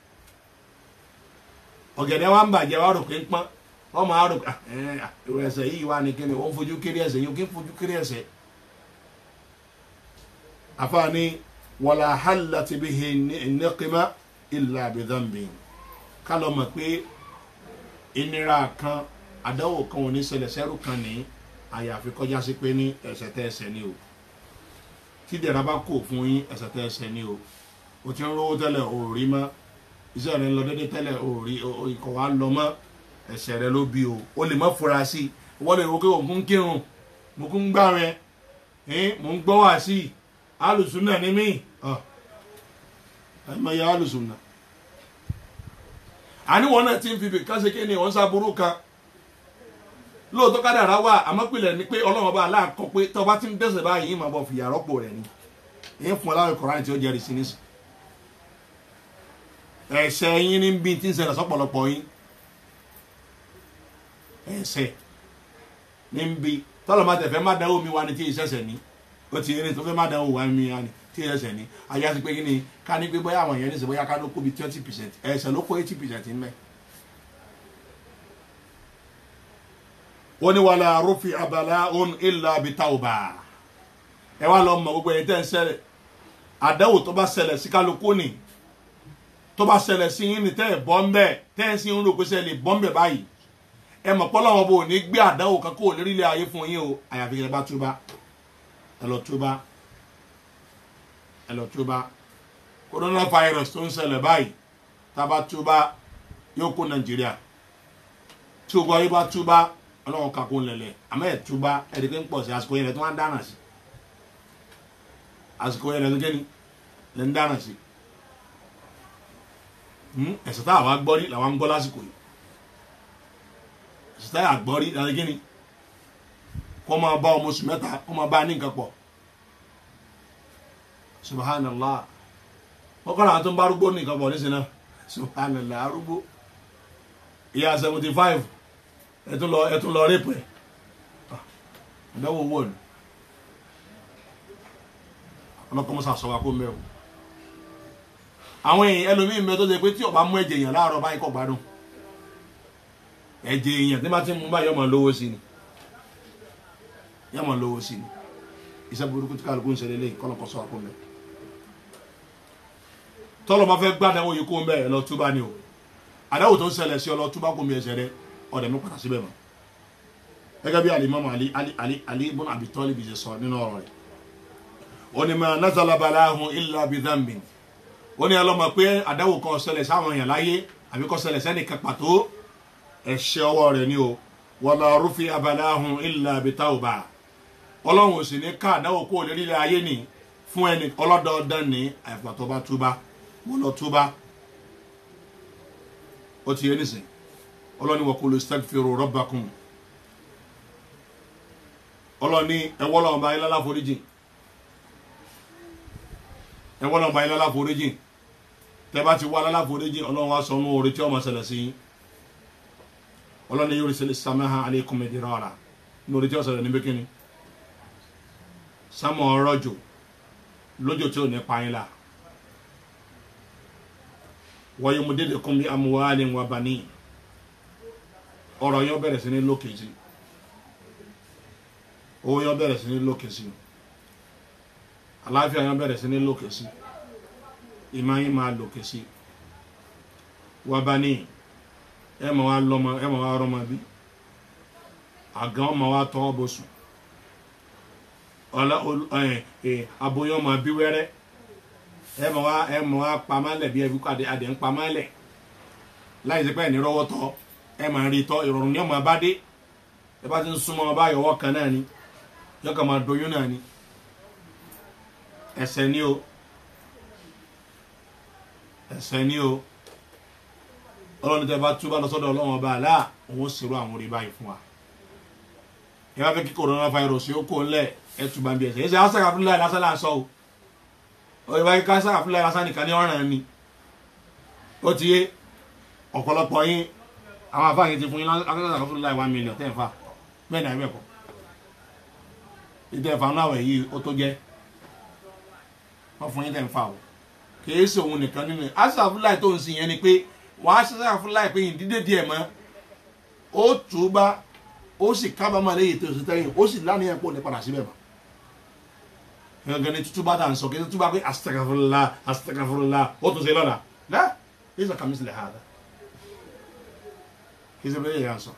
ọ̀gẹ̀dẹ̀ wa ń bàjẹ́ wa rò pé ń pọ́n wọ́n máa rò pé ah, ẹ, ah, ìwọ ẹsẹ̀ yìí wà ní kíni ó ń fojú kéré ẹsẹ̀ yìí ó kí ń fojú kéré ẹsẹ̀ afaani wàlá hàlà ti bí hi nìkìmá ìlà àbẹ̀dàmbì ká lọ mọ̀ pé ìnira kan àdáwò kan ò ní ṣẹlẹ̀ sẹ́rù kan ní àyàfi kọjá sí pé ní ẹsẹ̀ tẹ́ ẹsẹ̀ ni o tí dẹ̀ra bá kò fún yín ẹsẹ̀ tẹ́ ẹsẹ̀ ni o o ti ń rówó tẹ́lẹ̀ o ò rí mọ́ iṣẹ́ rẹ ń lọ dédé tẹ́lẹ̀ o ò rí o o- ikọ̀ wa lọ mọ́ ẹsẹ̀ rẹ ló bí o o lè má fura sí i wọ́n lè wo pé òun kún kírun mo kún gbá rẹ mo ń gbọ́ wá sí i alùsùn náà ni mí ọ̀ ẹ̀ mọ̀ ya alùsùn náà àníwọ̀n náà ti ń fi bìkan ṣe kí ni wọ́n sábúrú kan lóòótọ́ kádàrá wà àmọ́pìlẹ̀ ni pé ọlọ́run ọba aláàkọ́ pé tọ́ba ti ń dẹ́sẹ̀ báyìí yìí máa bọ̀ fìyà rọ́pò rẹ̀ ni èyí fún aláwọ̀ kọ̀ọ̀rán tí ó jẹ́rìí sí nísì ẹ̀ṣẹ̀ yín ní bí tí ń ṣẹlẹ̀ sọ́pọ̀lọpọ̀ yín ẹ̀ṣẹ̀ ní bí tọ́lọ̀ máa tẹ̀fẹ́ má dánwò mi wá ní tí ìṣẹ̀ṣẹ̀ ní ó ti eré tó fẹ́ má dánwò wá mi wá ní tí ìṣẹ̀ṣẹ̀ ní ayé àti pé kí ni ká ní pé bóyá àwọn èèyàn ní sè bóyá ká ló kó bi twenty percent ẹ̀ṣẹ̀ ló kó eighty percent ń bẹ́ẹ̀. wọ́n ní wàhálà arúfi abala òun ìlà bitauba ẹ wá lọ mọ gbogbo ẹ̀yin tẹ́ ń ṣẹlẹ̀ àdáwò tó bá ṣẹlẹ̀ sí kálukú ni tó bá ṣẹlẹ̀ sí yín ni tẹ́ ẹ̀ bọ́ ń bẹ̀ tẹ́ ẹ̀ sì ń rò pé ṣe lè bọ́ ń bẹ̀ báyìí ẹ mọ̀ pọ́ lọ́wọ́ bò ní gbé àdáwò kan kó o lérí ilé ayé fún yín o àyàfi ẹ bá túbá ẹ lọ túbá ẹ lọ túbá coronavirus tó ń ṣẹlẹ̀ báyìí tá a bá túbá yóò kó nàìjíríà tí o gbọ́ yín bá túbá ọlọ́run kakó lẹ̀lẹ̀ àmọ́ ẹ̀ túbá ẹ̀rí pé ń pọ̀ sí àsìkò yẹn lẹ̀ tó wá ń dáná sí àsìkò yẹn lẹ̀ tó gẹ́ni lẹ̀ ń dáná sí ẹ̀sẹ̀ tá àwa gbọ́ rí làwa ń gbọ́ lásìkò yìí ẹ̀sẹ̀ tá àwa gbọ́ rí làwa gẹ́ni kó máa bá ọmọ oṣù mẹ́ta kó máa bá a ní nǹkan pọ̀ subhanallah wọ́n kọ́ làwọn tó ń bá arúgbó ní nǹkan pọ̀ nísìnyí náà subhanallah arúgbó ìyá seventy five ẹtún lọ ẹtún lọ rẹpẹ ẹdáwó owó ni ọlọkọmọsà sọ wa kó mẹ o àwọn èèyàn ẹlòmíín mẹ tó ṣe pé tí ọba mú ẹ̀jẹ̀ èèyàn láàárọ̀ báyìí kọ gbádùn ẹ̀jẹ̀ èèyàn tí bá ti mú báyìí ọmọ lówó sí ni yọmọ lówó sí ni iṣẹ́ burúkú tí kálukú ń ṣẹlẹ̀ lẹ́yìn kọlọkọ sọ wa kó mẹ tọlọ bá fẹ́ gbádùn yìí kó mẹ ẹ lọ túbá ni o àdáwò tó ń ṣẹlẹ̀ sí ọ lọ túbá kó mi ẹsẹ̀ rẹ ọ̀dẹ̀ mi padà síbẹ̀ mọ́ gẹ́gẹ́ bí alimami ali ali ali ali ibùn abi tọ́líbi ṣe sọ nínú ọ̀rọ̀ rẹ̀ ó ní ma nazala balahun illa bi dhanbin ó ní ọlọ́mọ pé àdáwò kan ṣẹlẹ̀ sáwọn èèyàn láyé àbí kọ́ ṣẹlẹ̀ sẹ́nìkan pàtó ẹ̀ṣẹ̀ ọwọ́ rẹ̀ ni o wala rufi abalahun illa bi tawba ọlọ́run ò sì ní ká àdáwò kó lè rí ilẹ̀ ayé ni fún ẹni ọlọ́dọọdán ní àìfà tó bá túbá wọ́n lọ túbá ó ti yé nísìnyí ọlọ́ni wọ́n kò lè stagfiru rabbakum ọlọ́ni ẹwọ́ lọ́wọ́ bá ilá láforíjì ẹwọ́ lọ́wọ́ bá ilá láforíjì tẹ́ bá ti wá láforíjì ọlọ́run wá sọnù orí tí ọmọ ṣẹlẹ̀ sí ọlọ́ni yóò ṣẹlẹ̀ samaha alaykum midrara ní orí tí ó ṣẹlẹ̀ níbi kíni sámọ̀ ọrọ̀jò lójò tí ò ní pa yín la wa yumdidukum bi amwalin wa banin ọ̀rọ̀ yẹn bẹ̀rẹ̀ sí ní lókè sí owó yẹn bẹ̀rẹ̀ sí ní lókè sí àlàáfíà yẹn bẹ̀rẹ̀ sí ní lókè sí ìmọ̀ yẹn máa lókè sí wa banin ẹ mọ̀ wá lọ́mọ ẹ mọ̀ wá rọ́mọ bí àgàn ọmọ wa tọ́ bó sùn ọlá aboyún ọmọ bí wẹ́rẹ́ ẹ mọ̀ wá ẹ mọ̀ wá pamálẹ̀ bí ẹbí kọ́ adé ń pamálẹ̀ láì sí pé ẹ̀ ní rọ́wọ́ tọ́ ẹ máa rí tọ́ ìrọ̀rùn ní ọmọ abádé ẹ bá ti ń súnmọ́ ọba àyọ̀wọ́ kan náà ni yọkàn máa doyún náà ni ẹsẹ̀ ni o ẹsẹ̀ ni o ọlọ́run tẹ bá túbà lọ sọ́dọ̀ ọlọ́run ọba àlá òun ó ṣerú àwọn orí báyìí fún wa ẹ bá fẹ́ kí coronavirus yóò kó ńlẹ̀ ẹ túbà ń bí ẹsẹ̀ ẹ ṣe asàkà fúnlẹ̀ lásán là ń sọ o òye báyìí ká asàkà fúnlẹ̀ lásán nìkan ní ọ̀ràn ni ó ti yé ọ̀pọ̀lọpọ̀ yín àwọn afáàyè ti fún yín asàkà fúnlẹ̀ one million tẹ́ ẹ̀ fà bẹ́ẹ̀ ni àbẹ̀kọ̀ ìtẹ̀ ẹ̀fà náà wẹ̀ yìí ó tó jẹ́ wọ́n fún yín tẹ̀ ń fà o kìí ṣe òun nìkan nínú ẹ̀ asàkà fúnlẹ̀ tó ń sìn yẹn ni pé wàá asàkà fúnlẹ̀ pé ìdílé díẹ̀ mọ́ ó túbà ó sì kábàámọ̀ lẹ́yìn tó ṣe tẹ́yìn ó sì lánìyàn pò ní padà síbẹ̀ mọ́ gangan ni tutuba ta n sọ kí tutuba pé astagafurula astagafurula ó tún ṣe lọ́la dá yíṣọ kàmí sílẹ̀ ha dá kí ṣe bẹ́ẹ̀ yẹn sọ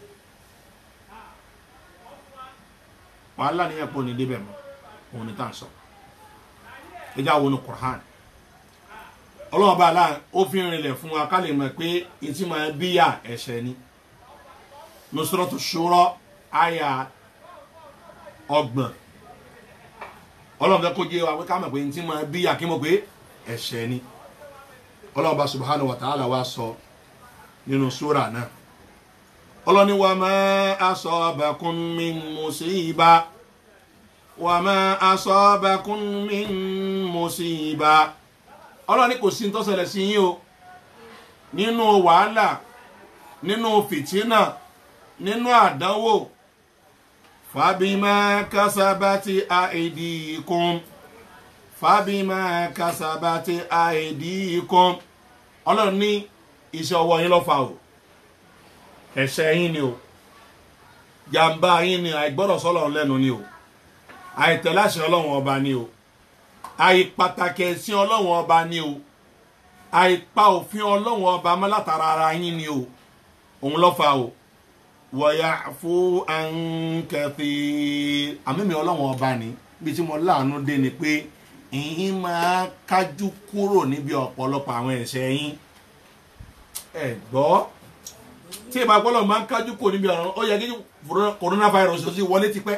wàhálà níyàn pò ní débẹ̀ mọ́ òun ni tá n sọ ẹjá wo ni Qur'an ọlọ́wọ́n bá a la ó fi rinlẹ̀ fún wa ká lè mọ̀ pé etí máa bíyà ẹ̀ṣẹ̀ ni nusratu shura aya ọgbọ̀n ọlọ́run fẹ́ kó jẹ́ wa pé ká mọ̀ pé ní tí máa bí akímọ̀ pé ẹ̀ṣẹ̀ ni ọlọ́run bá subhanahu wa ta'ala wa sọ nínú súra náà ọlọ́run ní wa ma asabakum min musiba wa ma asabakum min musiba ọlọ́run ní kò sí ní tó ṣẹlẹ̀ sí yín o nínú wàhálà nínú fìtínà nínú àdánwò fàbímà kásábàtì àìdíkùn fàbímà kásábàtì àìdíkùn ọlọ́run ní iṣẹ́ ọwọ́ yín lọ́fà o ẹ̀ṣẹ̀ yín ni o jàǹbá yín ni àìgbọ́dọ̀ sọ́lọ̀ lẹ́nu ni o àìtẹ̀láṣẹ ọlọ́run ọba ni o àìpàtàkì ẹ̀sìn ọlọ́run ọba ni o àìpa òfin ọlọ́run ọba mọ́látara ara yín ni o òun lọ́fà o wọ̀yà fún àǹkẹ́fì àmìmí ọlọ́run ọba ni bí tí mo láàánú dé ni pé ìyín máa kájú kúrò níbi ọ̀pọ̀lọpọ̀ àwọn ẹ̀ṣẹ̀ yín ẹ gbọ́ tí ìbá gbọ́dọ̀ máa ń kájú kúrò níbi ọ̀rọ̀ ó yẹ kí coronavirus ó sì wọlé tipẹ́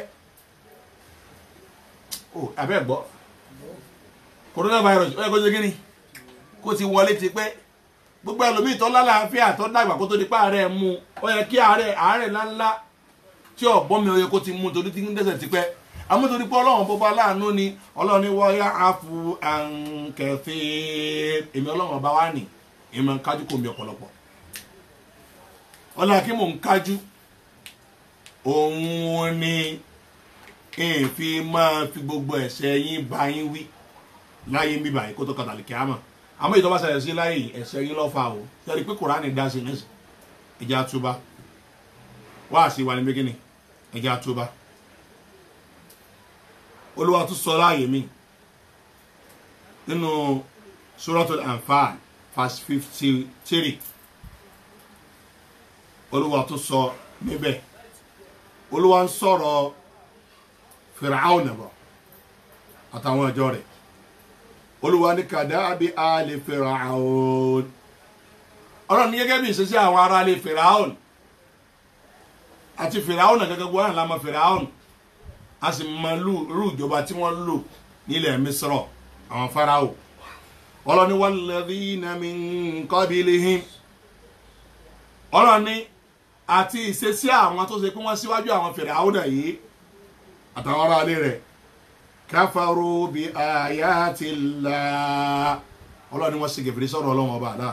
ó abẹ́ gbọ́ coronavirus ó yẹ kó ṣe kí ni kó ti wọlé tipẹ́ gbogbo ẹlòmíì tó lálàáfíà tó dàgbà kó tó di pa àárẹ̀ mú ó yẹ kí àárẹ̀ àárẹ̀ ńláńlá tí ọ̀bọ́n mi ó yẹ kó ti mú torí tí ń dẹ́sẹ̀ tipẹ́ amútorí pé ọlọ́run bọ́ba láàánú ni ọlọ́run ní wọ́n yá àfu àǹkẹ́fẹ́ èmi ọlọ́run ọba wa nì èmi ń kájú kò mi ọ̀pọ̀lọpọ̀ ọlọ́run kí mò ń kájú òun ni èèfi máa fi gbogbo ẹ̀ṣẹ̀ yín bá yín wí láyé ń bíbà yìí kó tó kàtàlì kí á mọ̀ àmọ́ ìtọ́ bá ṣẹlẹ̀ sí láyé ẹ̀ṣẹ̀ yín lọ́fà o sẹ́ni pé kùránì dá sí nísì ẹ̀jẹ̀ àtúbá wá sí wa ní méjìlì ẹ̀jẹ̀ àtúbá olúwa tún sọ láàyè mi nínú suratul anfal verse fifty three olúwa tún sọ níbẹ̀ olúwa ń sọ̀rọ̀ Fir'aun bọ̀ àtàwọn ìjọ rẹ̀ olúwa ní kàdáàbí àlè Fir'aun ọlọ́run ní gẹ́gẹ́ bí ìṣesí àwọn ará ilé Fir'aun àti Fir'aun náà gẹ́gẹ́ gbọ́dọ̀ lámọ̀ Fir'aun a sì mọ irú ìjọba tí wọ́n lò nílẹ̀ Misrọ̀ àwọn Fáráò ọlọ́run ní walladhina min qablihim ọlọ́run ní àti ìṣesí àwọn tó ṣe pé wọ́n síwájú àwọn Fir'aun náà yìí àtàwọn ará ilé rẹ̀ kafaru bi ayati llah ọlọ́run ni wọ́n ṣe gèfèrè sọ̀rọ̀ ọlọ́run ọba àlá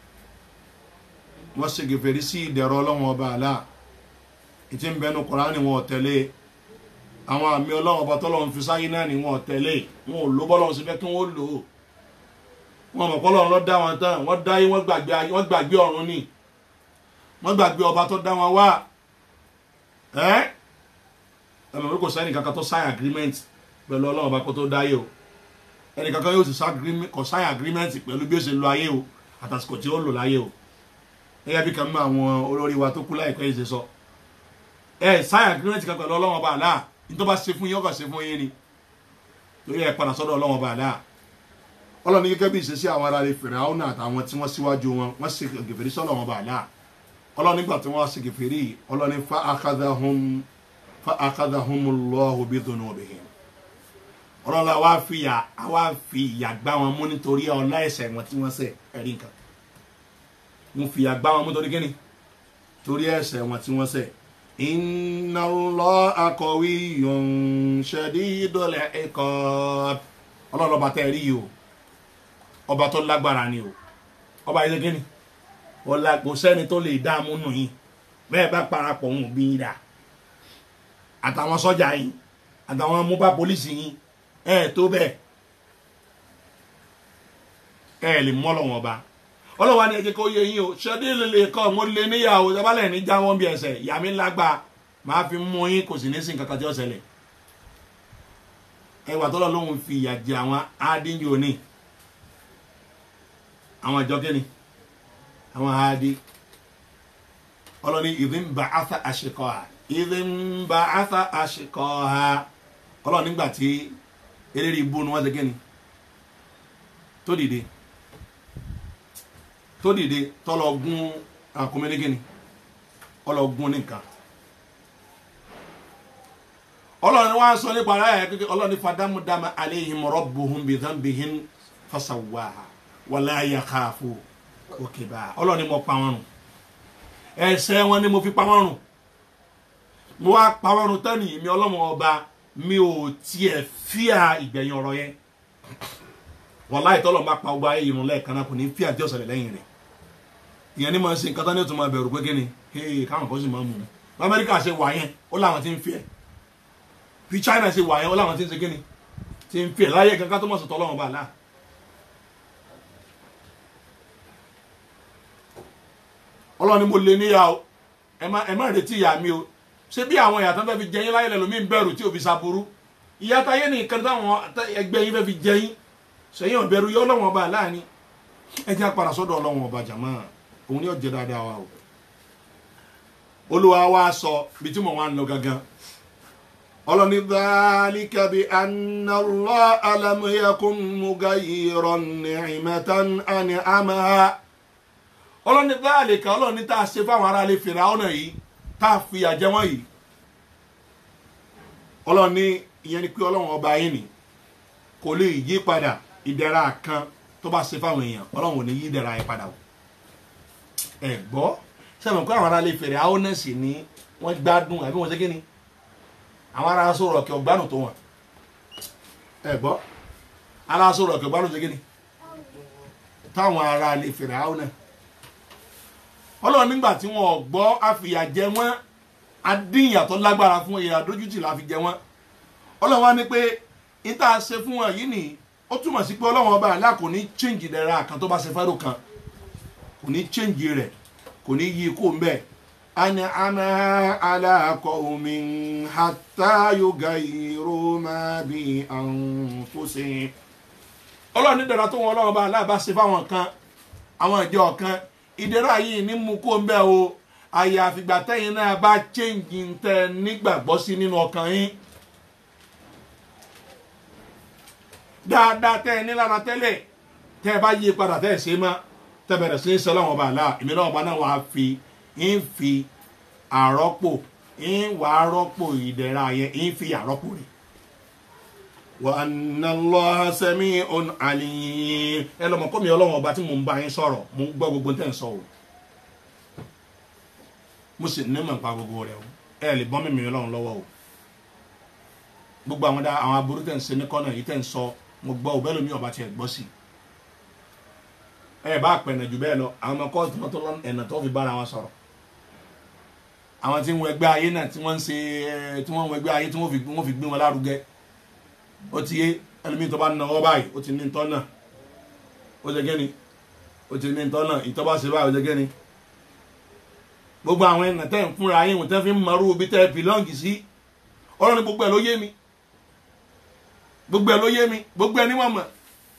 wọ́n ṣe gèfèrè sí ìdẹ̀rọ̀ ọlọ́run ọba àlá ìtí ń bẹnu Kùránì wọn ò tẹ̀lé àwọn àmì ọlọ́run ọba tọ́lọ́run fi sáyé náà ni wọn ò tẹ̀lé wọn ò ló bọ́lọ́run sí fẹ́ kí wọ́n lò ó wọn mọ̀ pọ́lọ́run ló dá wọn tán wọ́n dá yé wọ́n gbàgbé wọ́n gbàgbé ọ̀run ni wọ́n gbàgbé ọba tó dá wọn wá ẹ́ ẹ̀mọ̀ pé kò sẹ́ni kankan tó sign agreement pẹ̀lú ọlọ́run ọba kó tó dáyé o ẹnì kankan yóò ti kọ sign agreement pẹ̀lú bí ó ṣe lo ayé o àtàsìkò tí ó lò láyé o gẹ́gẹ́ bí kan mú àwọn olórí wa tó kú láìpẹ́ yìí ṣe sọ ẹ sign agreement kan pẹ̀lú ọlọ́run ọba àlá ní tó bá ṣe fún yín ọkọ̀ ṣe fún yín ni torí ẹ padà sọ́dọ̀ ọlọ́run ọba àlá ọlọ́run ní gẹ́gẹ́ bí ìṣesí àwọn ará rẹ̀ fèrè àwọn àtàwọn tí wọ́n síwájú wọn wọ́n ṣe gèfèrí sọ́dọ̀ ọba àlá ọlọ́run nígbà tí wọ́n ṣe gèfèrí ọlọ́run fa akadahum fa akadahumullahu bidhunubihim ọlọ́la wá fi ìyà wá fi ìyà gbá wọn mú nítorí ọlá ẹ̀ṣẹ̀ wọn tí wọ́n ṣẹ̀ ẹ̀rí nǹkan mo fìyà gbá wọn mú torí kíni torí ẹ̀ṣẹ̀ wọn tí wọ́n ṣẹ̀ inna Allaha qawiyyun shadidul iqab ọlọ́run ọba tẹ́ ẹ rí yìí o ọba tó lágbára ni o ọba yìí ṣe kíni ọlá kò sẹ́ni tó lè dààmú nù yín bẹ́ẹ̀ bá parapọ̀ ń bí yín dà àtàwọn sọ́jà yín àtàwọn mobile police yín ẹ̀ tó bẹ́ẹ̀ ẹ̀ lè mọ́ lọ́wọ́n ọba ọlọ́wà ni ẹ̀jẹ̀ kó yé yín o ṣẹ́dí lè kọ́ mo lè níyàwó ìjọbalẹ̀ ní jáwọ́ bí ẹsẹ̀ ìyá mi lágbá máa fi mú yín kò sì ní sìn kankan tí ó ṣẹlẹ̀ ẹwà tọ́lọ́ lóhun fi ìyà jẹ àwọn ádínyò ní àwọn ìjọ kíni àwọn ádí ọlọ́ni ìdín bá átà àṣekọ́ ha ìdín bá átà àṣekọ́ ha ọlọ́ni nígbà tí eléré ibú ni wọ́n ṣe kíni tó dìde tó dìde tọ́lọ gún àkómẹ́lẹ́gẹ́ni ọlọ́gún nìkan ọlọ́run wá sọ nípa ara ẹ̀ kékeré ọlọ́run fàdámúdámà aléhìm rọ́bùhùn bìdánbìhìn fasawaha wàlá yakhafu òkèbà ọlọ́run ni mo pa wọn rùn ẹ̀ṣẹ̀ wọn ni mo fi pa wọn rùn mo wá pa wọn rùn tán nìyí mi ọlọ́run ọba mi ò tiẹ̀ fíà ìgbẹ̀yìn ọ̀rọ̀ yẹn wàláì tọ́lọ̀ bá pa ọgbà ayé irun lẹ́ẹ̀kan náà kò ní fíà tí ọ̀sẹ̀ lẹ́yìn rẹ̀ ìyẹn ní máa ń ṣe nǹkan tán ní òtún máa bẹ̀rù pé kí ni hey káwọn kan sì máa mú un lamẹ́ríkà ṣe wà yẹn ó láwọn ti ń fi ẹ̀ bí China ṣe wà yẹn ó láwọn ti ń ṣe kí ni ti ń fi ẹ̀ láyé kankan tó mọ̀ sí tọ́lọ́wọ́n bá láà. ọlọ́ni mo lè níyà o ẹ má ẹ má retí ìyá mi o ṣé bí àwọn ìyá tán fẹ́ fi jẹyìn láyé lẹ́lòmí ń bẹ̀rù tí ò fi ṣàbúrú ìyá táyé nìkan táwọn ẹgbẹ́ yín fẹ́ fi jẹyìn sẹ́yìn ọ̀bẹ̀rù yọ ọlọ́wọ́n ọba láàánú ẹ jẹ́ apàdà sọ́dọ̀ ọlọ́wọ́n ọba jàmá òun ni ó jẹ́ dáadáa wa o olúwa wa sọ bí tí mo wá ń lọ gangan ọlọ́ni dhalika bi anna Allaha lam yakun mughayyiran ni'matan an'amaha ọlọ́ni dhalika ọlọ́ni tá a ṣe fáwọn aráalé Fíráúnà yìí tá a fi àjẹ wọn yìí ọlọ́ni ìyẹn ni pé ọlọ́wọ́n ọba yìí ni kò lè yí padà ìdẹ̀ra kan tó bá ṣe fáwọn èèyàn ọlọ́run ò ní yí ìdẹ̀ra yẹn padà o ẹ gbọ́ sẹ́wọ̀n pé àwọn ará lè fèrè àwọn náà sì ní wọ́n gbádùn àbí wọ́n ṣe kí ni àwọn ará sọ̀rọ̀ ọ̀kẹ́ ọ̀gbádùn tó wọn ẹ gbọ́ ará sọ̀rọ̀ ọ̀kẹ́ ọ̀gbádùn ṣe kí ni táwọn ará lè fèrè àwọn náà ọlọ́run nígbà tí wọ́n gbọ́ àfìyà jẹ wọ́n adínyà tó lágbára fún ìyà dójútì la fi jẹ wọ́n ọlọ́run wá ní pé ìta ṣe fún wọn yìí nìyí ó túmọ̀ sí pé ọlọ́run ọba àlá kò ní change ìdẹ̀ra kan tó bá ṣe fẹ́rù kan kò ní change rẹ̀ kò ní yí kó mbẹ́ ani ana ala qawmin hatta yughayyiru ma bi anfusihim ọlọ́run ní ìdẹ̀ra tó wọn ọlọ́run ọba àlá bá ṣe fáwọn kan àwọn ìjọ kan ìdẹ̀ra yìí ní mú kó mbẹ́ o àyàfìgbà tẹ́yìn náà bá change ń tẹ nígbàgbọ́ sí nínú ọkàn yín. dáadáa tẹ́ ẹ nílára tẹ́lẹ̀ tẹ́ ẹ bá yí padà tẹ́ ẹ ṣe mọ́ tẹ́ bẹ̀rẹ̀ sí í sọ lọ́wọ́ ọba àlá èmi náà ọba náà wàá fi ń fi àrọ́pò ń wà á rọ́pò ìdẹ̀ra yẹn ń fi àrọ́pò rẹ̀. wa anna Allaha sami'un alim ẹ lọ́mọ kọ́ mi ọlọ́wọ́n ọba tí mò ń bá yín sọ̀rọ̀ mò ń gbọ́ gbogbo tẹ́ ń sọ o mo sì ní mọ̀ nípa gbogbo rẹ̀ o ẹ lè bọ́ mímí ọlọ́run lọ́wọ́ o gbogbo àwọn dá àwọn aburú tẹ̀ ń ṣe ní kọ́nà yìí tẹ̀ ń sọ mo gbọ́ òbẹ́ lómi ọba tiẹ̀ gbọ́ sí ẹ bá pẹ̀nà jù bẹ́ẹ̀ lọ àwọn ọmọ kọ́ọ̀tù tó lọ ẹ̀nà tó fi bára wọn sọ̀rọ̀ àwọn tí ń wọ ẹgbẹ́ ayé náà tí wọ́n ń ṣe ẹ tí wọ́n ń wọ ẹgbẹ́ ayé tí wọ́n fi wọ́n fi gbé wọn lárugẹ ó ti yé ẹlòmíì tó bá ń náwó báyìí ó ti ní ntọ́ náà ó ṣe gẹ́ni ó ti ní ntọ́ náà ìtọ́ bá ṣe báyìí ó ṣe gẹ́ni gbogbo àwọn ẹ̀nà tẹ́ ń fúnra yín wọ́n tẹ́ fi ń mọ̀rú ibi tẹ́ bìlọ́ǹgì sí ọ̀rọ̀ ni gbogbo ẹ̀ ló yé mi gbogbo ẹ̀ ló yé mi gbogbo ẹ̀ ní wọ́n mọ̀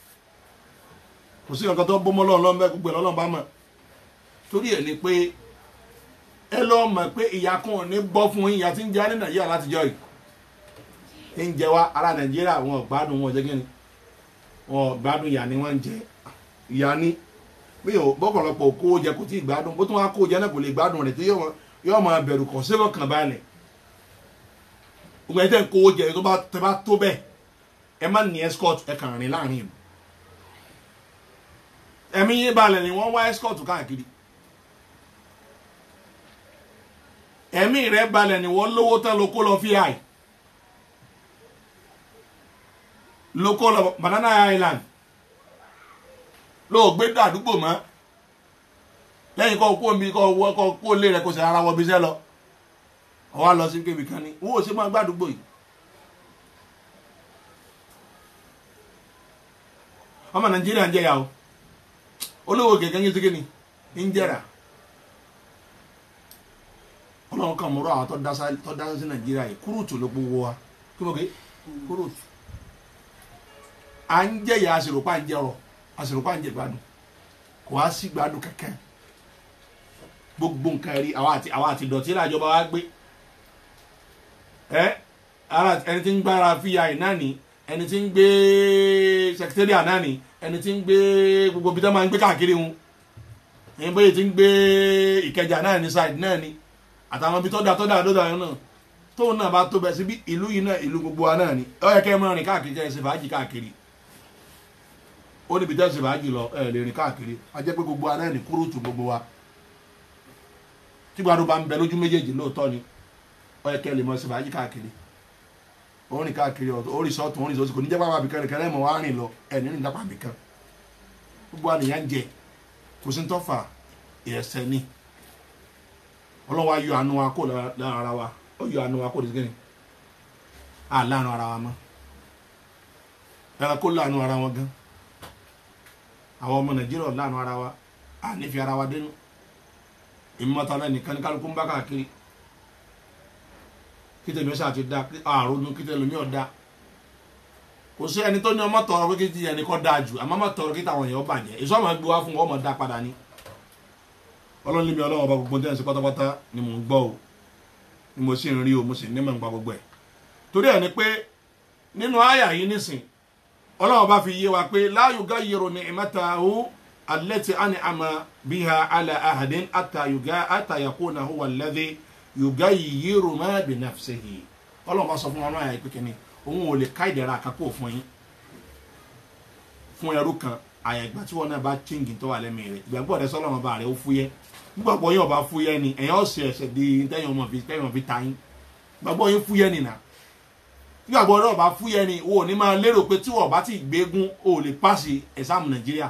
kò sí nǹkan tó bọ́mọ́ lọ́nà lọ́nà gbogbo ẹ̀ lọ́nà bá mọ̀ torí ẹ̀ ni pé ẹ lọ́ mọ̀ pé ìyá kan ò ní bọ́ fún yín ìyá tí ń jẹ ní nàìjíríà látijọ́ yìí ń jẹ wá ará nàìjíríà wọn ò gbádùn wọn ò jẹ́ kí ni wọn ò gbádùn ìyá ni wọ́n ń jẹ ìyá ni bí o bọ́pọ̀lọpọ̀ kó o jẹ kò tí ì gbádùn bó tún wá kó o jẹ náà kò lè gbádùn rẹ̀ tí yóò máa bẹ̀rù kọ̀ sí fọkàn balẹ̀ ògbẹ́ni tẹ́ ń kó o jẹ tó bá tẹ́ bá tó bẹ́ẹ̀ ẹ má ní escort ẹ kàn rìn láàrin ìlú ẹ̀mí yín balẹ̀ ni wọ́n wá escort káàkiri ẹ̀mí rẹ̀ balẹ̀ ni wọ́n lówó tán ló kó lọ fi àì ló kó lọ banana island ló gbé dàdúgbò mọ́ lẹ́yìn kọ́ kó omi kọ́ wọ́ kọ́ kó lé rẹ̀ kó sì ara wọ bí iṣẹ́ lọ ọwọ́ lọ sí kébì kan ní owó ṣe máa gbàdúgbò yìí ọmọ nàìjíríà ń jẹyà o olówó kẹ̀kẹ́ ń yé síkè ni ń jẹ́ra ọlọ́run kan mọ̀rọ̀ àwọn tó dá sá- tó dá sí nàìjíríà yìí kúrúùtù ló gbowó wa kí ló ké kúrúùtù à ń jẹyà àṣìròpá ń jẹrọ àṣìròpá ń jẹ gbádùn kò wá sí gbádùn kankan gbogbo nǹkan rí àwa àti àwa àti ìdọ̀tí làjọba wa gbé ẹ ara ẹni tí ń gbára fíya iná ni ẹni tí ń gbé sẹkítẹ́rìà náà ni ẹni tí ń gbé gbogbo bí tó máa ń gbé káàkiri wọn ẹni bóyá tí ń gbé ìkẹjà náà ni side náà ni àtàwọn ibi tó dà tó dà tó dà yẹn náà tóun náà bá tó bẹ síbi ìlú yìí náà ìlú gbogbo wa náà ni ó yẹ kẹ́ ẹ máa rìn káàkiri kẹ́ ẹ ṣe fàájì káàkiri ó níbi tẹ́ ẹ ṣe fàájì lọ ẹ lè rìn káàkiri a jẹ́ pé gbogbo wa náà ní kúrúùtù gbogbo wa tí gbàdúrà bá ń bẹ lójú méjèèjì lóòótọ́ ni ó yẹ kẹ́ ẹ lè mọ ṣe fàájì káàkiri ó rìn káàkiri ọ̀tọ̀ ó rìn sọ́ọ̀tún ó rìn sọ́ọ̀tún kò ní jẹ́ pápá àbíkan nìkan lẹ́mọ̀ wá rìn lọ ẹ̀ ní rìn lápá àbíkan gbogbo àníyàn ń jẹ kò sí ń tọ́fà ẹ̀ẹ́sẹ̀ ni ọlọ́wọ́ ayọ̀ àánú wa kó lára ara wa ó yọ àánú wa kó dìgbìn à láàánú ara wa mọ́ ẹ̀rọ kó láàánú ara wọn gan àwọn ọmọ nàìjíríà láàánú ara wa à nífi ara wa dénú ìmọ̀ta náà nìkan ní kálukú ń bá káàkiri kí tèmi ọ̀sà ti da àrùn kí tèmi ọ̀dà kò sí ẹni tó ní ọmọ tọrọ pé kí ti ẹni kọ́ dáa jù àmọ́ ọmọ tọrọ kí táwọn èèyàn bàjẹ́ èso àmọ́ gbé wá fún wọn ọmọ dá padà ní ọlọ́run níbi ọlọ́run ọba gbogbo tẹ́lẹ̀ sí pátápátá ni mò ń gbọ́ o ni mo sì ń rí o mo sì ní mọ̀ nípa gbogbo ẹ̀ torí ẹ̀ ni pé nínú àyà yìí nísìn ọlọ́run ọba fi yé wa pé la yughayyiru ni'matahu allati an'ama biha ala ahadin hatta yuga hatta yakuna huwa alladhi yughayyiru ma bi nafsihi ọlọ́run bá sọ fún wọn àyà ìpínkẹ́ ni òun ò lè ká ìdẹ̀ra àkàkọ́ fún yín fún ẹrú kan àyà ìgbà tí wọn náà bá chíngì tó wà lẹ́mìí rẹ̀ ìgbàgbọ́ rẹ sọ́lọ́run ọba rẹ̀ ó fúyẹ́ gbàgbọ́ yín ọba fúyẹ́ ni ẹ̀yàn ọ̀sẹ̀ ẹ̀sẹ̀ di tẹ́yìn ọmọ fi tẹ́yìn ọmọ fi ta yín gbàgbọ́ yín fúyẹ́ ni nà gbàgbọ́ rẹ ọba fúyẹ́ ni o ò ní máa lérò pé tí wọ́n bá ti gbégún o ò lè pàṣẹ ẹ̀sàmù nàìjíríà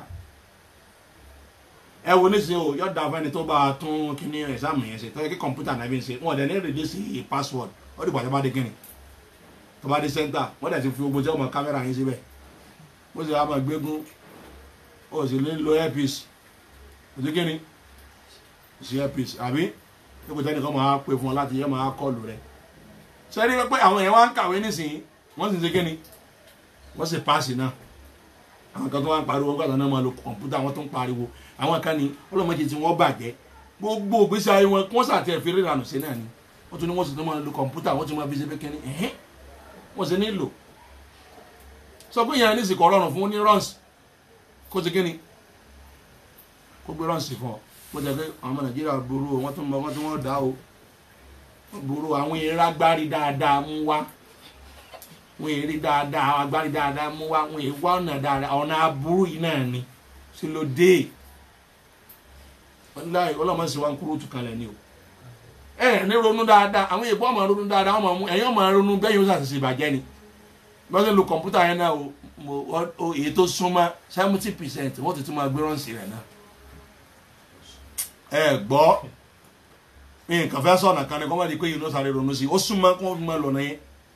ẹ wo nísìnyí o yọ da fẹni tó bá a tún kíní ẹ̀sàmù yẹn ṣe tọ́jú kí kọ̀mpútà náà fi ń ṣe wọn dẹ̀ ní rèdí sí password ó dìgbà tó bá dé kíni tó bá dé center wọ́n dẹ̀ ti fi gbogbo jẹ́ ọmọ kámẹ́rà yín síbẹ̀ bó ṣe wá máa gbégún o sì lè lo earpiece ojú kíni sí earpiece àbí ipò tẹ́nì kan máa pè fún ọ láti yẹ máa kọlù rẹ sẹ́rí pé àwọn èèyàn wá ń kàwé nísìnyí wọ́n sì ń ṣe kíni wọ́n sì páàsì náà àwọn kan tó wá ń pariwo gbàgbọ́ náà máa lo kọ̀ǹpútà wọ́n tó ń pariwo àwọn kan ní ọlọ́mọdé tí wọ́n bàjẹ́ gbogbo ògbésí ayé wọn kí wọ́n sàtì ẹ̀fí rírànù sí náà ni wọ́n tún ní wọ́n sì tún máa lo kọ̀ǹpútà wọ́n tún máa fi ṣe pé kíni ẹ̀hẹ́n wọ́n sì nílò sọ pé ìyẹn ní ìsìnkú ọlọ́run fún ní rọ́ǹsì kó ti kíni kó gbé rọ́ǹsì fún ọ bó jẹ pé àwọn ọmọ nàìjíríà burú o wọ́n tún mọ wọ́n tún wọ́n dá o wọ́n burú o àwọn eré agbárí dáadáa mú wá wọ́n eré dáadáa àwọn agbárí dáadáa mú wá wọ́n èèwọ̀ ọ̀nà dáadáa ọ̀nà aburú yìí náà ni sí ló dé láì ọlọ́mọ sì wá ń kúrò tù kalẹ̀ ni o ẹ ní ronú dáadáa àwọn èèbọ̀ ọmọ ronú dáadáa wọ́n máa mú ẹ̀yìn ọmọ ronú bẹ́ẹ̀ yóò ṣàṣìṣe ìbàjẹ́ ni wọ́n sì lo kọ̀ǹpútà yẹn náà o mo- o èyí tó súnmọ́ seventy percent wọ́n ti tún máa gbé rọ́ǹsì rẹ̀ náà ẹ gbọ́ nǹkan fẹ́ sọ̀nà kan ní kọ́ mọ́ di pé yìí ló sáré ronú sí i ó súnmọ́ kó fi máa lọ́nà yẹn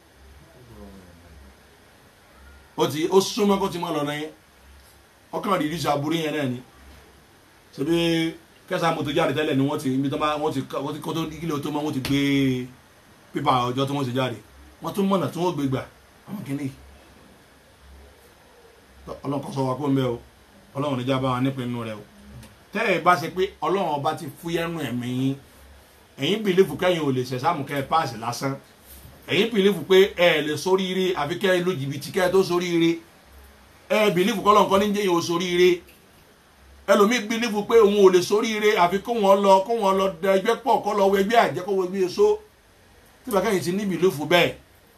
ó ti ó súnmọ́ kó ti máa lọ́nà yẹn ọkàn rí ìrísí aburú yẹn náà ni ṣebí kẹsàn-án mo tó jáde tẹ́lẹ̀ ni wọ́n ti ibi tó bá wọ́n ti wọ́n ti kó tó kílò tó mọ́ wọ́n ti gbé pépà ọjọ́ tó wọ́n ti jáde wọ́n tún mọ̀nà tí wọ́n gbé gbà àwọn kìíní ọlọ́run sọ wa kó ń bẹ́ o ọlọ́run níjà bá wa nípinnu rẹ o tẹ́ ẹ bá ṣe pé ọlọ́run ọba ti fúyẹ́nu ẹ̀mí yín ẹ̀yin bìlífù kẹ́yìn ò lè ṣẹ̀ṣàmù kẹ́ ẹ páàsì lásán ẹ̀yin bìlífù pé ẹ lè sóríire àfi kẹ́ ẹ lo jìbìtì kẹ́ ẹ tó sóríire ẹ bìlífù kọ́ lọ́nkọ́ ní jẹ́yìn ò sóríire ẹlòmíì bìlífù pé òun ò lè sóríire àfi kó wọn lọ kó wọn lọ da ẹgbẹ́ pọ̀ kó lọ wọ ẹgbẹ́ àjẹ́ kó wọ ẹgbẹ́ èso tí bàkẹ́ yìí ti ní bìlífù bẹ́ẹ̀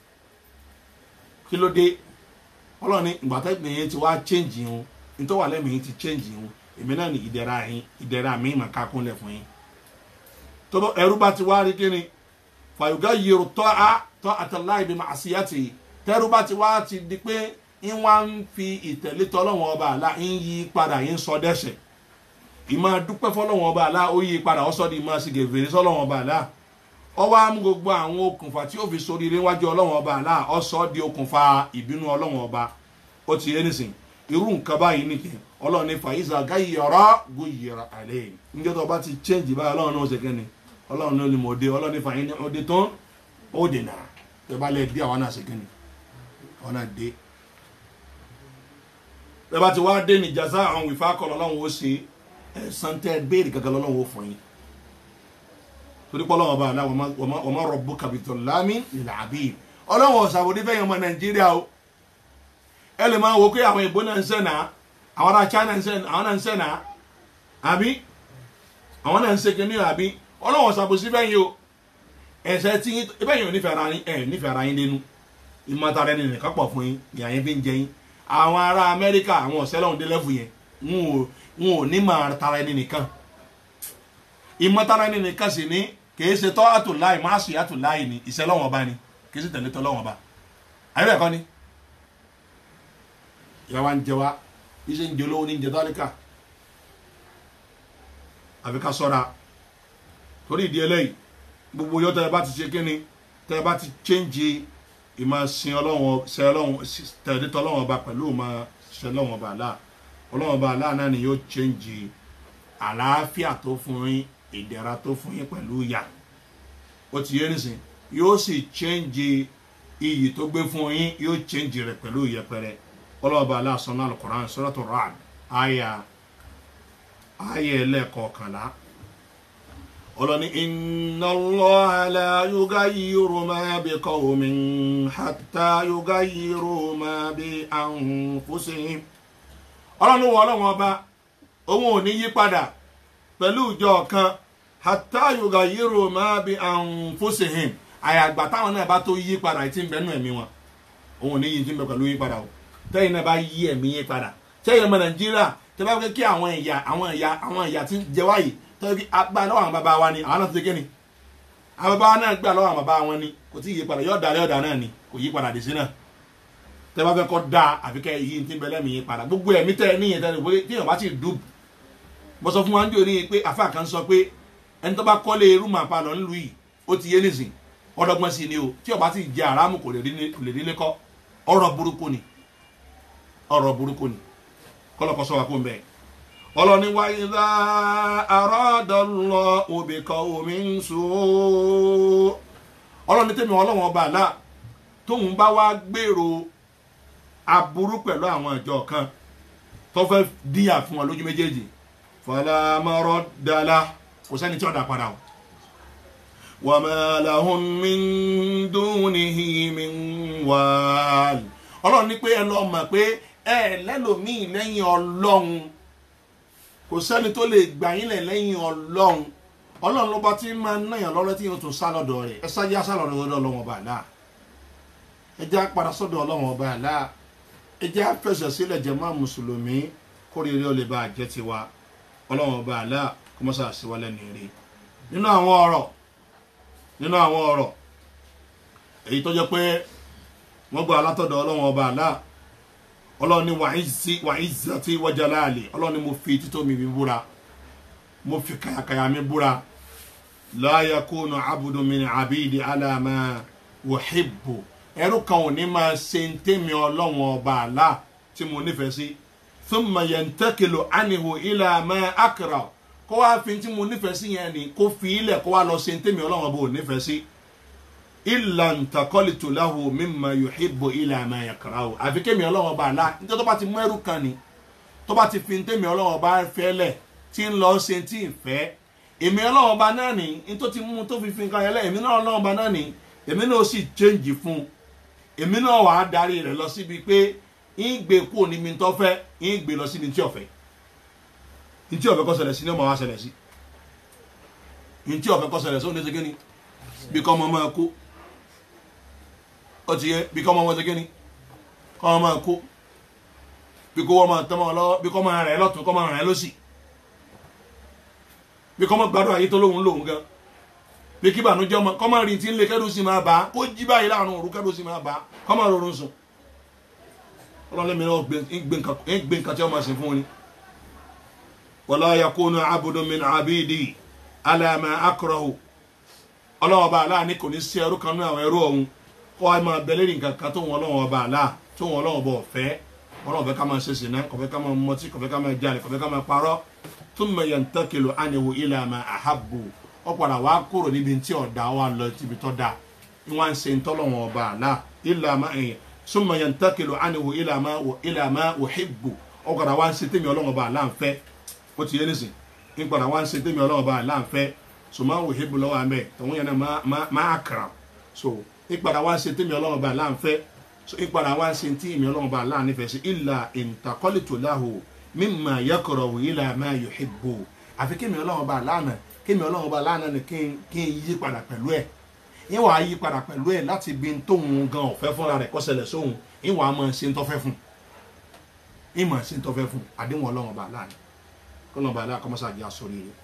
kí ló dé ọlọ́run ní ìgbà tẹ́gbìn yẹn ti wá change yẹn nítorí wà lẹ́mìí yẹn ti change yẹn èmi náà ní ìdẹ̀ra yín ìdẹ̀ra mi mà ká kúnlẹ̀ fún yín tó bọ́ ẹrú bá ti wá rí kíni fàyọgá yìí tọ́ a tọ́ àtàláì bí màá sí àti tẹ́rù bá ti wá ti di pé ń wá ń fi ìtẹ̀lé tọ́lọ́wọ́n ọba àlá ń yí padà ń sọ dẹ́sẹ̀ ìmọ̀ dúpẹ́ fọlọ́wọ́n ọba àlá ó yí padà ó sọ di ìmọ̀ sí gèvèrè sọlọ́wọ́n ọba àlá ọ wá mú gbogbo àwọn okùnfà tí ó fi sórí ilé wájú ọlọ́wọ́n ọba àlá ọ sọ di okùnfà ìbínú ọlọ́wọ́n ọba ó ti yé nísìn irú nǹkan báyìí nìkan ọlọ́run ní fàyíṣà gáyọ̀rọ̀ gòyìrà àlẹ́ níjọ́ tó bá ti change báyìí ọlọ́run náà ó ṣe kẹ́ni ọlọ́run náà ni mo dé ọlọ́run ní fàyín ní ọdẹ tán ó dènà tẹ bá lẹ dé àwọn náà ṣe kẹ́ni àwọn náà dé tẹ bá ti wá dé ní jàzá àwọn ìfá kọ́ lọ́lọ́run ó ṣe ẹ̀sán tẹ́ béèrè gàgà lọ́lọ́run ó fún yín torí pé ọlọ́run ọba àlá wọ́n má rọ̀bù kàbìtọ̀ lámì ìlà àbí ọlọ́run ọ̀sàbòdì fẹ́yìn ọmọ nàìjíríà o ẹ lè máa wo pé àwọn ìbò náà ń sẹ́nà àwọn ará china ń sẹ́nà àwọn náà ń sẹ́nà àbí àwọn náà ń ṣe kínní àbí ọlọ́run ọ̀sàbòsí fẹ́yìn o ẹ̀sẹ̀ tí ibẹ̀yìn ò nífẹ̀ẹ́ ara yín ẹ̀ nífẹ̀ẹ́ ara yín nínú ìmọ̀tara ẹni nìkan pọ̀ fún yín ìyá yín fi ń jẹ yín àwọn ará amẹ́ríkà àwọn ọ̀sẹ́ lọ́hùn délẹ́fù yẹn wọn ò ní máa tara ẹni nìkan ìmọ̀tara ẹni nìkan sì ní kìí ṣe tọ́ àtòláì má sì àtòláì ní ìṣẹ́ lọ́wọ́n ọba ni kìí ṣe tẹ̀lé tọ́ lọ́wọ́n ọba àyẹ̀wò ẹ̀kọ́ ni ìyá wa ń jẹ wa iṣẹ́ ń jẹ olówó ní ń jẹ tálíkà àfi ká sọ́ra torí ìdí eléyìí gbogbo yọ tẹ́ ẹ bá ti ṣe kíni tẹ́ ẹ bá ti chẹ́ǹjì ìmọ̀ sin ọlọ́wọ́n ṣe ọlọ́wọ́n tẹ̀lé tọ́ ọlọ́wọ́n ọba pẹ̀lú ìmọ̀ ṣe ọlọ́wọ́n ọba àlá ọlọ́wọ́n ọba àlá náà ni yóò chẹ́ǹjì àlàáfíà tó fún yín ìdẹ̀ra tó fún yín pẹ̀lú ìyà ó ti yé nísìn yóò sì chẹ́ǹjì iyì tó gbé fún yín yóò chẹ́ǹjì rẹ̀ pẹ̀lú ìyẹpẹrẹ ọlọ́ọ̀bá aláṣọ́nà alukoran sọ́dọ̀tọ̀ rad àyà àyà ẹlẹ́ẹ̀kọ̀ọ̀kànlá ọlọ́ni iná lọ́hàlà yóga yìírò máa bí kọ́wọ́mí hàtà yóga yìírò máa bí àwọn fúsìn ọlọ́ni wọ ọlọ́wọ́n ọba òun ò ní yí padà pẹ̀lú ìjọ kan hàtà yóga yìírò máa bí àwọn fúsìn àyàgbà táwọn náà bá tó yí padà tí ń bẹ́nu ẹ̀mí wọn òun ò ní yí tí ń bẹ pẹ̀lú yí padà o tẹ́yìn náà bá yí ẹ̀mí yín padà tẹ́yìn ọmọ nàìjíríà tẹ́ bá fẹ́ kí àwọn ìyá àwọn ìyá àwọn ìyá tí ń jẹ wáyé tọ́jú kí agbá lọ́wọ́ àwọn bàbá wa ni àwọn náà ti gé ni àwọn bàbá wa náà gbà lọ́wọ́ àwọn bàbá wọn ni kò tí ì yí padà yóò dalẹ̀ ọ̀dà náà ni kò yí padà dé sí náà tẹ́ bá fẹ́ kọ́ da àfi kẹ́ yí ti bẹ́lẹ̀ mi yí padà gbogbo ẹ̀mí tẹ́ níyẹn tẹ́ pé tí èèyàn bá ti dùn mo sọ fún wa ń jò ní pé àfa kan sọ pé ẹni tó bá kọ́lé rúmà palọ̀ ńlùú yìí ó ti yé nísìn ọdọgbọ́n sí ni o tí ó bá ti jẹ àrámù kò lè rí lé kọ́ ọ̀rọ̀ burúkú ni ọ̀rọ̀ burúkú ni kọlọkọ sọ wa kó n bẹ ọlọni wa ìdá àràdọlọ òbíkọ omi ń so ọlọni tẹmí ọlọ́wọ́n ọba àlá tóun bá wá gbèrò aburú pẹ̀lú àwọn ìjọ kan tó fẹ́ díyà fún wọn lójú méjèèjì fọlámọrọ dala kò sẹ́ni tí ó dá padà o wàmàlàhùn mi ń dún ní hìmí wàhálì ọlọ́run ní pé ẹ lọ mọ̀ pé ẹ lẹ́lòmíì lẹ́yìn ọlọ́run kò sẹ́ni tó lè gbà yín lẹ̀ lẹ́yìn ọlọ́run ọlọ́run ló bá ti máa ń náyàn lọ́rẹ́ tí yóò tún sá lọ́dọ̀ rẹ̀ ẹ sáyé sá lọ́dọ̀ ọlọ́run ọba àlá ẹ jẹ́ apàdà sọ́dọ̀ ọlọ́run ọba àlá ẹ jẹ́ afẹsẹ̀ sílẹ̀ jẹ́ máa mùsùlùmí kórìírí ó lè bá àjẹ́ tiwa ọlọ́run ọba àlá kó mọ́ sáà síwá lẹ́nu rí nínú àwọn ọ̀rọ̀ nínú àwọn ọ̀rọ̀ èyí tó jẹ́ pé wọ́n gba alátọ̀dọ̀ ọlọ́run ọba àlá ọlọ́run ní wàhíìsì wájà láàlè ọlọ́run ní mo fi títọ́ mi búra mo fi kàyàkàyà mi búra láyà kóònù abudu mi àbídì alàmà wòhíbù ẹrú kan ò ní máa ṣe ń tẹ́mi ọlọ́run ọba àlá tí mo nífẹ̀ẹ́ sí thumma yantakilu anihu ila ma akra kó wá fi tí mo nífẹ̀ẹ́ sí yẹn ni kó fi ilẹ̀ kó wá lọ ṣe ń tẹ́mi ọlọ́run ọba ò nífẹ̀ẹ́ sí illa ntakọ́lìtò lahu mímọ yòóhìbò ilẹ̀ àmà ẹ̀kọ́ra o àfi kémi ọlọ́wọ́ bá a la nítorí tó bá ti mú ẹrú kan ni tó bá ti fi ń tẹ̀mí ọlọ́wọ́ bá fẹ́ lẹ̀ tí ń lọ ṣe tí ń fẹ́ èmi ọlọ́wọ́ bá náà ni ní tó ti mú tó fi fi nǹkan yẹn lẹ̀ èmi náà ọlọ́wọ́ bá náà ni èmi náà sì change fún èmi náà wàá darí rẹ̀ lọ síbi pé ń gbé kúrò níbi tó fẹ́ ń gbé lọ síbi tí ọ̀fẹ́ ní tí ọ̀fẹ́ kọ́ ṣẹlẹ̀ sí ní ọmọ wa ṣẹlẹ̀ sí ní tí ọ̀fẹ́ kọ́ ṣẹlẹ̀ sí ó ní ṣe kí ni bí kọ́ ọmọ máa kó ó ti yẹ bí kọ́ ọmọ wọn ṣe kíni kọ́ ọmọ máa kó bí kọ́ wọ́n máa tọ́ máa lọ́wọ́ bí kọ́ máa rẹ̀ lọ́tún kọ́ máa rẹ̀ lọ́sì bí kọ́ máa gbádùn ayé tó lóhun lóhun gan bí kí ìbànújẹ́ ọmọ kọ́ máa rí tí ń lé kẹ́rù sí máa bá a kó jí báyìí láàrin òru kẹ́rù sí máa bá a kọ́ máa rọrùn sùn ọlọ́lẹ́mi náà gbé nǹkan tí wọ́n máa ṣe fún ni wala yakunu abudun min abidi ala ma akrahu ọlọ́wọ́ bá aláà ní kò ní sí ẹrú kan ní àwọn ẹrú ọ̀hún kó a máa bẹ lérí nǹkan kan tó wọn ọlọ́wọ́ bá aláà tó wọn ọlọ́wọ́ bá ọ̀fẹ́ ọlọ́wọ́ fẹ́ ká máa ṣe sìnà kọ̀fẹ́ ká máa mọtí kọ̀fẹ́ ká máa jalè kọ̀fẹ́ ká máa parọ́ thumma yantakilu anhu ila ma ahabbu ọ padà wá kúrò níbi tí ọ̀dà wa lọ síbi tó dáa ni wọ́n á ń ṣe ń tọ́lọ́wọ́ ọba aláà ila ma thumma yantakilu anhu ila ma ila ma uhibbu ọ padà wá ń ṣe tèmi ọlọ́wọ́ ọba aláà ń fẹ́ ó ti yé nísìn ń padà wá ń ṣe tèmi ọlọ́wọ́ ọba aláà ń fẹ́ so máa wò hebu lọ́wọ́ amẹ́ tòun yẹn náà máa kàrà so ìpadà wá ń ṣe tèmi ọlọ́run bá láǹfẹ́ so ìpadà wá ń ṣe tí èmi ọlọ́run bá láǹfẹ́ sí ìlà ìntàkọ́lìtò láhù mímà yẹkọ̀rọ̀ wò ìlà máa yọ hebu àfi kémi ọlọ́run bá lánà kémi ọlọ́run bá lánà ni kí n yí padà pẹ̀lú ẹ̀ yín wàá yí padà pẹ̀lú ẹ̀ láti bí tóun gan ọ̀fẹ́ fúnra rẹ̀ kọ́sẹ̀lẹ̀ sóhun yín wàá máa ṣe ń tọ́fẹ́ fún yín máa ṣe ń tọ́fẹ́ fún àdéhùn ọlọ́run bá lánà kọ́lọ́run bá lánà kọ́mọ́sàdì àsọ̀rí rẹ̀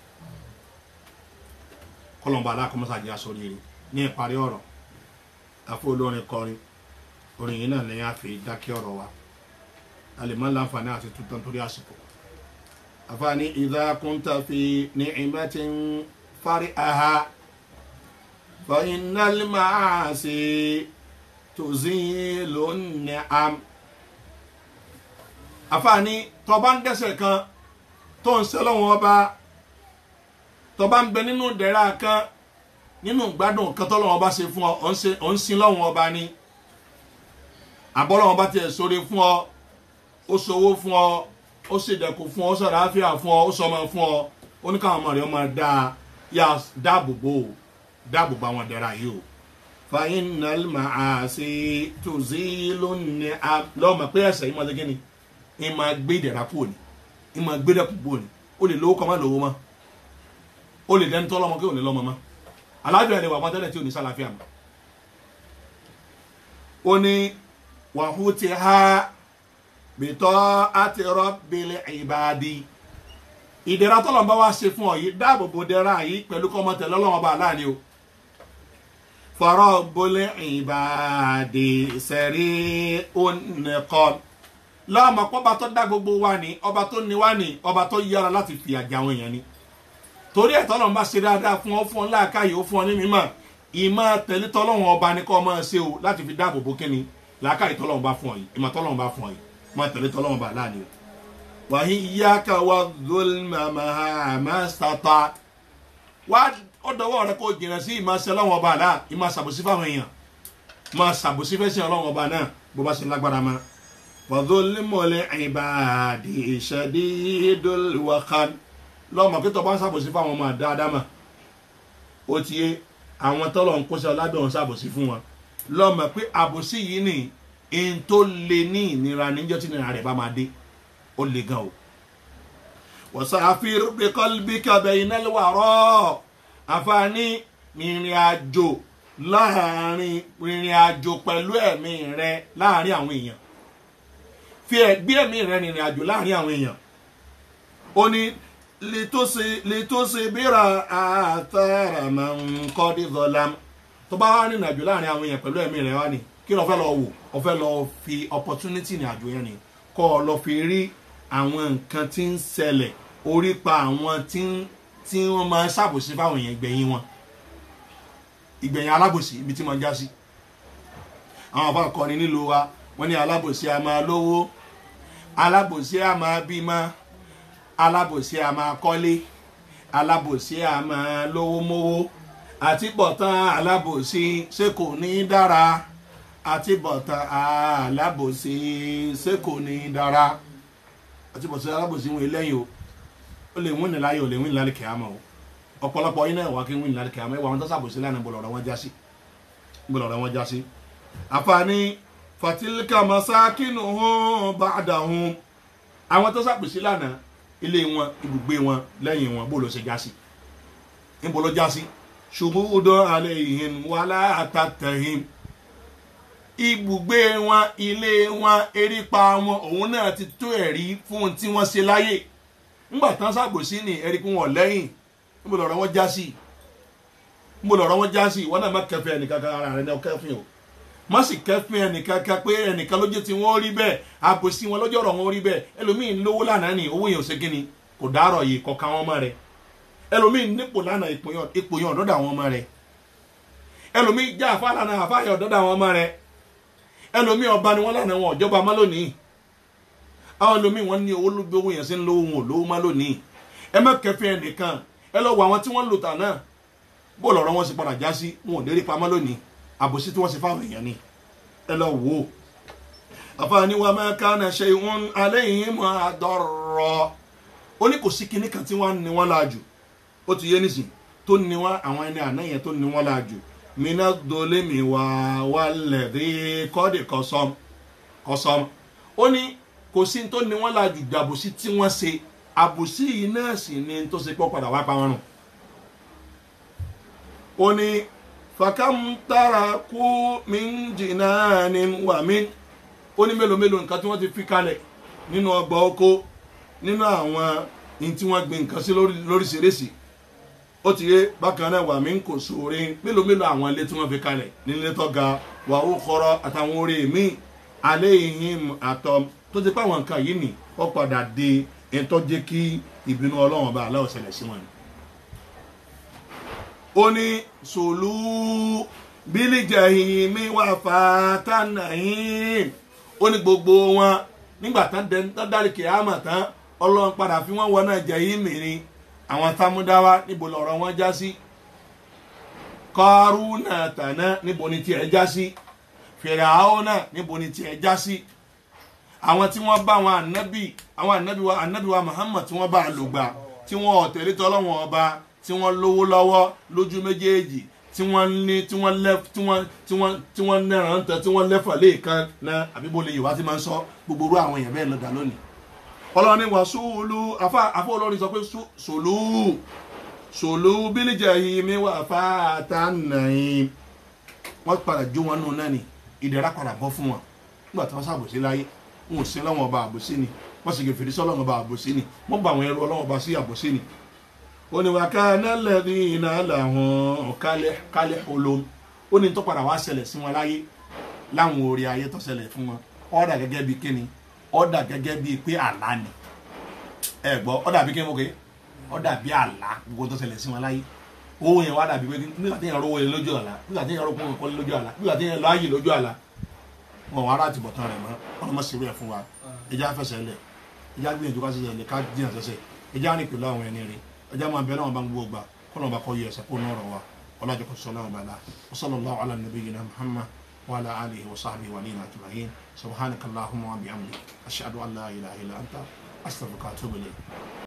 kọlọmba alákọmọsá jẹ aṣọ rere ní ìparí ọ̀rọ̀ àfọ olórin kọrin orin yìí náà lẹ́yìn àfi dákẹ́ ọ̀rọ̀ wa a lè má láǹfààní àti tuntun torí àsìkò àfààní ìdá kúńtà fi ní ìmẹ́tì ń fárí aha fàyínàlì máa ṣe tòzí lónìí am àfààní tọba ń dẹ́sẹ̀ kan tó ń sẹ́lọ́wọ́n ọba tọba ń bẹ nínú dẹ̀ra kan nínú gbádùn kan tọ́lọ́wọ́n bá ṣe fún ọ ọ̀ ń sin lọ́wọ́n ọba ni àbọ́lọ́wọ́n bá tiẹ̀ sóre fún ọ ó sowó fún ọ ó ṣèdẹ̀kù fún ọ ó sọ̀rọ̀ àáfíà fún ọ ó sọmọ fún ọ ó ní káwọn ọmọ rẹ̀ ọmọ dá yà dáàbòbò dáàbòbò àwọn dẹ̀ra yìí o fàyín nàlmà àṣẹ tòzí lónìí lọ́mọ pé ẹ̀sẹ̀ yìí máa ṣe kí ni ì máa gbé ìdẹ̀ra kúrò ní ì máa gbé dẹ̀kù kúrò ní ó lè lówó kọ́ má lówó mọ́ ó lè dẹni tó lọ́mọ kí ò ní lọ́mọ mọ́ aláàbíà lè wà wọn tẹ́lẹ̀ tí ò ní sálàáfíà mọ́ ó ní wàhú ti ha bìtọ́ àti rọ́bìlì ìbàdí ìdẹ̀ra tọ́lọ̀ bá wá ṣe fún ọ yìí dáàbò bo dẹ́ra yìí pẹ̀lú kọ́mọ tẹ̀lé ọlọ́wọ́n bá aláàní o fọ̀rọ̀ bolẹ̀ ìbàdí sẹ̀rí onìkan lọ́mọ pọ́ba tó dá gbogbo wa ní ọba tó ní wa ní ọba tó yára láti fìyà jẹ àwọn èèyàn ni torí ẹ̀ tọ́lọ̀ ń bá ṣe dáadáa fún ọ fún ọ láàkáyè ó fún ọ ní mímọ̀ ìmọ̀ tẹ̀lé tọ́lọ́wọ́n ọba ní kọ́ máa ṣe o láti fi dáàbò bo kíni làákàyè tọ́lọ́wọ́n bá fún ọ yìí ìmọ̀ tọ́lọ́wọ́n bá fún ọ yìí máa tẹ̀lé tọ́lọ́wọ́n bá láàánú o. wàhí iyáka wa zulmama sata wá ọdọwọ rẹ kó jìnnà sí ìmọ̀ ṣe ọlọ́wọ́n ọba àlá ìmọ̀ ṣàbòsí fáwọn èèyàn máa ṣàbòsí fẹ́ sí ọlọ́wọ́n ọba náà bó bá ṣe lágbára ma. wàdúlímọ̀lẹ́ ìbàdí ìṣẹ́dídọ́lùwàkán lọ́mọ kí tọ́ bá ń ṣàbòsí fáwọn ọmọ dáadáa mà ó ti yé àwọn tọ́lọ̀ ń kó sí ọlábẹ́ òun ṣàbòsí fún wọn lọ́mọ pé àbòsí yìí ni n tó le ní ìnira níjọ́ tí ìnira rẹ̀ bá máa dé ó le gan o. wasafir bi qalbika bayna al-wara àǹfààní ìrìn àjò láàrin ìrìn àjò pẹ̀lú ẹ̀mí rẹ láàrin àwọn èèyàn fi ẹ̀gbí ẹ̀mí rẹ rìnrìn àjò láàrin àwọn èèyàn ó ní litusibira àtàrà máa ń kọ́ dé zọlám tó bá wà nínú àjò láàrin àwọn èèyàn pẹ̀lú ẹ̀mí rẹ̀ wá ní kí ló fẹ́ lọ wò ó fẹ́ lọ fi opportunity ní àjò yẹn ni kọ́ ọ lọ fi rí àwọn nǹkan tí ń ṣẹlẹ̀ orí pa àwọn tí wọ́n máa ń ṣàbòsí fáwọn èèyàn ìgbẹ̀yìn wọn ìgbẹ̀yìn alábòsí ibi tí wọ́n já sí àwọn àbá akọni nílùú wa wọ́n ní alábòsí a máa lówó alábòsí a máa bímọ alábòsí a máa kọ́lé alábòsí a máa lówó mówó àtibọ̀tán alábòsí ṣé kò ní dára àtibọ̀tán alábòsí ṣé kò ní dára àtibọ̀tán alábòsí wọn lẹ́yìn o ó lè wín ní láyé o lè wín ní lálẹ́ kẹ́hámà o ọ̀pọ̀lọpọ̀ yín náà wà kí wín ní lálẹ́ kẹ́hámà ìwà wọn tó sàbòsí lánàá bọ̀lọ̀ ọ̀rọ̀ wọn já sí bọ̀lọ̀ ọ̀rọ̀ wọn já sí. àfààní fatilka masakinu hàn bàdà hàn àwọn tó sàbòsí lánàá ilé wọn ibùgbé wọn lẹ́yìn wọn bó ló ṣe já sí níbo ló já sí ṣùgbọ́n alẹ́ ìhìn wàhálà àtàtẹ̀hìn ibùgbé wọn ilé wọn erípa wọn òun náà ti tó ẹ̀rí fún tí wọ́n ṣe láyè ńgbà tán ṣàgbòsí ní ẹ̀rí pé wọn lẹ́yìn níbo lọ́rọ̀ wọn já sí mo lọ̀rọ̀ wọn já sí ìwọ náà má kẹfẹ́ ẹnìkan kan ara rẹ ní ọkẹ́fìn o má sì kẹfìn ẹnìkan kan pé ẹnìkan lójú tí wọ́n rí bẹ́ẹ̀ àbòsí wọn lọ́jọ́ ọ̀rọ̀ wọn rí bẹ́ẹ̀ ẹlòmíín lówó lánàá ni owó yẹn ò ṣe kíni kò dárọ̀ yìí kọ̀ọ̀kan wọn mọ́ rẹ ẹlòmíín nípò lánàá ipò yẹn ọ̀dọ́dà wọn mọ́ rẹ ẹlòmíín já àfa lánàá àfa yẹn ọ̀dọ́dà wọn mọ́ rẹ ẹlòmíín ọba ni wọn lánàá wọn ọ̀jọba má lónìí àwọn ẹlòmíín wọn ní owó lóbi owó yẹn sí ń lówó wọn ò lówó má lónìí ẹ má kẹfìn ẹnìkan ẹ lọ wọ àwọn tí wọ́n lò tà náà bó lọ̀rọ̀ wọn sì padà já sí wọn ò lérí pamọ́ lónìí àbòsí tí wọ́n sì fáwọn èèyàn ni ẹ lọ wò ó àfààní wa máa ká náà ṣe ìwọ̀n alẹ́ yìí mọ́ àdọ́rọ̀ ó ní kò sí kinní kan tí wọ́n ní wọ́n láàjù ó ti yé nísìn tó ní wọ́n àwọn ẹni àná yẹn tó ní wọ́n láàjù mina dole mi wà wà lẹ́rí kọ́dì kọ́sọ́m kọ́sọ́m ó ní kò sí tó ní wọ́n láàjù dàbòsí tí wọ́n ṣe àbòsí yìí náà sì ni tó ṣe pọ́ padà wá pa wọn rùn ó ní fàkàmtara kú mi ń jìnnà ní wà mí ó ní mélòó mélòó nǹkan tí wọ́n ti fi kalẹ̀ nínú ọgbà oko nínú àwọn ní tí wọ́n gbin nǹkan sí lóríṣiríṣi ó ti yé bákan náà wà mí kò sóore mélòó mélòó àwọn ilé tí wọ́n fi kalẹ̀ nílé tó ga wà ó kọ́rọ́ àtàwọn orí mi alẹ́ ìhìn àtọ́ tó ti pé àwọn nǹkan yìí nì ó padà di ẹni tó jẹ́ kí ìbínú ọlọ́run ọba aláwọ̀ ṣẹlẹ̀ sí wọn ni ó ní sòlú bílíjẹ̀hìn mi wà fàtánàhìn ó ní gbogbo wọn nígbà tán dárí kìámà tán ọlọ́run padà fi wọ́n wọnà jẹ̀yìn mìíràn àwọn támúdáwá níbo lọ̀rọ̀ wọn já sí kọ́rùnà tàná níbo ni tiẹ̀ já sí fìràhónà níbo ni tiẹ̀ já sí àwọn tí wọ́n bá àwọn ànábì àwọn ànábì wa ànábì wa Muhammad tí wọ́n bá a lò gbà tí wọ́n ọ̀tẹ̀lé tọ́lọ́wọ́n ọba tí wọ́n lówó lọ́wọ́ lójú méjèèjì tí wọ́n ní tí wọ́n lẹ́ tí wọ́n tí wọ́n tí wọ́n nẹ́ràn tán tí wọ́n lẹ́fà léèkan náà àbíbo lè yorùbá ti máa ń sọ gbogbo orú àwọn èèyàn bẹ́ẹ̀ lọ́dà lónìí. ọlọ́run ní wàsúùlù afá afá olórin sọ pé sòlú sòlú bílíjà yìí mi wà fáta nàìm wọ́n padà jó wọn nù náà ni ìdẹ̀ra padà bọ́ fún wọn nígbà tí wọ́n ṣàbòsí láyé wọn ò sí lọ́wọ́n ọba àbòsí ni wọ́n sì gèfèrè sọ́lọ́wọ́n ọba àbòsí ni wọ́n bá àwọn ẹrú ọlọ́wọ́n ọba sí àbòsí ni oníwàká nálẹ́bí iná làwọn kálẹ̀ olóhùn ó ní tó padà wá ṣẹlẹ̀ sí wọn láyé láwọn orí ayé tó ṣẹlẹ̀ fún wọn ọ̀dà gẹ́gẹ́ bíi kíni ọ̀dà gẹ́gẹ́ bíi pé àlá ni ẹ gbọ́ ọ̀dà bíi kíni mo kè ọ̀dà bíi àlá gbogbo tó ṣẹlẹ̀ sí wọn láyé owó yẹn wá dàbí pé nígbà tí yẹn rówó yẹn lójú àlá nígbà tí yẹn rówó yẹn kọ́lé lójú àlá nígbà tí yẹn lọ ayé lójú àlá wọn wà láti bọ̀ tán rẹ̀ mọ́ ọlọ́mọ sí rẹ̀ fún wa ẹja fẹsẹ̀ lẹ̀ ẹja gbìyànjú ká ṣiṣẹ́ lẹ̀ ká jìyàn sẹ́sẹ̀ ẹja rìn pẹ̀lú àwọn ẹni rẹ̀ ẹja máa bẹ náà bá ń gbogbo gbà kọ́nà bá kọ́ yẹ ẹsẹ̀ kó náà rọ̀ wa ọlájọ kò sọlá ọba la wa sallallahu ala nabiyyina muhammad wa ala alihi wa sahbihi wa alihi ajma'in subhanaka allahumma wa bihamdik ashhadu an la ilaha illa anta astaghfiruka wa atubu ilayk